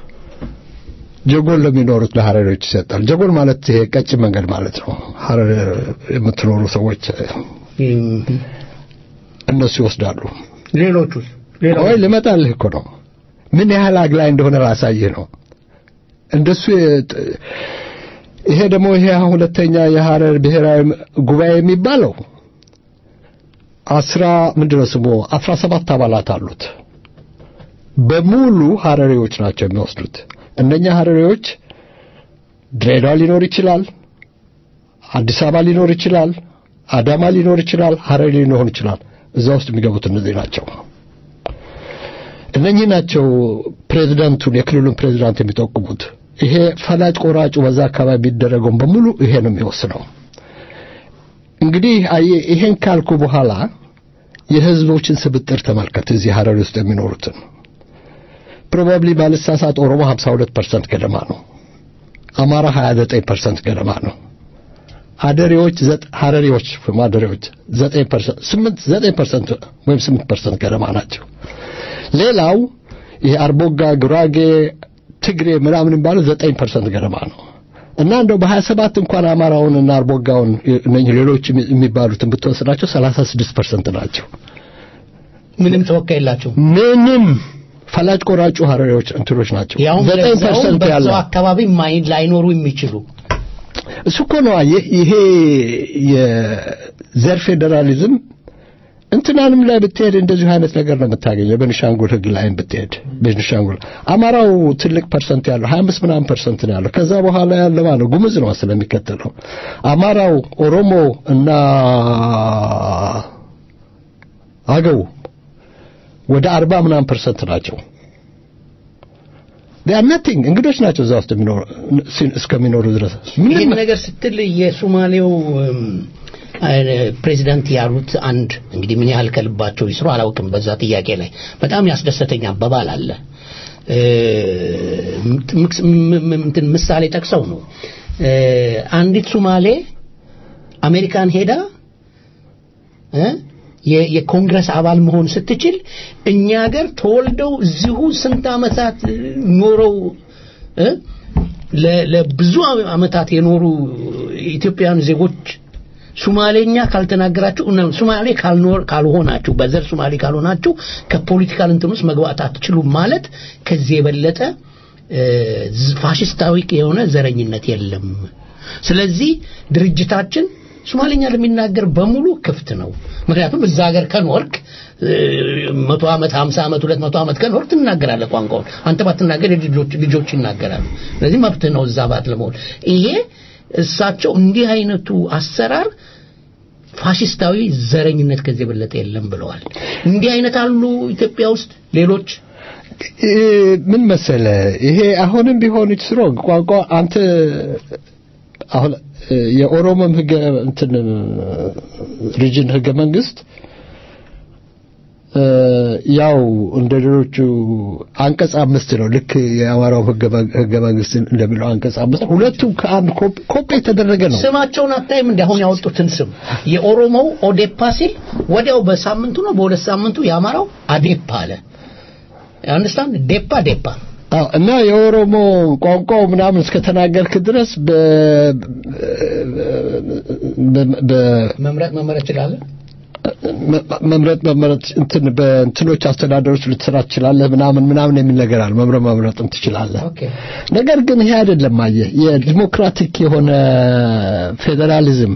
ጀጎል ለሚኖሩት ለሀረሪዎች ይሰጣል። ጀጎል ማለት ይሄ ቀጭን መንገድ ማለት ነው። ሀረር የምትኖሩ ሰዎች እነሱ ይወስዳሉ። ሌሎቹስ ወይ ልመጣልህ እኮ ነው። ምን ያህል አግላይ እንደሆነ ላሳይህ ነው። እንደሱ የጥ- ይሄ ደግሞ ይሄ አሁን ሁለተኛ የሀረር ብሔራዊ ጉባኤ የሚባለው አስራ ምንድነው ስሙ አስራ ሰባት አባላት አሉት። በሙሉ ሀረሪዎች ናቸው የሚወስዱት። እነኛ ሀረሪዎች ድሬዳዋ ሊኖር ይችላል፣ አዲስ አበባ ሊኖር ይችላል፣ አዳማ ሊኖር ይችላል፣ ሀረሪ ሊኖር ይችላል። እዛ ውስጥ የሚገቡት እነዚህ ናቸው። እነኚህ ናቸው ፕሬዝዳንቱን የክልሉን ፕሬዝዳንት የሚጠቁሙት። ይሄ ፈላጭ ቆራጩ በዛ አካባቢ የሚደረገውን በሙሉ ይሄ ነው የሚወስነው። እንግዲህ አየህ ይሄን ካልኩ በኋላ የህዝቦችን ስብጥር ተመልከት። እዚህ ሀረሪ ውስጥ የሚኖሩትን ፕሮባብሊ ባልሳሳት ኦሮሞ 52% ገደማ ነው። አማራ 29% ገደማ ነው። አደሬዎች ዘጥ ሀረሪዎች ማደሬዎች 9% 8 9% ወይም 8% ገደማ ናቸው። ሌላው ይሄ አርቦጋ፣ ጉራጌ፣ ትግሬ ምናምን የሚባለው 9% ገደማ ነው። እና እንደው በ27 እንኳን አማራውንና አርቦጋውን እነኚህ ሌሎች የሚባሉትን ብትወስዳቸው 36% ናቸው። ምንም ተወካይ የላቸው ምንም ፈላጭ ቆራጩ ሀረሪዎች እንትኖች ናቸው። ያው 9% ያለው በዛው አካባቢ ማይ ላይኖሩ የሚችሉ እሱ እኮ ነው አየህ፣ ይሄ የዘር ፌዴራሊዝም እንትናንም ላይ ብትሄድ እንደዚሁ አይነት ነገር ነው የምታገኘው። በቤኒሻንጉል ህግ ላይም ብትሄድ ቤኒሻንጉል አማራው ትልቅ ፐርሰንት ያለው 25 ምናምን ፐርሰንት ነው ያለው። ከዛ በኋላ ያለ ማለት ነው ጉምዝ ነው ስለሚከተለው አማራው፣ ኦሮሞ እና አገው ወደ 40 ምናምን ፐርሰንት ናቸው። ዲያ ናቲንግ እንግዶች ናቸው እዛ ውስጥ የሚኖሩ እስከሚኖሩ ድረስ ይህን ነገር ስትል የሶማሌው እም፣ አይ- ፕሬዚዳንት ያሉት አንድ እንግዲህ ምን ያህል ከልባቸው ይስሩ አላውቅም። በዛ ጥያቄ ላይ በጣም ያስደሰተኝ አባባል አለ። እ፣ ምክስ- ም- ም- እንትን ምሳሌ ጠቅሰው ነው እ፣ አንዲት ሶማሌ አሜሪካን ሄዳ እ፣ የ- የኮንግረስ አባል መሆን ስትችል እኛ ሀገር ተወልደው እዚሁ ስንት ዓመታት እ፣ ኖረው እ፣ ለ- ለብዙ ዓመታት የኖሩ ኢትዮጵያውያን ዜጎች ሱማሌኛ ካልተናገራችሁ ነው ሱማሌ ካልኖር ካልሆናችሁ በዘር ሱማሌ ካልሆናችሁ ከፖለቲካል እንትን ውስጥ መግባት አትችሉም ማለት ከዚህ የበለጠ እ፣ ዝ- ፋሽስታዊ የሆነ ዘረኝነት የለም። ስለዚህ ድርጅታችን ሶማሌኛ ለሚናገር በሙሉ ክፍት ነው። ምክንያቱም እዛ ሀገር ከኖርክ እ፣ መቶ ዓመት ሀምሳ ዓመት ሁለት መቶ ዓመት ከኖርክ ትናገራለህ ቋንቋውን። አንተ ባትናገር የልጆች ልጆች ይናገራሉ። ስለዚህ መብትህ ነው እዛ ባት ለመሆን። ይሄ እሳቸው እንዲህ አይነቱ አሰራር ፋሽስታዊ ዘረኝነት ከዚህ የበለጠ የለም ብለዋል። እንዲህ አይነት አሉ ኢትዮጵያ ውስጥ ሌሎች እ፣ ምን መሰለ ይሄ አሁንም ቢሆን ስትሮንግ ቋንቋ አንተ አሁን እ፣ የኦሮሞም ህገ እንትን ሪጅን ህገ መንግስት እ፣ ያው እንደ ሌሎቹ አንቀጽ አምስት ነው። ልክ የአማራው ህገ መ- ህገ መንግስት እንደሚለው አንቀጽ አምስት ነው። ሁለቱም ከአንድ ኮፒ- ኮፒ የተደረገ ነው። ስማቸውን አታይም እንዲ አሁን ያወጡትን ስም የኦሮሞው ኦዴፓ ሲል ወዲያው በሳምንቱ ነው በሁለት ሳምንቱ የአማራው አዴፓ አለ አንስታን ዴፓ ዴፓ አዎ እና የኦሮሞ ቋንቋው ምናምን እስከተናገርክ ድረስ በ በ- በ- መምረጥ መመረጥ ትችላለህ መ- መምረጥ መምረጥ እንትን በእንትኖች አስተዳደሮች ልትሰራ ትችላለህ ምናምን ምናምን የሚል ነገር አለ። መምረጥ መምረጥም ትችላለህ። ኦኬ ነገር ግን ይሄ አይደለም። አየህ የዲሞክራቲክ የሆነ ፌዴራሊዝም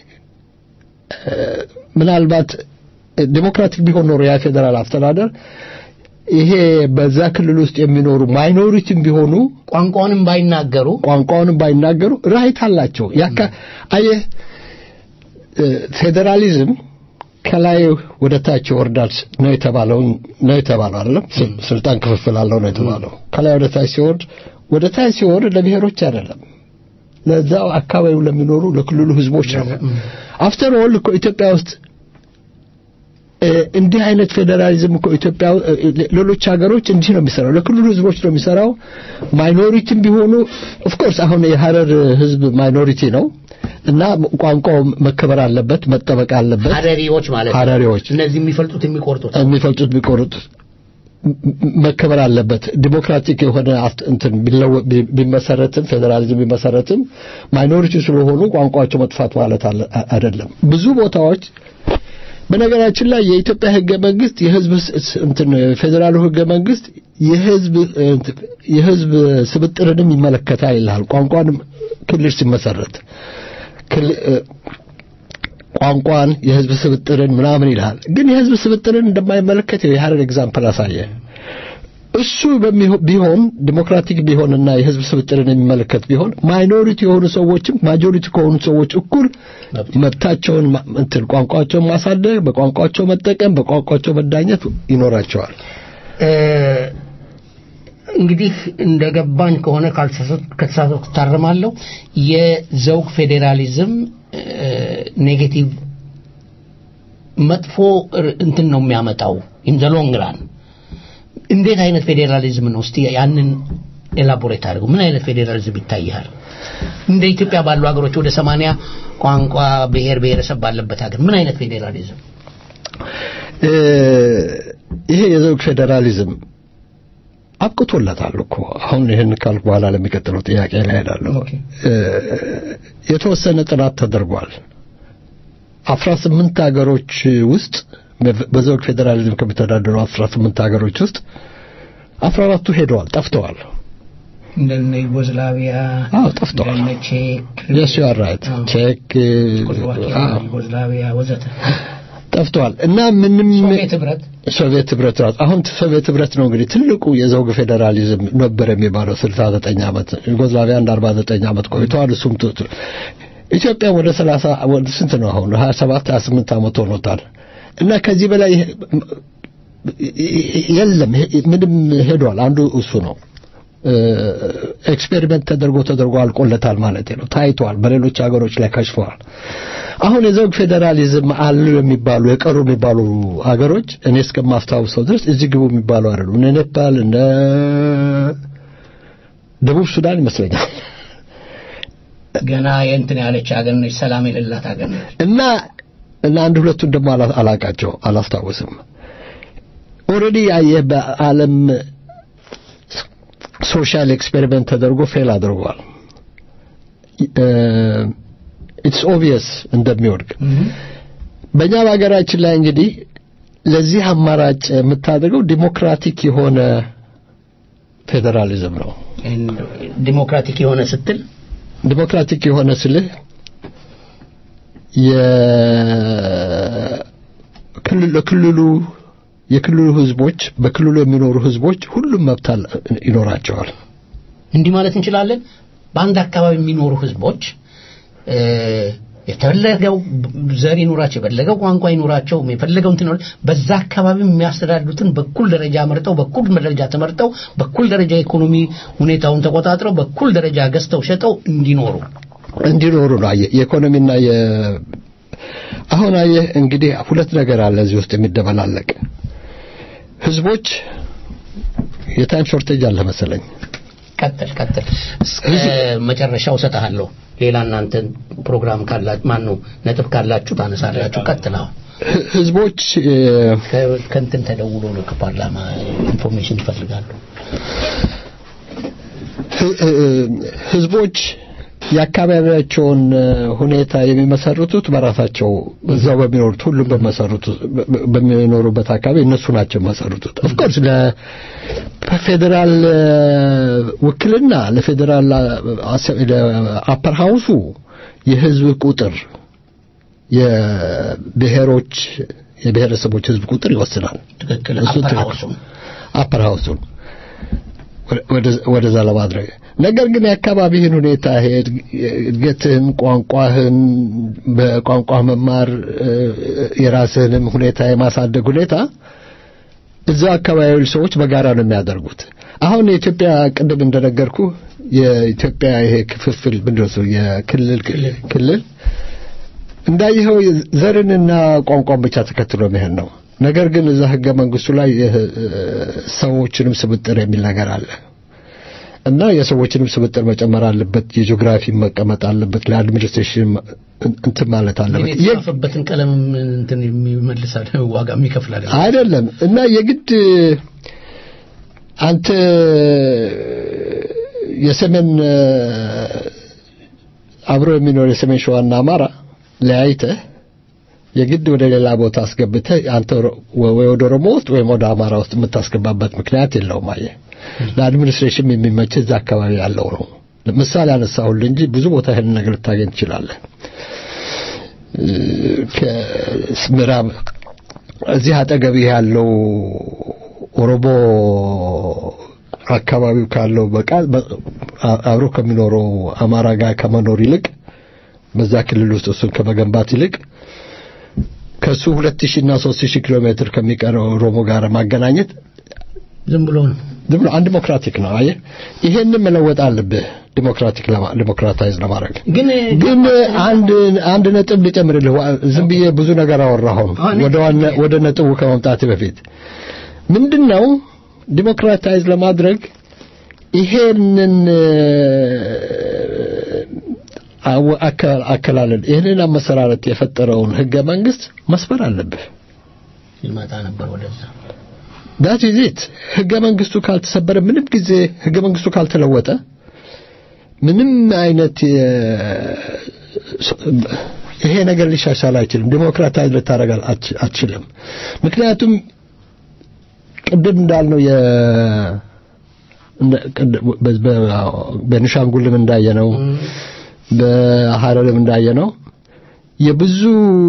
እ፣ ምናልባት ዲሞክራቲክ ቢሆን ኖሮ ያ ፌዴራል አስተዳደር ይሄ በዛ ክልል ውስጥ የሚኖሩ ማይኖሪቲም ቢሆኑ ቋንቋውንም ባይናገሩ ቋንቋውንም ባይናገሩ ራይት አላቸው። ያካ አየህ እ፣ ፌዴራሊዝም ከላይ ወደ ታች ይወርዳል ነው የተባለው ነው የተባለው አይደለም። ስ- ስልጣን ክፍፍል አለው ነው የተባለው። ከላይ ወደ ታች ሲወርድ ወደ ታች ሲወርድ ለብሔሮች አይደለም ለዛው አካባቢው ለሚኖሩ ለክልሉ ህዝቦች ነው። አፍተር ኦል እኮ ኢትዮጵያ ውስጥ እ፣ እንዲህ አይነት ፌዴራሊዝም እኮ ኢትዮጵያ እ፣ ሌሎች ሀገሮች እንዲህ ነው የሚሰራው። ለክልሉ ህዝቦች ነው የሚሰራው። ማይኖሪቲም ቢሆኑ ኦፍ ኮርስ አሁን የሀረር ህዝብ ማይኖሪቲ ነው እና ቋንቋው መከበር አለበት፣ መጠበቅ አለበት። ሀረሪዎች ማለት ነው ሀረሪዎች እነዚህ የሚፈልጡት የሚቆርጡት የሚፈልጡት ቢቆርጡት ም- መከበር አለበት። ዲሞክራቲክ የሆነ አፍት- እንትን ቢለወ- ቢ- ቢመሰረትም ፌዴራሊዝም ቢመሰረትም ማይኖሪቲ ስለሆኑ ቋንቋቸው መጥፋት ማለት አለ- አ- አይደለም። ብዙ ቦታዎች በነገራችን ላይ የኢትዮጵያ ህገ መንግስት የህዝብ ስ- ስ- እንትን ፌዴራሉ ህገ መንግስት የህዝብ እንትን የህዝብ ስብጥርንም ይመለከታል ይልሃል። ቋንቋንም ክልል ሲመሰረት ክል- እ፣ ቋንቋን የህዝብ ስብጥርን ምናምን ይልሃል። ግን የህዝብ ስብጥርን እንደማይመለከት የሀረር ኤግዛምፕል አሳየ። እሱ በሚሆ- ቢሆን ዲሞክራቲክ ቢሆንና የህዝብ ስብጥርን የሚመለከት ቢሆን ማይኖሪቲ የሆኑ ሰዎችም ማጆሪቲ ከሆኑ ሰዎች እኩል መብታቸውን ማ- እንትን ቋንቋቸውን ማሳደግ፣ በቋንቋቸው መጠቀም፣ በቋንቋቸው መዳኘት ይኖራቸዋል። እ፣ እንግዲህ እንደገባኝ ከሆነ ካልተሳሳትኩ ከተሳሳትኩ ታርማለሁ። የዘውግ ፌዴራሊዝም እ፣ ኔጌቲቭ መጥፎ ር- እንትን ነው የሚያመጣው ኢን ዘ ሎንግ ራን። እንዴት አይነት ፌዴራሊዝም ነው? እስቲ ያንን ኤላቦሬት አድርገው። ምን አይነት ፌዴራሊዝም ይታይሃል? እንደ ኢትዮጵያ ባሉ ሀገሮች ወደ ሰማንያ ቋንቋ ብሔር ብሔረሰብ ባለበት ሀገር ምን አይነት ፌዴራሊዝም? እ፣ ይሄ የዘውግ ፌዴራሊዝም አብቅቶለታል እኮ አሁን ይህን ካልኩ በኋላ ለሚቀጥለው ጥያቄ ላይ ሄዳለሁ። ኦኬ። እ፣ የተወሰነ ጥናት ተደርጓል። አስራ ስምንት ሀገሮች ውስጥ በ- በዘውግ ፌዴራሊዝም ከሚተዳደሩ አስራ ስምንት ሀገሮች ውስጥ አስራ አራቱ ሄደዋል፣ ጠፍተዋል። እንደነ ዩጎዝላቪያ አዎ ጠፍተዋል። እንደነ ቼክ የስ ዩ አር ራይት አዎ። ቼክ ቼኮስሎቫኪያ፣ አዎ፣ ዩጎዝላቪያ ወዘተ ጠፍተዋል እና ምንም ሶቪየት ህብረት ሶቪየት ህብረት ራሱ አሁን ሶቪየት ህብረት ነው እንግዲህ ትልቁ የዘውግ ፌዴራሊዝም ነበር የሚባለው 69 ዓመት ዩጎዝላቪያ አንድ 49 ዓመት ቆይተዋል እሱም ቱ- ቱ- ኢትዮጵያ ወደ 30 ወደ ስንት ነው አሁን 27 28 ዓመት ሆኖታል እና ከዚህ በላይ የለም ምንም ሄዷል አንዱ እሱ ነው ኤክስፔሪመንት ተደርጎ ተደርጎ አልቆለታል ማለት ነው ታይቷል በሌሎች ሀገሮች ላይ ከሽፈዋል አሁን የዘውግ ፌዴራሊዝም አሉ የሚባሉ የቀሩ የሚባሉ ሀገሮች እኔ እስከማስታውሰው ድረስ እዚህ ግቡ የሚባሉ አይደሉም እነ ኔፓል እነ ደቡብ ሱዳን ይመስለኛል ገና የእንትን ያለች ሀገር ነች ሰላም የሌላት ሀገር ነች እና እና አንድ ሁለቱን ደግሞ አላ- አላቃቸው አላስታውስም ኦልሬዲ ያየህ በዓለም ሶሻል ኤክስፔሪመንት ተደርጎ ፌል አድርጓል እ፣ ኢትስ ኦብቪየስ እንደሚወድቅ በእኛ በሀገራችን ላይ እንግዲህ ለዚህ አማራጭ የምታደርገው ዲሞክራቲክ የሆነ ፌዴራሊዝም ነው። ዲሞክራቲክ የሆነ ስትል ዲሞክራቲክ የሆነ ስልህ የክልል ለክልሉ የክልሉ ህዝቦች በክልሉ የሚኖሩ ህዝቦች ሁሉም መብት አለ- ይኖራቸዋል። እንዲህ ማለት እንችላለን። በአንድ አካባቢ የሚኖሩ ህዝቦች እ፣ የፈለገው ዘር ይኑራቸው፣ የፈለገው ቋንቋ ይኑራቸው፣ የፈለገው እንትን ይኑር- በዛ አካባቢ የሚያስተዳድሩትን በኩል ደረጃ መርጠው፣ በኩል ደረጃ ተመርጠው፣ በኩል ደረጃ የኢኮኖሚ ሁኔታውን ተቆጣጥረው፣ በኩል ደረጃ ገዝተው ሸጠው እንዲኖሩ እንዲኖሩ ነው። አየህ የኢኮኖሚና የ አሁን አየህ እንግዲህ ሁለት ነገር አለ እዚህ ውስጥ የሚደበላለቅ ህዝቦች የታይም ሾርቴጅ አለ መሰለኝ። ቀጥል ቀጥል እስከ መጨረሻው እሰጥሃለሁ። ሌላ እናንተ ፕሮግራም ካላችሁ ማን ነው ነጥብ ካላችሁ ታነሳላችሁ። ቀጥል። አሁን ህ- ህዝቦች እ፣ ከ- ከእንትን ተደውሎ ነው ከፓርላማ ኢንፎርሜሽን ይፈልጋሉ። ህ- ህ- ህዝቦች የአካባቢያቸውን እ፣ ሁኔታ የሚመሰርቱት በራሳቸው እዛው በሚኖሩት ሁሉም በመሰሩት በ- በሚኖሩበት አካባቢ እነሱ ናቸው የሚመሰርቱት። ኦፍኮርስ ለፌዴራል እ፣ ውክልና ለፌዴራል አፐር ሃውሱ የህዝብ ቁጥር የብሔሮች የብሔረሰቦች ህዝብ ቁጥር ይወስናል። ትክክል። እሱ አፐር ትክክል። ሃውሱም አፐር ሃውሱን ወደ- ወደዛ ለማድረግ ነገር ግን የአካባቢህን ሁኔታ ይሄ እድገትህን፣ ቋንቋህን በቋንቋ መማር እ፣ የራስህንም ሁኔታ የማሳደግ ሁኔታ እዛ አካባቢ ሰዎች በጋራ ነው የሚያደርጉት። አሁን የኢትዮጵያ ቅድም እንደነገርኩ የኢትዮጵያ ይሄ ክፍፍል ምንድን ነው እሱ የክልል ክልል እንዳየኸው ዘርንና ቋንቋን ብቻ ተከትሎ መሄድ ነው። ነገር ግን እዛ ህገ መንግስቱ ላይ የህ- ሰዎችንም ስብጥር የሚል ነገር አለ እና የሰዎችንም ስብጥር መጨመር አለበት። የጂኦግራፊ መቀመጥ አለበት። ለአድሚኒስትሬሽን እንትን ማለት አለበት። እንግዲህ የ- የተጻፈበትን ቀለም እንትን የሚመልሳል ዋጋ የሚከፍል አይደለም። አይደለም እና የግድ አንተ የሰሜን እ፣ አብሮ የሚኖር የሰሜን ሸዋና አማራ ለያይተህ የግድ ወደ ሌላ ቦታ አስገብተህ አንተ ሮ- ወይ ወደ ኦሮሞ ውስጥ ወይም ወደ አማራ ውስጥ የምታስገባበት ምክንያት የለውም። አየህ ለአድሚኒስትሬሽን የሚመች እዛ አካባቢ ያለው ነው። ምሳሌ አነሳሁልህ እንጂ ብዙ ቦታ ይሄን ነገር ልታገኝ ትችላለህ። እ፣ ከምዕራብ እዚህ አጠገብህ ያለው ኦሮሞ አካባቢው ካለው በቃ በ- አ- አብሮ ከሚኖረው አማራ ጋር ከመኖር ይልቅ በዛ ክልል ውስጥ እሱን ከመገንባት ይልቅ ከሱ 2000 እና 3000 ኪሎ ሜትር ከሚቀረው ኦሮሞ ጋር ማገናኘት ዝም ብሎ ነው። ዝም ብሎ አንድ ዲሞክራቲክ ነው። አየህ ይሄንን መለወጥ አለብህ ዲሞክራቲክ ለማ ዲሞክራታይዝ ለማድረግ ግን ግን አንድ አንድ ነጥብ ልጨምርልህ። ዋ- ዝም ብዬ ብዙ ነገር አወራሁ። ወደ ዋና ወደ ነጥቡ ከመምጣት በፊት ምንድነው ዲሞክራታይዝ ለማድረግ ይሄንን አወ- አከ- አከላለል ይህንን አመሰራረት የፈጠረውን ህገ መንግስት መስፈር አለብህ። ይመጣ ነበር ወደዛ ዳት ኢዝ ኢት ህገ መንግስቱ ካልተሰበረ ምንም ጊዜ ህገ መንግስቱ ካልተለወጠ ምንም አይነት የ- ይሄ ነገር ሊሻሻል አይችልም። ዲሞክራታይዝ ልታደርግ አትች- አትችልም። ምክንያቱም ቅድም እንዳልነው የ እንደ- ቅድ- በ- በ- በቤኒሻንጉልም እንዳየነው በሐረርም እንዳየነው የብዙ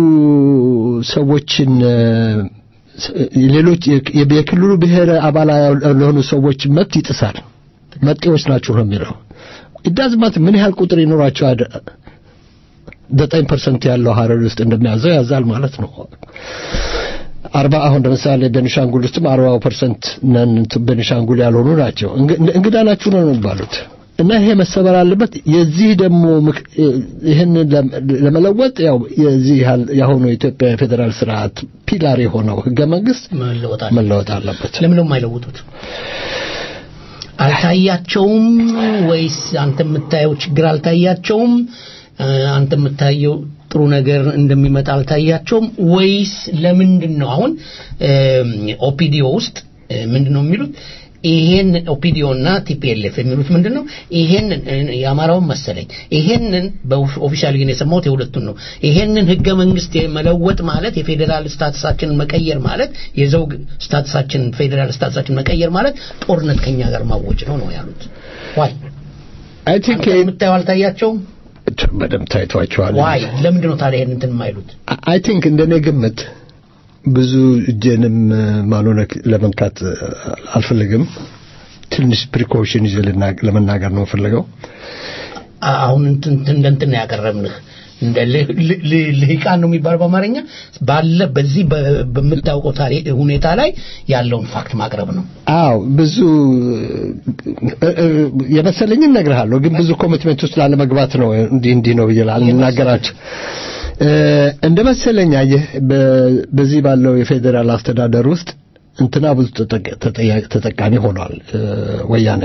ሰዎችን እ፣ ሌሎች የ- የክልሉ ብሔር አባል ለሆኑ ሰዎች መብት ይጥሳል። መጤዎች ናቸው ነው የሚለው ኢዳዝማት ምን ያህል ቁጥር ይኖራቸው አደ- ዘጠኝ ፐርሰንት ያለው ሐረር ውስጥ እንደሚያዘው ያዛል ማለት ነው። አርባ አሁን ለምሳሌ ቤኒሻንጉል ውስጥም አርባ ፐርሰንት ነን እንትን ቤኒሻንጉል ያልሆኑ ናቸው። እንግ- እንግዳ ናችሁ ነው የሚባሉት እና ይሄ መሰበር አለበት። የዚህ ደግሞ ምክ- ይህን ለመለወጥ ያው የዚህ ያህል የአሁኑ የኢትዮጵያ የፌዴራል ስርዓት ፒላር የሆነው ህገ መንግስት መለወጥ አለ። መለወጥ አለበት። ለምን ነው የማይለውጡት? አልታያቸውም ወይስ አንተ የምታየው ችግር አልታያቸውም? እ፣ አንተ የምታየው ጥሩ ነገር እንደሚመጣ አልታያቸውም ወይስ ለምንድን ነው አሁን ኦፒዲዮ ውስጥ እ፣ ምንድን ነው የሚሉት ይሄን ኦፒዲዮና ቲፒኤልኤፍ የሚሉት ምንድን ነው? ይሄንን የአማራውን መሰለኝ ይሄንን በኦፊሻል ግን የሰማሁት የሁለቱን ነው። ይሄንን ህገ መንግስት መለወጥ ማለት የፌዴራል ስታትሳችንን መቀየር ማለት የዘውግ ስታትሳችንን ፌዴራል ስታትሳችንን መቀየር ማለት ጦርነት ከኛ ጋር ማወጭ ነው ነው ያሉት። ዋይ አይ ቲንክ የምታየው አልታያቸውም? በደንብ ታይቷቸዋል። ዋይ ለምንድን ነው ታዲያ ይሄን እንትን የማይሉት? አይ ቲንክ እንደኔ ግምት ብዙ እጄንም ማኖነክ ለመንካት አልፈልግም። ትንሽ ፕሪኮሽን ይዤ ልናገ- ለመናገር ነው የምፈልገው። አሁን እንትን እንደ እንትን ነው ያቀረብንህ እንደ ል- ል- ል- ልሂቃን ነው የሚባለው በአማርኛ ባለ በዚህ በ- በምታውቀው ታሪክ ሁኔታ ላይ ያለውን ፋክት ማቅረብ ነው። አዎ ብዙ እ- እ- የመሰለኝን እነግርሃለሁ፣ ግን ብዙ ኮሚትመንት ውስጥ ላለመግባት ነው እንዲህ እንዲህ ነው ብዬ ልናገራቸው እ፣ እንደ መሰለኝ አየህ በ- በዚህ ባለው የፌዴራል አስተዳደር ውስጥ እንትና ብዙ ተጠቅ- ተጠያ- ተጠቃሚ ሆኗል እ፣ ወያኔ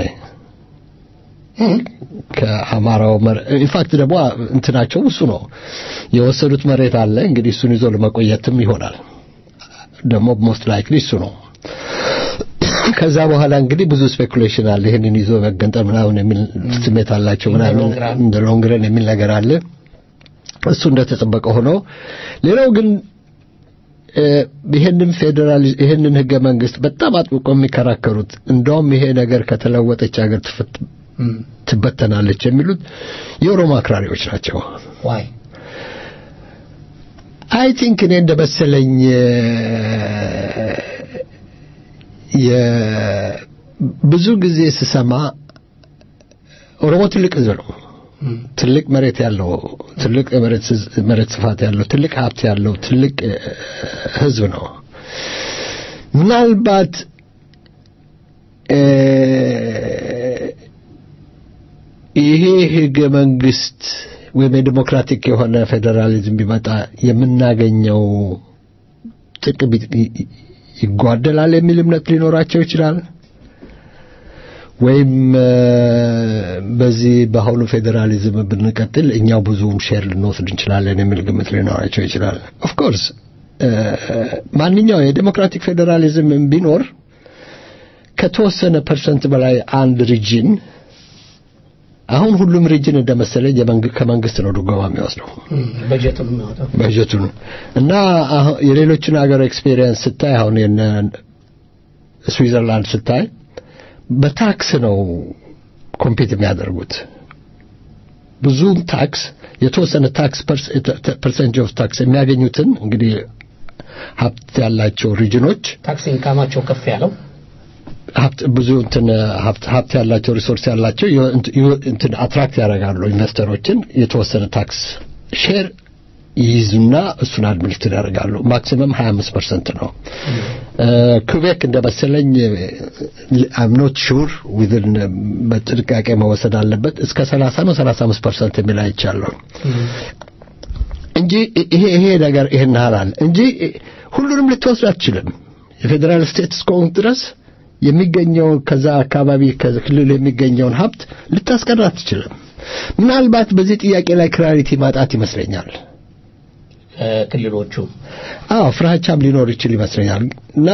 ከአማራው ኢንፋክት ደግሞ እንትናቸው እሱ ነው የወሰዱት መሬት አለ እንግዲህ እሱን ይዞ ለመቆየትም ይሆናል ደግሞ ሞስት ላይክሊ እሱ ነው ከዛ በኋላ እንግዲህ ብዙ ስፔኩሌሽን አለ ይህንን ይዞ መገንጠል ምናምን የሚል ስሜት አላቸው ምናምን ሎንግ ራን። እንደ ሎንግረን የሚል ነገር አለ እሱ እንደተጠበቀ ሆኖ ሌላው ግን እ፣ ይህንን ፌዴራል ይህንን ህገ መንግስት በጣም አጥብቆ የሚከራከሩት እንደውም ይሄ ነገር ከተለወጠች ሀገር ትፈት ትበተናለች የሚሉት የኦሮሞ አክራሪዎች ናቸው ዋይ አይ ቲንክ እኔ እንደ መሰለኝ የ- ብዙ ጊዜ ስሰማ ኦሮሞ ትልቅ ህዝብ ነው ትልቅ መሬት ያለው ትልቅ የመሬት ስዝ- መሬት ስፋት ያለው ትልቅ ሀብት ያለው ትልቅ እ፣ ህዝብ ነው ምናልባት እ፣ ይሄ ህገ መንግስት ወይም የዲሞክራቲክ የሆነ ፌዴራሊዝም ቢመጣ የምናገኘው ጥቅም ይ- ይ- ይጓደላል የሚል እምነት ሊኖራቸው ይችላል ወይም እ፣ በዚህ በአሁኑ ፌዴራሊዝም ብንቀጥል እኛው ብዙም ሼር ልንወስድ እንችላለን የሚል ግምት ሊኖራቸው ይችላል ኦፍኮርስ ማንኛው የዴሞክራቲክ ፌዴራሊዝም ቢኖር ከተወሰነ ፐርሰንት በላይ አንድ ሪጅን አሁን ሁሉም ሪጅን እንደመሰለኝ የመንግ- ከመንግስት ነው ድጎማ የሚወስደው በጀቱን የሚያወጣው በጀቱን እና አሁን የሌሎችን ሀገር ኤክስፔሪየንስ ስታይ አሁን የነ ስዊዘርላንድ ስታይ በታክስ ነው ኮምፒት የሚያደርጉት ብዙም ታክስ የተወሰነ ታክስ ፐርሰንት ኦፍ ታክስ የሚያገኙትን እንግዲህ ሀብት ያላቸው ሪጅኖች ታክስ ኢንካማቸው ከፍ ያለው ሀብት ብዙ እንትን ሀብት ሀብት ያላቸው ሪሶርስ ያላቸው የ- እንት- የ- እንትን አትራክት ያደርጋሉ ኢንቨስተሮችን የተወሰነ ታክስ ሼር ይይዙና እሱን አድሚኒስትር ያደርጋሉ ማክሲመም 25 ፐርሰንት ነው ኩቤክ እንደ መሰለኝ አም ኖት ሹር ዊዝን በጥንቃቄ መወሰድ አለበት እስከ 30 ነው 35 ፐርሰንት የሚል አይቻለሁ እንጂ ይሄ ይሄ ነገር ይሄን ያህላል እንጂ ሁሉንም ልትወስድ አትችልም የፌዴራል ስቴት እስከሆንክ ድረስ የሚገኘው ከዛ አካባቢ ከክልል የሚገኘውን ሀብት ልታስቀር አትችልም ምናልባት በዚህ ጥያቄ ላይ ክላሪቲ ማጣት ይመስለኛል ክልሎቹ አዎ ፍራቻም ሊኖር ይችል ይመስለኛል እና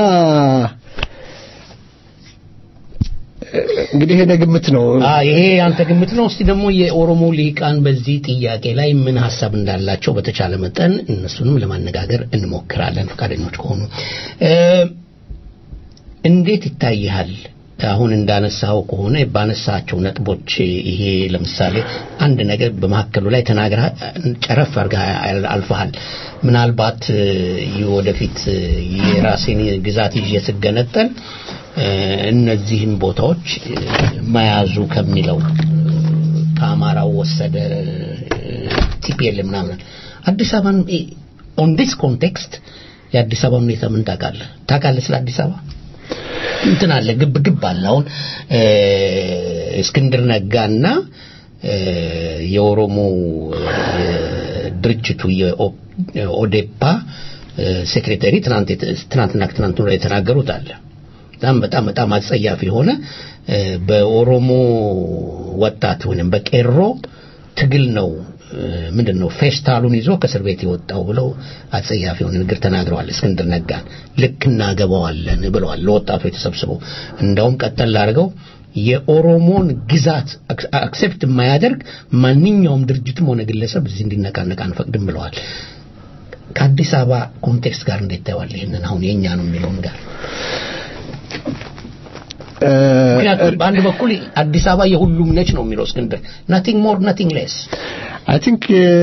እንግዲህ ይሄ ግምት ነው አ ይሄ ያንተ ግምት ነው እስቲ ደግሞ የኦሮሞ ልሂቃን በዚህ ጥያቄ ላይ ምን ሀሳብ እንዳላቸው በተቻለ መጠን እነሱንም ለማነጋገር እንሞክራለን ፈቃደኞች ከሆኑ እ፣ እንዴት ይታይሃል አሁን እንዳነሳው ከሆነ ባነሳቸው ነጥቦች ይሄ ለምሳሌ አንድ ነገር በመካከሉ ላይ ተናግራ ጨረፍ አድርገህ አልፈሃል ምናልባት እ፣ ወደፊት እ፣ የራሴን ግዛት ይዤ ስገነጠል እ፣ እነዚህን ቦታዎች እ፣ መያዙ ከሚለው ከአማራው ወሰደ ቲፒኤል ምናምን አዲስ አበባን ኦን ዲስ ኮንቴክስት የአዲስ አበባ ሁኔታ ምን ታውቃለህ ታውቃለህ ስለ አዲስ አበባ እንትን አለ ግብ ግብ አለ አሁን እ፣ እስክንድር ነጋና እ፣ የኦሮሞ እ፣ ድርጅቱ የኦዴፓ እ፣ ሴክሬታሪ ትናንት የተ- ትናንትና ከትናንት ወዲያ የተናገሩት አለ በጣም በጣም በጣም አጸያፊ የሆነ እ፣ በኦሮሞ ወጣት ወይም በቄሮ ትግል ነው ምንድን ነው ፌስታሉን ይዞ ከእስር ቤት የወጣው ብለው አጸያፊ የሆነ ንግግር ተናግረዋል። እስክንድር ነጋን ልክ እናገባዋለን ብለዋል ለወጣቶች ተሰብስበው። እንዳውም ቀጠል አድርገው የኦሮሞን ግዛት አክሴፕት የማያደርግ ማንኛውም ድርጅትም ሆነ ግለሰብ እዚህ እንዲነቃነቅ አንፈቅድም ብለዋል። ከአዲስ አበባ ኮንቴክስት ጋር እንዴት ታየዋል? ይህንን አሁን የእኛ ነው የሚለውን ጋር ምክንያቱም በአንድ በኩል አዲስ አበባ የሁሉም ነች ነው የሚለው እስክንድር ናቲንግ ሞር ናቲንግ ሌስ አይ ቲንክ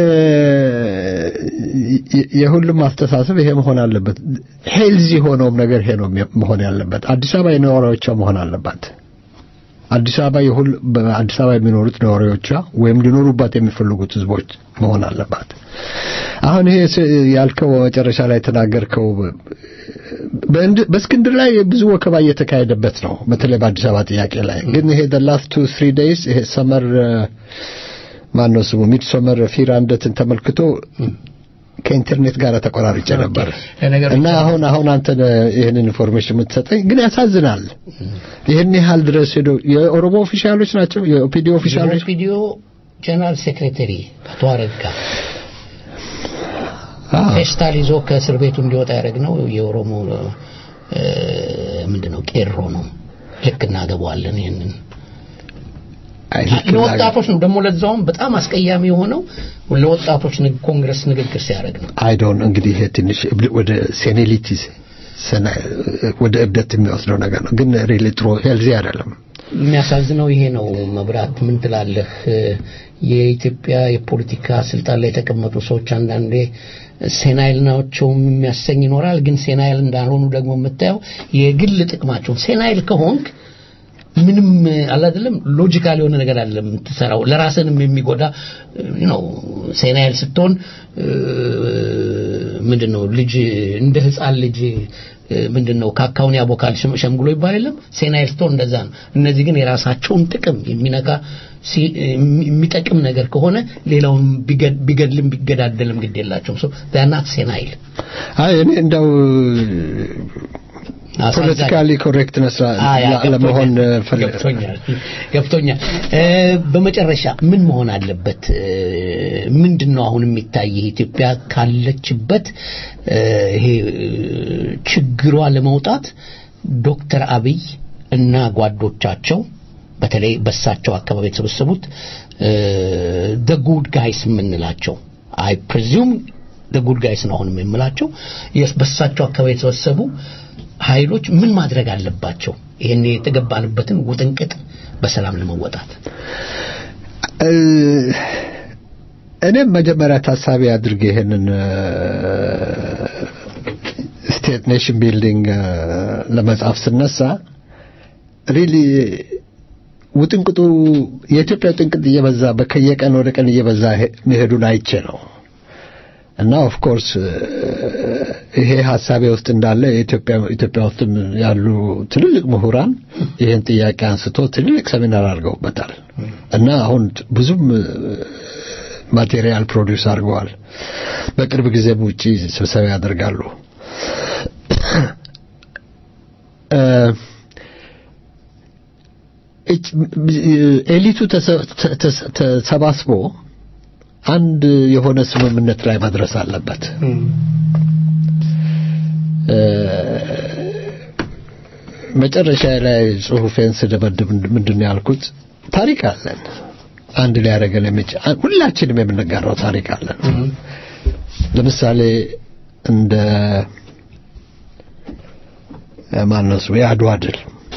የሁሉም አስተሳሰብ ይሄ መሆን አለበት። ሄልዚ የሆነውም ነገር ይሄ ነው መሆን ያለበት። አዲስ አበባ የነዋሪዎቿ መሆን አለባት። አዲስ አበባ የሁል በአዲስ አበባ የሚኖሩት ነዋሪዎቿ ወይም ሊኖሩባት የሚፈልጉት ህዝቦች መሆን አለባት። አሁን ይሄ ያልከው መጨረሻ ላይ የተናገርከው በእስክንድር ላይ ብዙ ወከባ እየተካሄደበት ነው። በተለይ በአዲስ አበባ ጥያቄ ላይ ግን ይሄ the last two three days ይሄ ሰመር ማን ነው ስሙ ሚድ ሰመር ፊራንደትን ተመልክቶ ከኢንተርኔት ጋር ተቆራርጬ ነበር እና አሁን አሁን አንተ ይህንን ኢንፎርሜሽን የምትሰጠኝ ግን ያሳዝናል። ይህን ያህል ድረስ ሄዶ የኦሮሞ ኦፊሻሎች ናቸው የኦፒዲዮ ኦፊሻሎች ኦፒዲዮ ጀነራል ሴክሬታሪ አቶ አረጋ ፌስታል ይዞ ከእስር ቤቱ እንዲወጣ ያደረግነው የኦሮሞ ምንድነው ቄሮ ነው። ልክ እናገባዋለን ይህንን ለወጣቶች ነው ደግሞ ለዛውም በጣም አስቀያሚ የሆነው ለወጣቶች ኮንግረስ ንግግር ሲያደርግ ነው። አይ ዶንት እንግዲህ ይሄ ትንሽ ወደ ሴኔሊቲ ወደ እብደት የሚወስደው ነገር ነው። ግን ሪሊ ጥሩ ሄልዚ አይደለም። የሚያሳዝነው ይሄ ነው። መብራት ምን ትላለህ? የኢትዮጵያ የፖለቲካ ስልጣን ላይ የተቀመጡ ሰዎች አንዳንዴ ሴናይል ናቸውም የሚያሰኝ ይኖራል። ግን ሴናይል እንዳልሆኑ ደግሞ የምታየው የግል ጥቅማቸውን ሴናይል ከሆንክ ምንም አላደለም ሎጂካል የሆነ ነገር አለ የምትሰራው ለራስንም የሚጎዳ ነው። ሴናይል ስትሆን ምንድነው ልጅ እንደ ህፃን ልጅ ምንድነው ካካውን ያቦካል ሸምግሎ ይባል የለም ሴናይል ስትሆን እንደዛ ነው። እነዚህ ግን የራሳቸውን ጥቅም የሚነካ የሚጠቅም ነገር ከሆነ ሌላውን ቢገድልም ቢገዳደልም ግድ የላቸውም። ሶ ናት ሴናይል አይ እኔ እንደው ፖለቲካሊ ኮሬክትነስ ለመሆን ገብቶኛል ገብቶኛል። በመጨረሻ ምን መሆን አለበት? ምንድን ነው አሁን የሚታይ ኢትዮጵያ ካለችበት ይሄ ችግሯ ለመውጣት ዶክተር አብይ እና ጓዶቻቸው በተለይ በሳቸው አካባቢ የተሰበሰቡት ደ ጉድ ጋይስ የምንላቸው አይ ፕሬዚዩም ደ ጉድ ጋይስ ነው አሁንም የምላቸው በሳቸው አካባቢ የተሰበሰቡ ኃይሎች ምን ማድረግ አለባቸው? ይሄን የተገባንበትን ውጥንቅጥ በሰላም ለመወጣት እኔም መጀመሪያ ታሳቢ አድርጌ ይሄንን ስቴት ኔሽን ቢልዲንግ ለመጻፍ ስነሳ ሪሊ ውጥንቅጡ የኢትዮጵያ ውጥንቅጥ እየበዛ ከየቀን ወደ ቀን እየበዛ መሄዱን አይቼ ነው እና ኦፍ ኮርስ ይሄ ሀሳቤ ውስጥ እንዳለ የኢትዮጵያ ኢትዮጵያ ውስጥም ያሉ ትልልቅ ምሁራን ይህን ጥያቄ አንስቶ ትልልቅ ሰሚናር አድርገውበታል እና አሁን ብዙም ማቴሪያል ፕሮዲውስ አድርገዋል። በቅርብ ጊዜም ውጪ ስብሰባ ያደርጋሉ። ኤሊቱ ተሰባስቦ አንድ የሆነ ስምምነት ላይ መድረስ አለበት። መጨረሻ ላይ ጽሁፌን ስደመድብ ምንድን ነው ያልኩት? ታሪክ አለን። አንድ ሊያደርገን የሚችል ሁላችንም የምንጋራው ታሪክ አለን። ለምሳሌ እንደ ማነው ስሙ የአድዋ ድል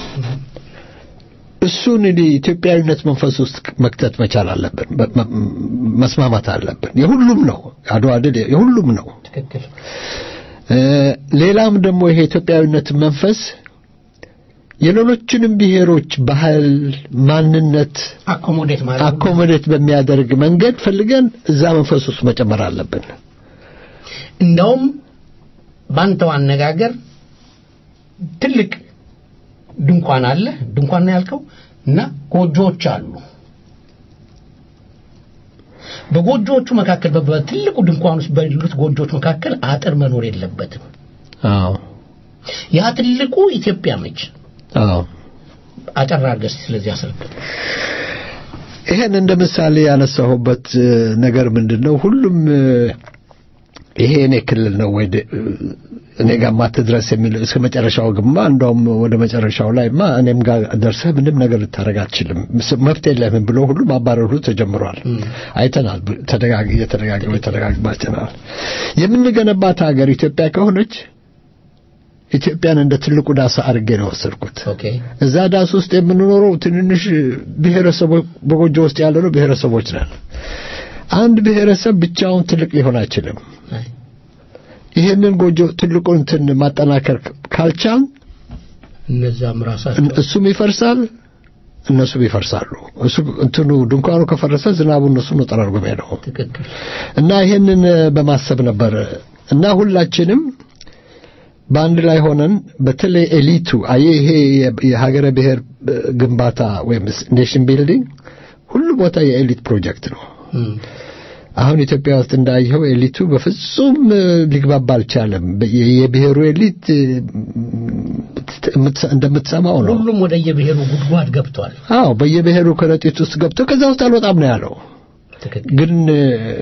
እሱን ኢትዮጵያዊነት መንፈስ ውስጥ መክተት መቻል አለብን። መስማማት አለብን። የሁሉም ነው አድዋ ድል የሁሉም ነው። ትክክል። ሌላም ደግሞ ይሄ ኢትዮጵያዊነት መንፈስ የሌሎችንም ብሔሮች ባህል፣ ማንነት አኮሞዴት ማለት አኮሞዴት በሚያደርግ መንገድ ፈልገን እዛ መንፈስ ውስጥ መጨመር አለብን። እንደውም ባንተው አነጋገር ትልቅ ድንኳን አለ። ድንኳን ነው ያልከው እና ጎጆዎች አሉ። በጎጆዎቹ መካከል በትልቁ ድንኳን ውስጥ ባሉት ጎጆዎች መካከል አጥር መኖር የለበትም። አዎ ያ ትልቁ ኢትዮጵያ ነች። አዎ አጠር አድርገህ እስቲ ስለዚህ አስረዳ። ይሄን እንደ ምሳሌ ያነሳሁበት እ፣ ነገር ምንድን ነው? ሁሉም እ፣ ይሄ እኔ ክልል ነው ወይ ደ- እኔ ጋር ማትድረስ የሚል እስከ መጨረሻው ግማ እንደውም ወደ መጨረሻው ላይማ እኔም ጋር ደርሰህ ምንም ነገር ልታደርግ አትችልም፣ ምስ- መብት የለህም ብሎ ሁሉ ማባረሩ ተጀምሯል። አይተናል። ተደጋግ የተደጋገመ የተደጋግመ አይተናል። የምንገነባት ሀገር ኢትዮጵያ ከሆነች ኢትዮጵያን እንደ ትልቁ ዳስ አድርጌ ነው ወሰድኩት። ኦኬ እዛ ዳስ ውስጥ የምንኖረው ትንንሽ ብሔረሰቦች በጎጆ ውስጥ ያለነው ብሔረሰቦች ነን። አንድ ብሔረሰብ ብቻውን ትልቅ ሊሆን አይችልም። አይ፣ ይሄንን ጎጆ ትልቁን እንትን ማጠናከር ካልቻል እነዛም ራሳቸው እሱም ይፈርሳል፣ እነሱም ይፈርሳሉ። እሱ እንትኑ ድንኳኑ ከፈረሰ ዝናቡ እነሱ ነው ጠራርጎ የሚሄደው ትክክል እና ይሄንን በማሰብ ነበር እና ሁላችንም በአንድ ላይ ሆነን በተለይ ኤሊቱ አየ ይሄ የ- የሀገረ ብሔር እ፣ ግንባታ ወይም ኔሽን ቢልዲንግ ሁሉ ቦታ የኤሊት ፕሮጀክት ነው። እም፣ አሁን ኢትዮጵያ ውስጥ እንዳየኸው ኤሊቱ በፍጹም እ፣ ሊግባባ አልቻለም። በ- የ- የብሔሩ ኤሊት እ፣ የምትሰ- እንደምትሰማው ነው። ሁሉም ወደ የብሔሩ ጉድጓድ ገብቷል አዎ በየብሔሩ ከረጢት ውስጥ ገብቶ ከዛ ውስጥ አልወጣም ነው ያለው። ትክክል ግን እ፣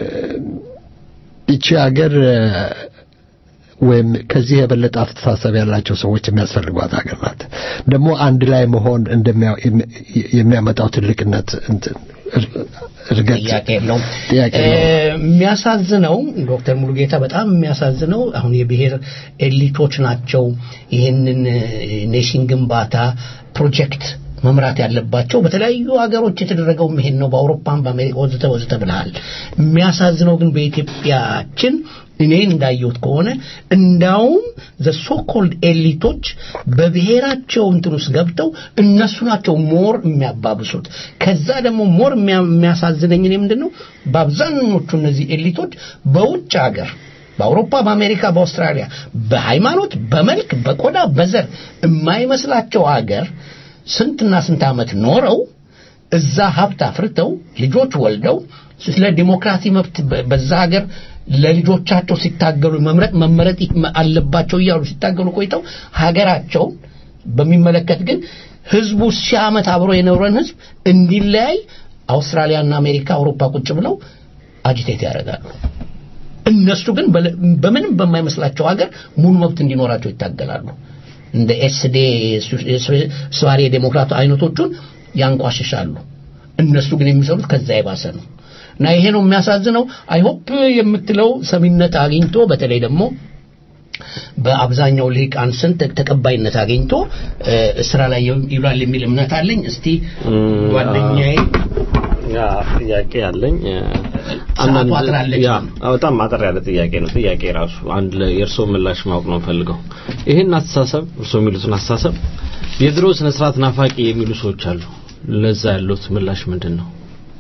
ይቺ ሀገር እ፣ ወይም ከዚህ የበለጠ አስተሳሰብ ያላቸው ሰዎች የሚያስፈልጓት ሀገር ናት። ደግሞ አንድ ላይ መሆን እንደሚያ- የሚ- የሚያመጣው ትልቅነት እንትን እር- እርገት ጥያቄ የለውም። ጥያቄ እ፣ የለውም። የሚያሳዝነው ዶክተር ሙሉጌታ በጣም የሚያሳዝነው አሁን የብሔር ኤሊቶች ናቸው ይህንን እ፣ ኔሽን ግንባታ ፕሮጀክት መምራት ያለባቸው በተለያዩ ሀገሮች የተደረገው ይሄን ነው። በአውሮፓም በአሜሪካ ወዘተ ወዘተ ብለሃል። የሚያሳዝነው ግን በኢትዮጵያችን እኔ እንዳየሁት ከሆነ እንዳውም ዘ ሶኮልድ ኤሊቶች በብሔራቸው እንትን ውስጥ ገብተው እነሱ ናቸው ሞር የሚያባብሱት። ከዛ ደግሞ ሞር የሚያ- የሚያሳዝነኝ እኔ ምንድን ነው በአብዛኞቹ እነዚህ ኤሊቶች በውጭ ሀገር በአውሮፓ፣ በአሜሪካ፣ በአውስትራሊያ በሃይማኖት፣ በመልክ፣ በቆዳ፣ በዘር የማይመስላቸው ሀገር ስንትና ስንት ዓመት ኖረው እዛ ሀብት አፍርተው ልጆች ወልደው ስለ ዲሞክራሲ መብት በ- በዛ ሀገር ለልጆቻቸው ሲታገሉ መምረጥ መመረጥ ይ- አለባቸው እያሉ ሲታገሉ ቆይተው ሀገራቸውን በሚመለከት ግን ህዝቡ ሺህ ዓመት አብሮ የኖረን ህዝብ እንዲለያይ አውስትራሊያና አሜሪካ አውሮፓ ቁጭ ብለው አጂቴት ያደርጋሉ። እነሱ ግን በለ- በምንም በማይመስላቸው ሀገር ሙሉ መብት እንዲኖራቸው ይታገላሉ። እንደ ኤስዴ ስዋሪ ዴሞክራቱ አይነቶቹን ያንቋሽሻሉ። እነሱ ግን የሚሰሩት ከዛ የባሰ ነው እና ይሄ ነው የሚያሳዝነው። አይሆፕ የምትለው ሰሚነት አግኝቶ በተለይ ደግሞ በአብዛኛው ልሂቃን ስንት ተቀባይነት አግኝቶ እ፣ ስራ ላይ ይውላል የሚል እምነት አለኝ። እስቲ ጓደኛዬ ያ ጥያቄ አለኝ እ፣ ሰዓቱ አጥራለች። ያ በጣም አጠር ያለ ጥያቄ ነው። ጥያቄ ራሱ አንድ የእርስዎ ምላሽ ማወቅ ነው ፈልገው ይህን አስተሳሰብ እርስዎ የሚሉትን አስተሳሰብ የድሮ ስነ ስርዓት ናፋቂ የሚሉ ሰዎች አሉ። ለዛ ያሉት ምላሽ ምንድን ነው?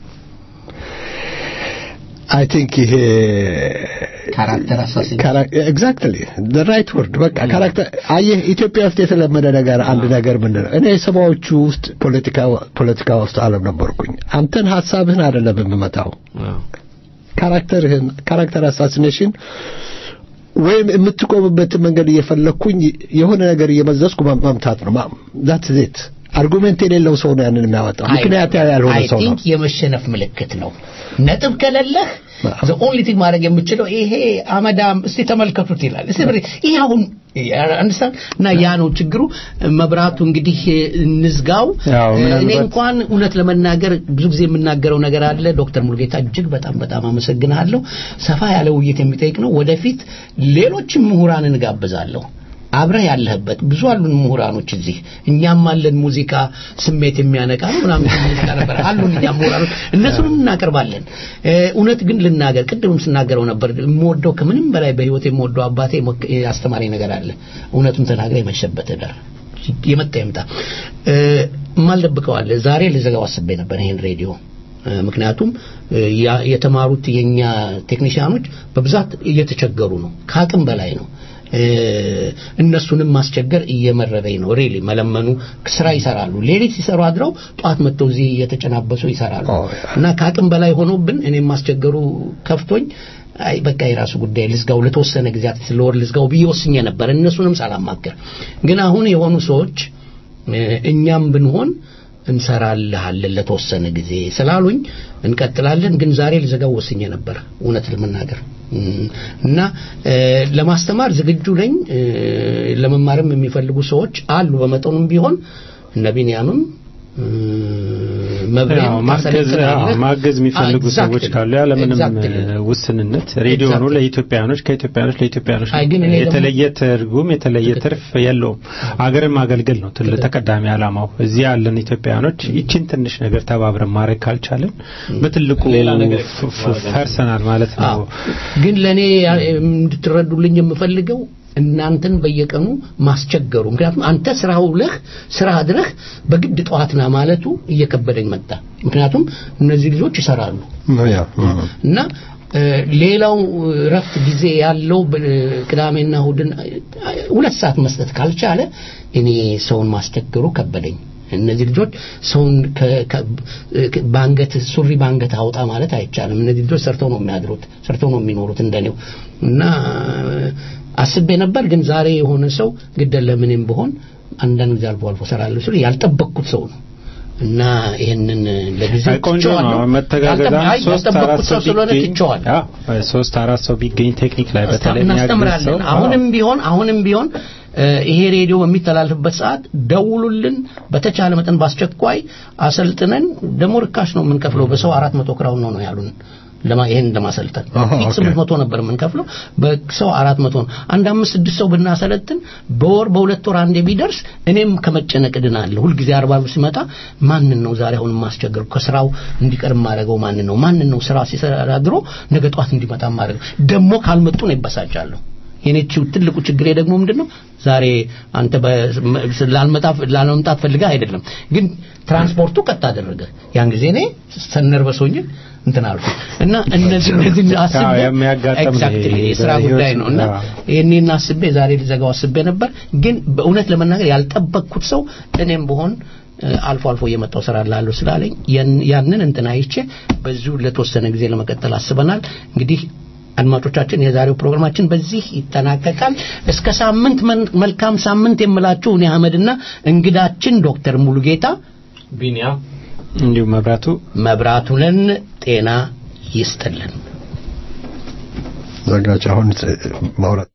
አይ ቲንክ ይሄ ካራክተር አሳሲን ኤግዛክትሊ ራይት ወርድ በቃ ካራክተር አየህ ኢትዮጵያ ውስጥ የተለመደ ነገር አንድ ነገር ምንድን ነው እኔ ሰባዎቹ ውስጥ ፖለቲካ ፖለቲካ ውስጥ አለም ነበርኩኝ አንተን ሀሳብህን አይደለም የምመታው አዎ። ካራክተርህን ካራክተር አሳሲኔሽን ወይም የምትቆምበትን መንገድ እየፈለግኩኝ የሆነ ነገር እየመዘዝኩ መምታት ነው ዛት ዜት አርጉሜንት የሌለው ሰው ነው ያንን የሚያወጣው ምክንያት ያልሆነ አይ ሰው ነው ቲንክ የመሸነፍ ምልክት ነው። ነጥብ ከሌለህ አዎ። ዘ ኦንሊ ቲንግ ማድረግ የምችለው ይሄ አመዳም እስቲ ተመልከቱት ይላል። እስቲ ብሬ ይሄ አሁን አንደርስታንድ እና ያ ነው ችግሩ። መብራቱ እንግዲህ እንዝጋው። ያው ምናልባት- እኔ እንኳን እውነት ለመናገር ብዙ ጊዜ የምናገረው ነገር አለ። ዶክተር ሙሉጌታ እጅግ በጣም በጣም አመሰግናለሁ። ሰፋ ያለ ውይይት የሚጠይቅ ነው። ወደፊት ሌሎችም ምሁራንን እጋብዛለሁ። አብረህ ያለህበት ብዙ አሉን ምሁራኖች እዚህ እኛም አለን ሙዚቃ ስሜት የሚያነቃ ነው ምናምን ሙዚቃ ነበር አሉን እኛም ምሁራኖች እነሱንም እናቀርባለን እ፣ እውነት ግን ልናገር ቅድምም ስናገረው ነበር የምወደው ከምንም በላይ በህይወት የምወደው አባቴ ሞክ- ያስተማረኝ ነገር አለ እውነቱን ተናግረ የመሸበት ዳር የመጣ ይምጣ እ፣ የማልደብቀው አለ ዛሬ ልዘጋው አስቤ ነበር ይሄን ሬዲዮ እ፣ ምክንያቱም እ፣ ያ- የተማሩት የኛ ቴክኒሽያኖች በብዛት እየተቸገሩ ነው ከአቅም በላይ ነው እ፣ እነሱንም ማስቸገር እየመረረኝ ነው ሪሊ መለመኑ ስራ ይሰራሉ ሌሊት ሲሰሩ አድረው ጠዋት መጥተው እዚህ እየተጨናበሱ ይሰራሉ ኦ፣ ያ። እና ከአቅም በላይ ሆኖብን እኔም ማስቸገሩ ከፍቶኝ አይ በቃ የራሱ ጉዳይ ልዝጋው ለተወሰነ ጊዜያት ስለወር ልዝጋው ብዬ ወስኜ ነበር እነሱንም ሳላማክር ግን አሁን የሆኑ ሰዎች እ፣ እኛም ብንሆን እንሰራልሃለን ለተወሰነ ጊዜ ስላሉኝ እንቀጥላለን። ግን ዛሬ ልዘጋው ወስኜ ነበር እውነት ለመናገር እም፣ እና እ፣ ለማስተማር ዝግጁ ነኝ። እ፣ ለመማርም የሚፈልጉ ሰዎች አሉ በመጠኑም ቢሆን እነ ቢንያምም እ፣ መብሬም ያው ማገዝ ታሰለጥናለህ። አዎ፣ ማገዝ የሚፈልጉ Exactly. ሰዎች ካሉ ያለምንም Exactly. እ፣ ውስንነት ሬዲዮኑ Exactly. ለኢትዮጵያኖች ከኢትዮጵያኖች ለኢትዮጵያኖች አይ፣ ግን እኔ ደግሞ- የተለየ ትርጉም የተለየ ትርፍ የለውም። አገርን ማገልገል ነው ትልቅ ተቀዳሚ ዓላማው። እዚህ ያለን ኢትዮጵያኖች ይችን ትንሽ ነገር ተባብረን ማድረግ ካልቻለን በትልቁ ሌላ ነገር ፍ- ፍ- ፈርሰናል ማለት ነው። አዎ። ግን ለእኔ ያ- እንድትረዱልኝ የምፈልገው እናንተን በየቀኑ ማስቸገሩ ምክንያቱም አንተ ስራ ውለህ ስራ አድረህ በግድ ጠዋትና ማለቱ እየከበደኝ መጣ ምክንያቱም እነዚህ ልጆች ይሰራሉ ያ እም። እና እ፣ ሌላው ረፍት ጊዜ ያለው በ- ቅዳሜና እሁድን እ፣ ሁለት ሰዓት መስጠት ካልቻለ እኔ ሰውን ማስቸገሩ ከበደኝ እነዚህ ልጆች ሰውን ከ- ከ- ከ- በአንገት ሱሪ በአንገት አውጣ ማለት አይቻልም እነዚህ ልጆች ሰርተው ነው የሚያድሩት ሰርተው ነው የሚኖሩት እንደኔው እና እ፣ አስቤ ነበር ግን ዛሬ የሆነ ሰው ግደለ ምንም ብሆን አንዳንድ ጊዜ አልፎ አልፎ ሰራለሁ ስል ያልጠበቅኩት ሰው ነው እና ይሄንን ለጊዜው አይ ቆንጆ ነው ትቼዋለሁ። መተጋገዝ ያልጠበ- አይ ሶስት አራት ያልጠበቅኩት ሰው ሰው ስለሆነ ቢገኝ ትቼዋለሁ አዎ፣ ሶስት አራት ሰው ቢገኝ ቴክኒክ ላይ በተለይ የሚያግዝ ሰው እናስተምራለን አሁንም ቢሆን አሁንም ቢሆን እ፣ ይሄ ሬዲዮ በሚተላለፍበት ሰዓት ደውሉልን በተቻለ መጠን በአስቸኳይ አሰልጥነን ደግሞ ርካሽ ነው የምንከፍለው በሰው አራት መቶ ክራውን ነው ነው ያሉን ለማ ይሄን ለማሰልጠን አሃ፣ ፊት ኦኬ። ስምንት መቶ ነበር የምንከፍለው በሰው አራት መቶ ነው አንድ አምስት ስድስት ሰው ብናሰለጥን በወር በሁለት ወር አንዴ ቢደርስ እኔም ከመጨነቅ እድናለሁ ሁልጊዜ አርባ ብር ሲመጣ ማንን ነው ዛሬ አሁን የማስቸገር ከስራው እንዲቀር የማደርገው ማንን ነው ማንን ነው ስራ ሲሰራ ድሮ ነገ ጠዋት እንዲመጣ የማደርገው ደግሞ ካልመጡ ነው ይበሳጫለሁ የኔ ችው- ትልቁ ችግሬ ደግሞ ምንድነው ዛሬ አንተ በ- ላልመጣ ላለመምጣት ፈልገህ አይደለም ግን ትራንስፖርቱ ቀጥ አደረገ ያን ጊዜ እኔ ሰነርበስ ሆኜ እንትን አልኩ እና እነዚህ እነዚህ አስቤ አዎ፣ የሚያጋጥም ነው Exactly፣ ይሄ የስራ በህይወት ጉዳይ ነው እና አዎ። ይህኔን አስቤ ዛሬ ልዘጋው አስቤ ነበር ግን በእውነት ለመናገር ያልጠበቅኩት ሰው እኔም በሆን እ፣ አልፎ አልፎ እየመጣው ስራ ላለሁ ስላለኝ ያን- ያንን እንትን አይቼ በዚሁ ለተወሰነ ጊዜ ለመቀጠል አስበናል እንግዲህ አድማጮቻችን የዛሬው ፕሮግራማችን በዚህ ይጠናቀቃል እስከ ሳምንት መን- መልካም ሳምንት የምላችሁ እኔ አህመድና እንግዳችን ዶክተር ሙሉጌታ ቢኒያም እንዲሁም መብራቱ መብራቱንን ጤና ይስጥልን ዘጋች አሁን ማውራት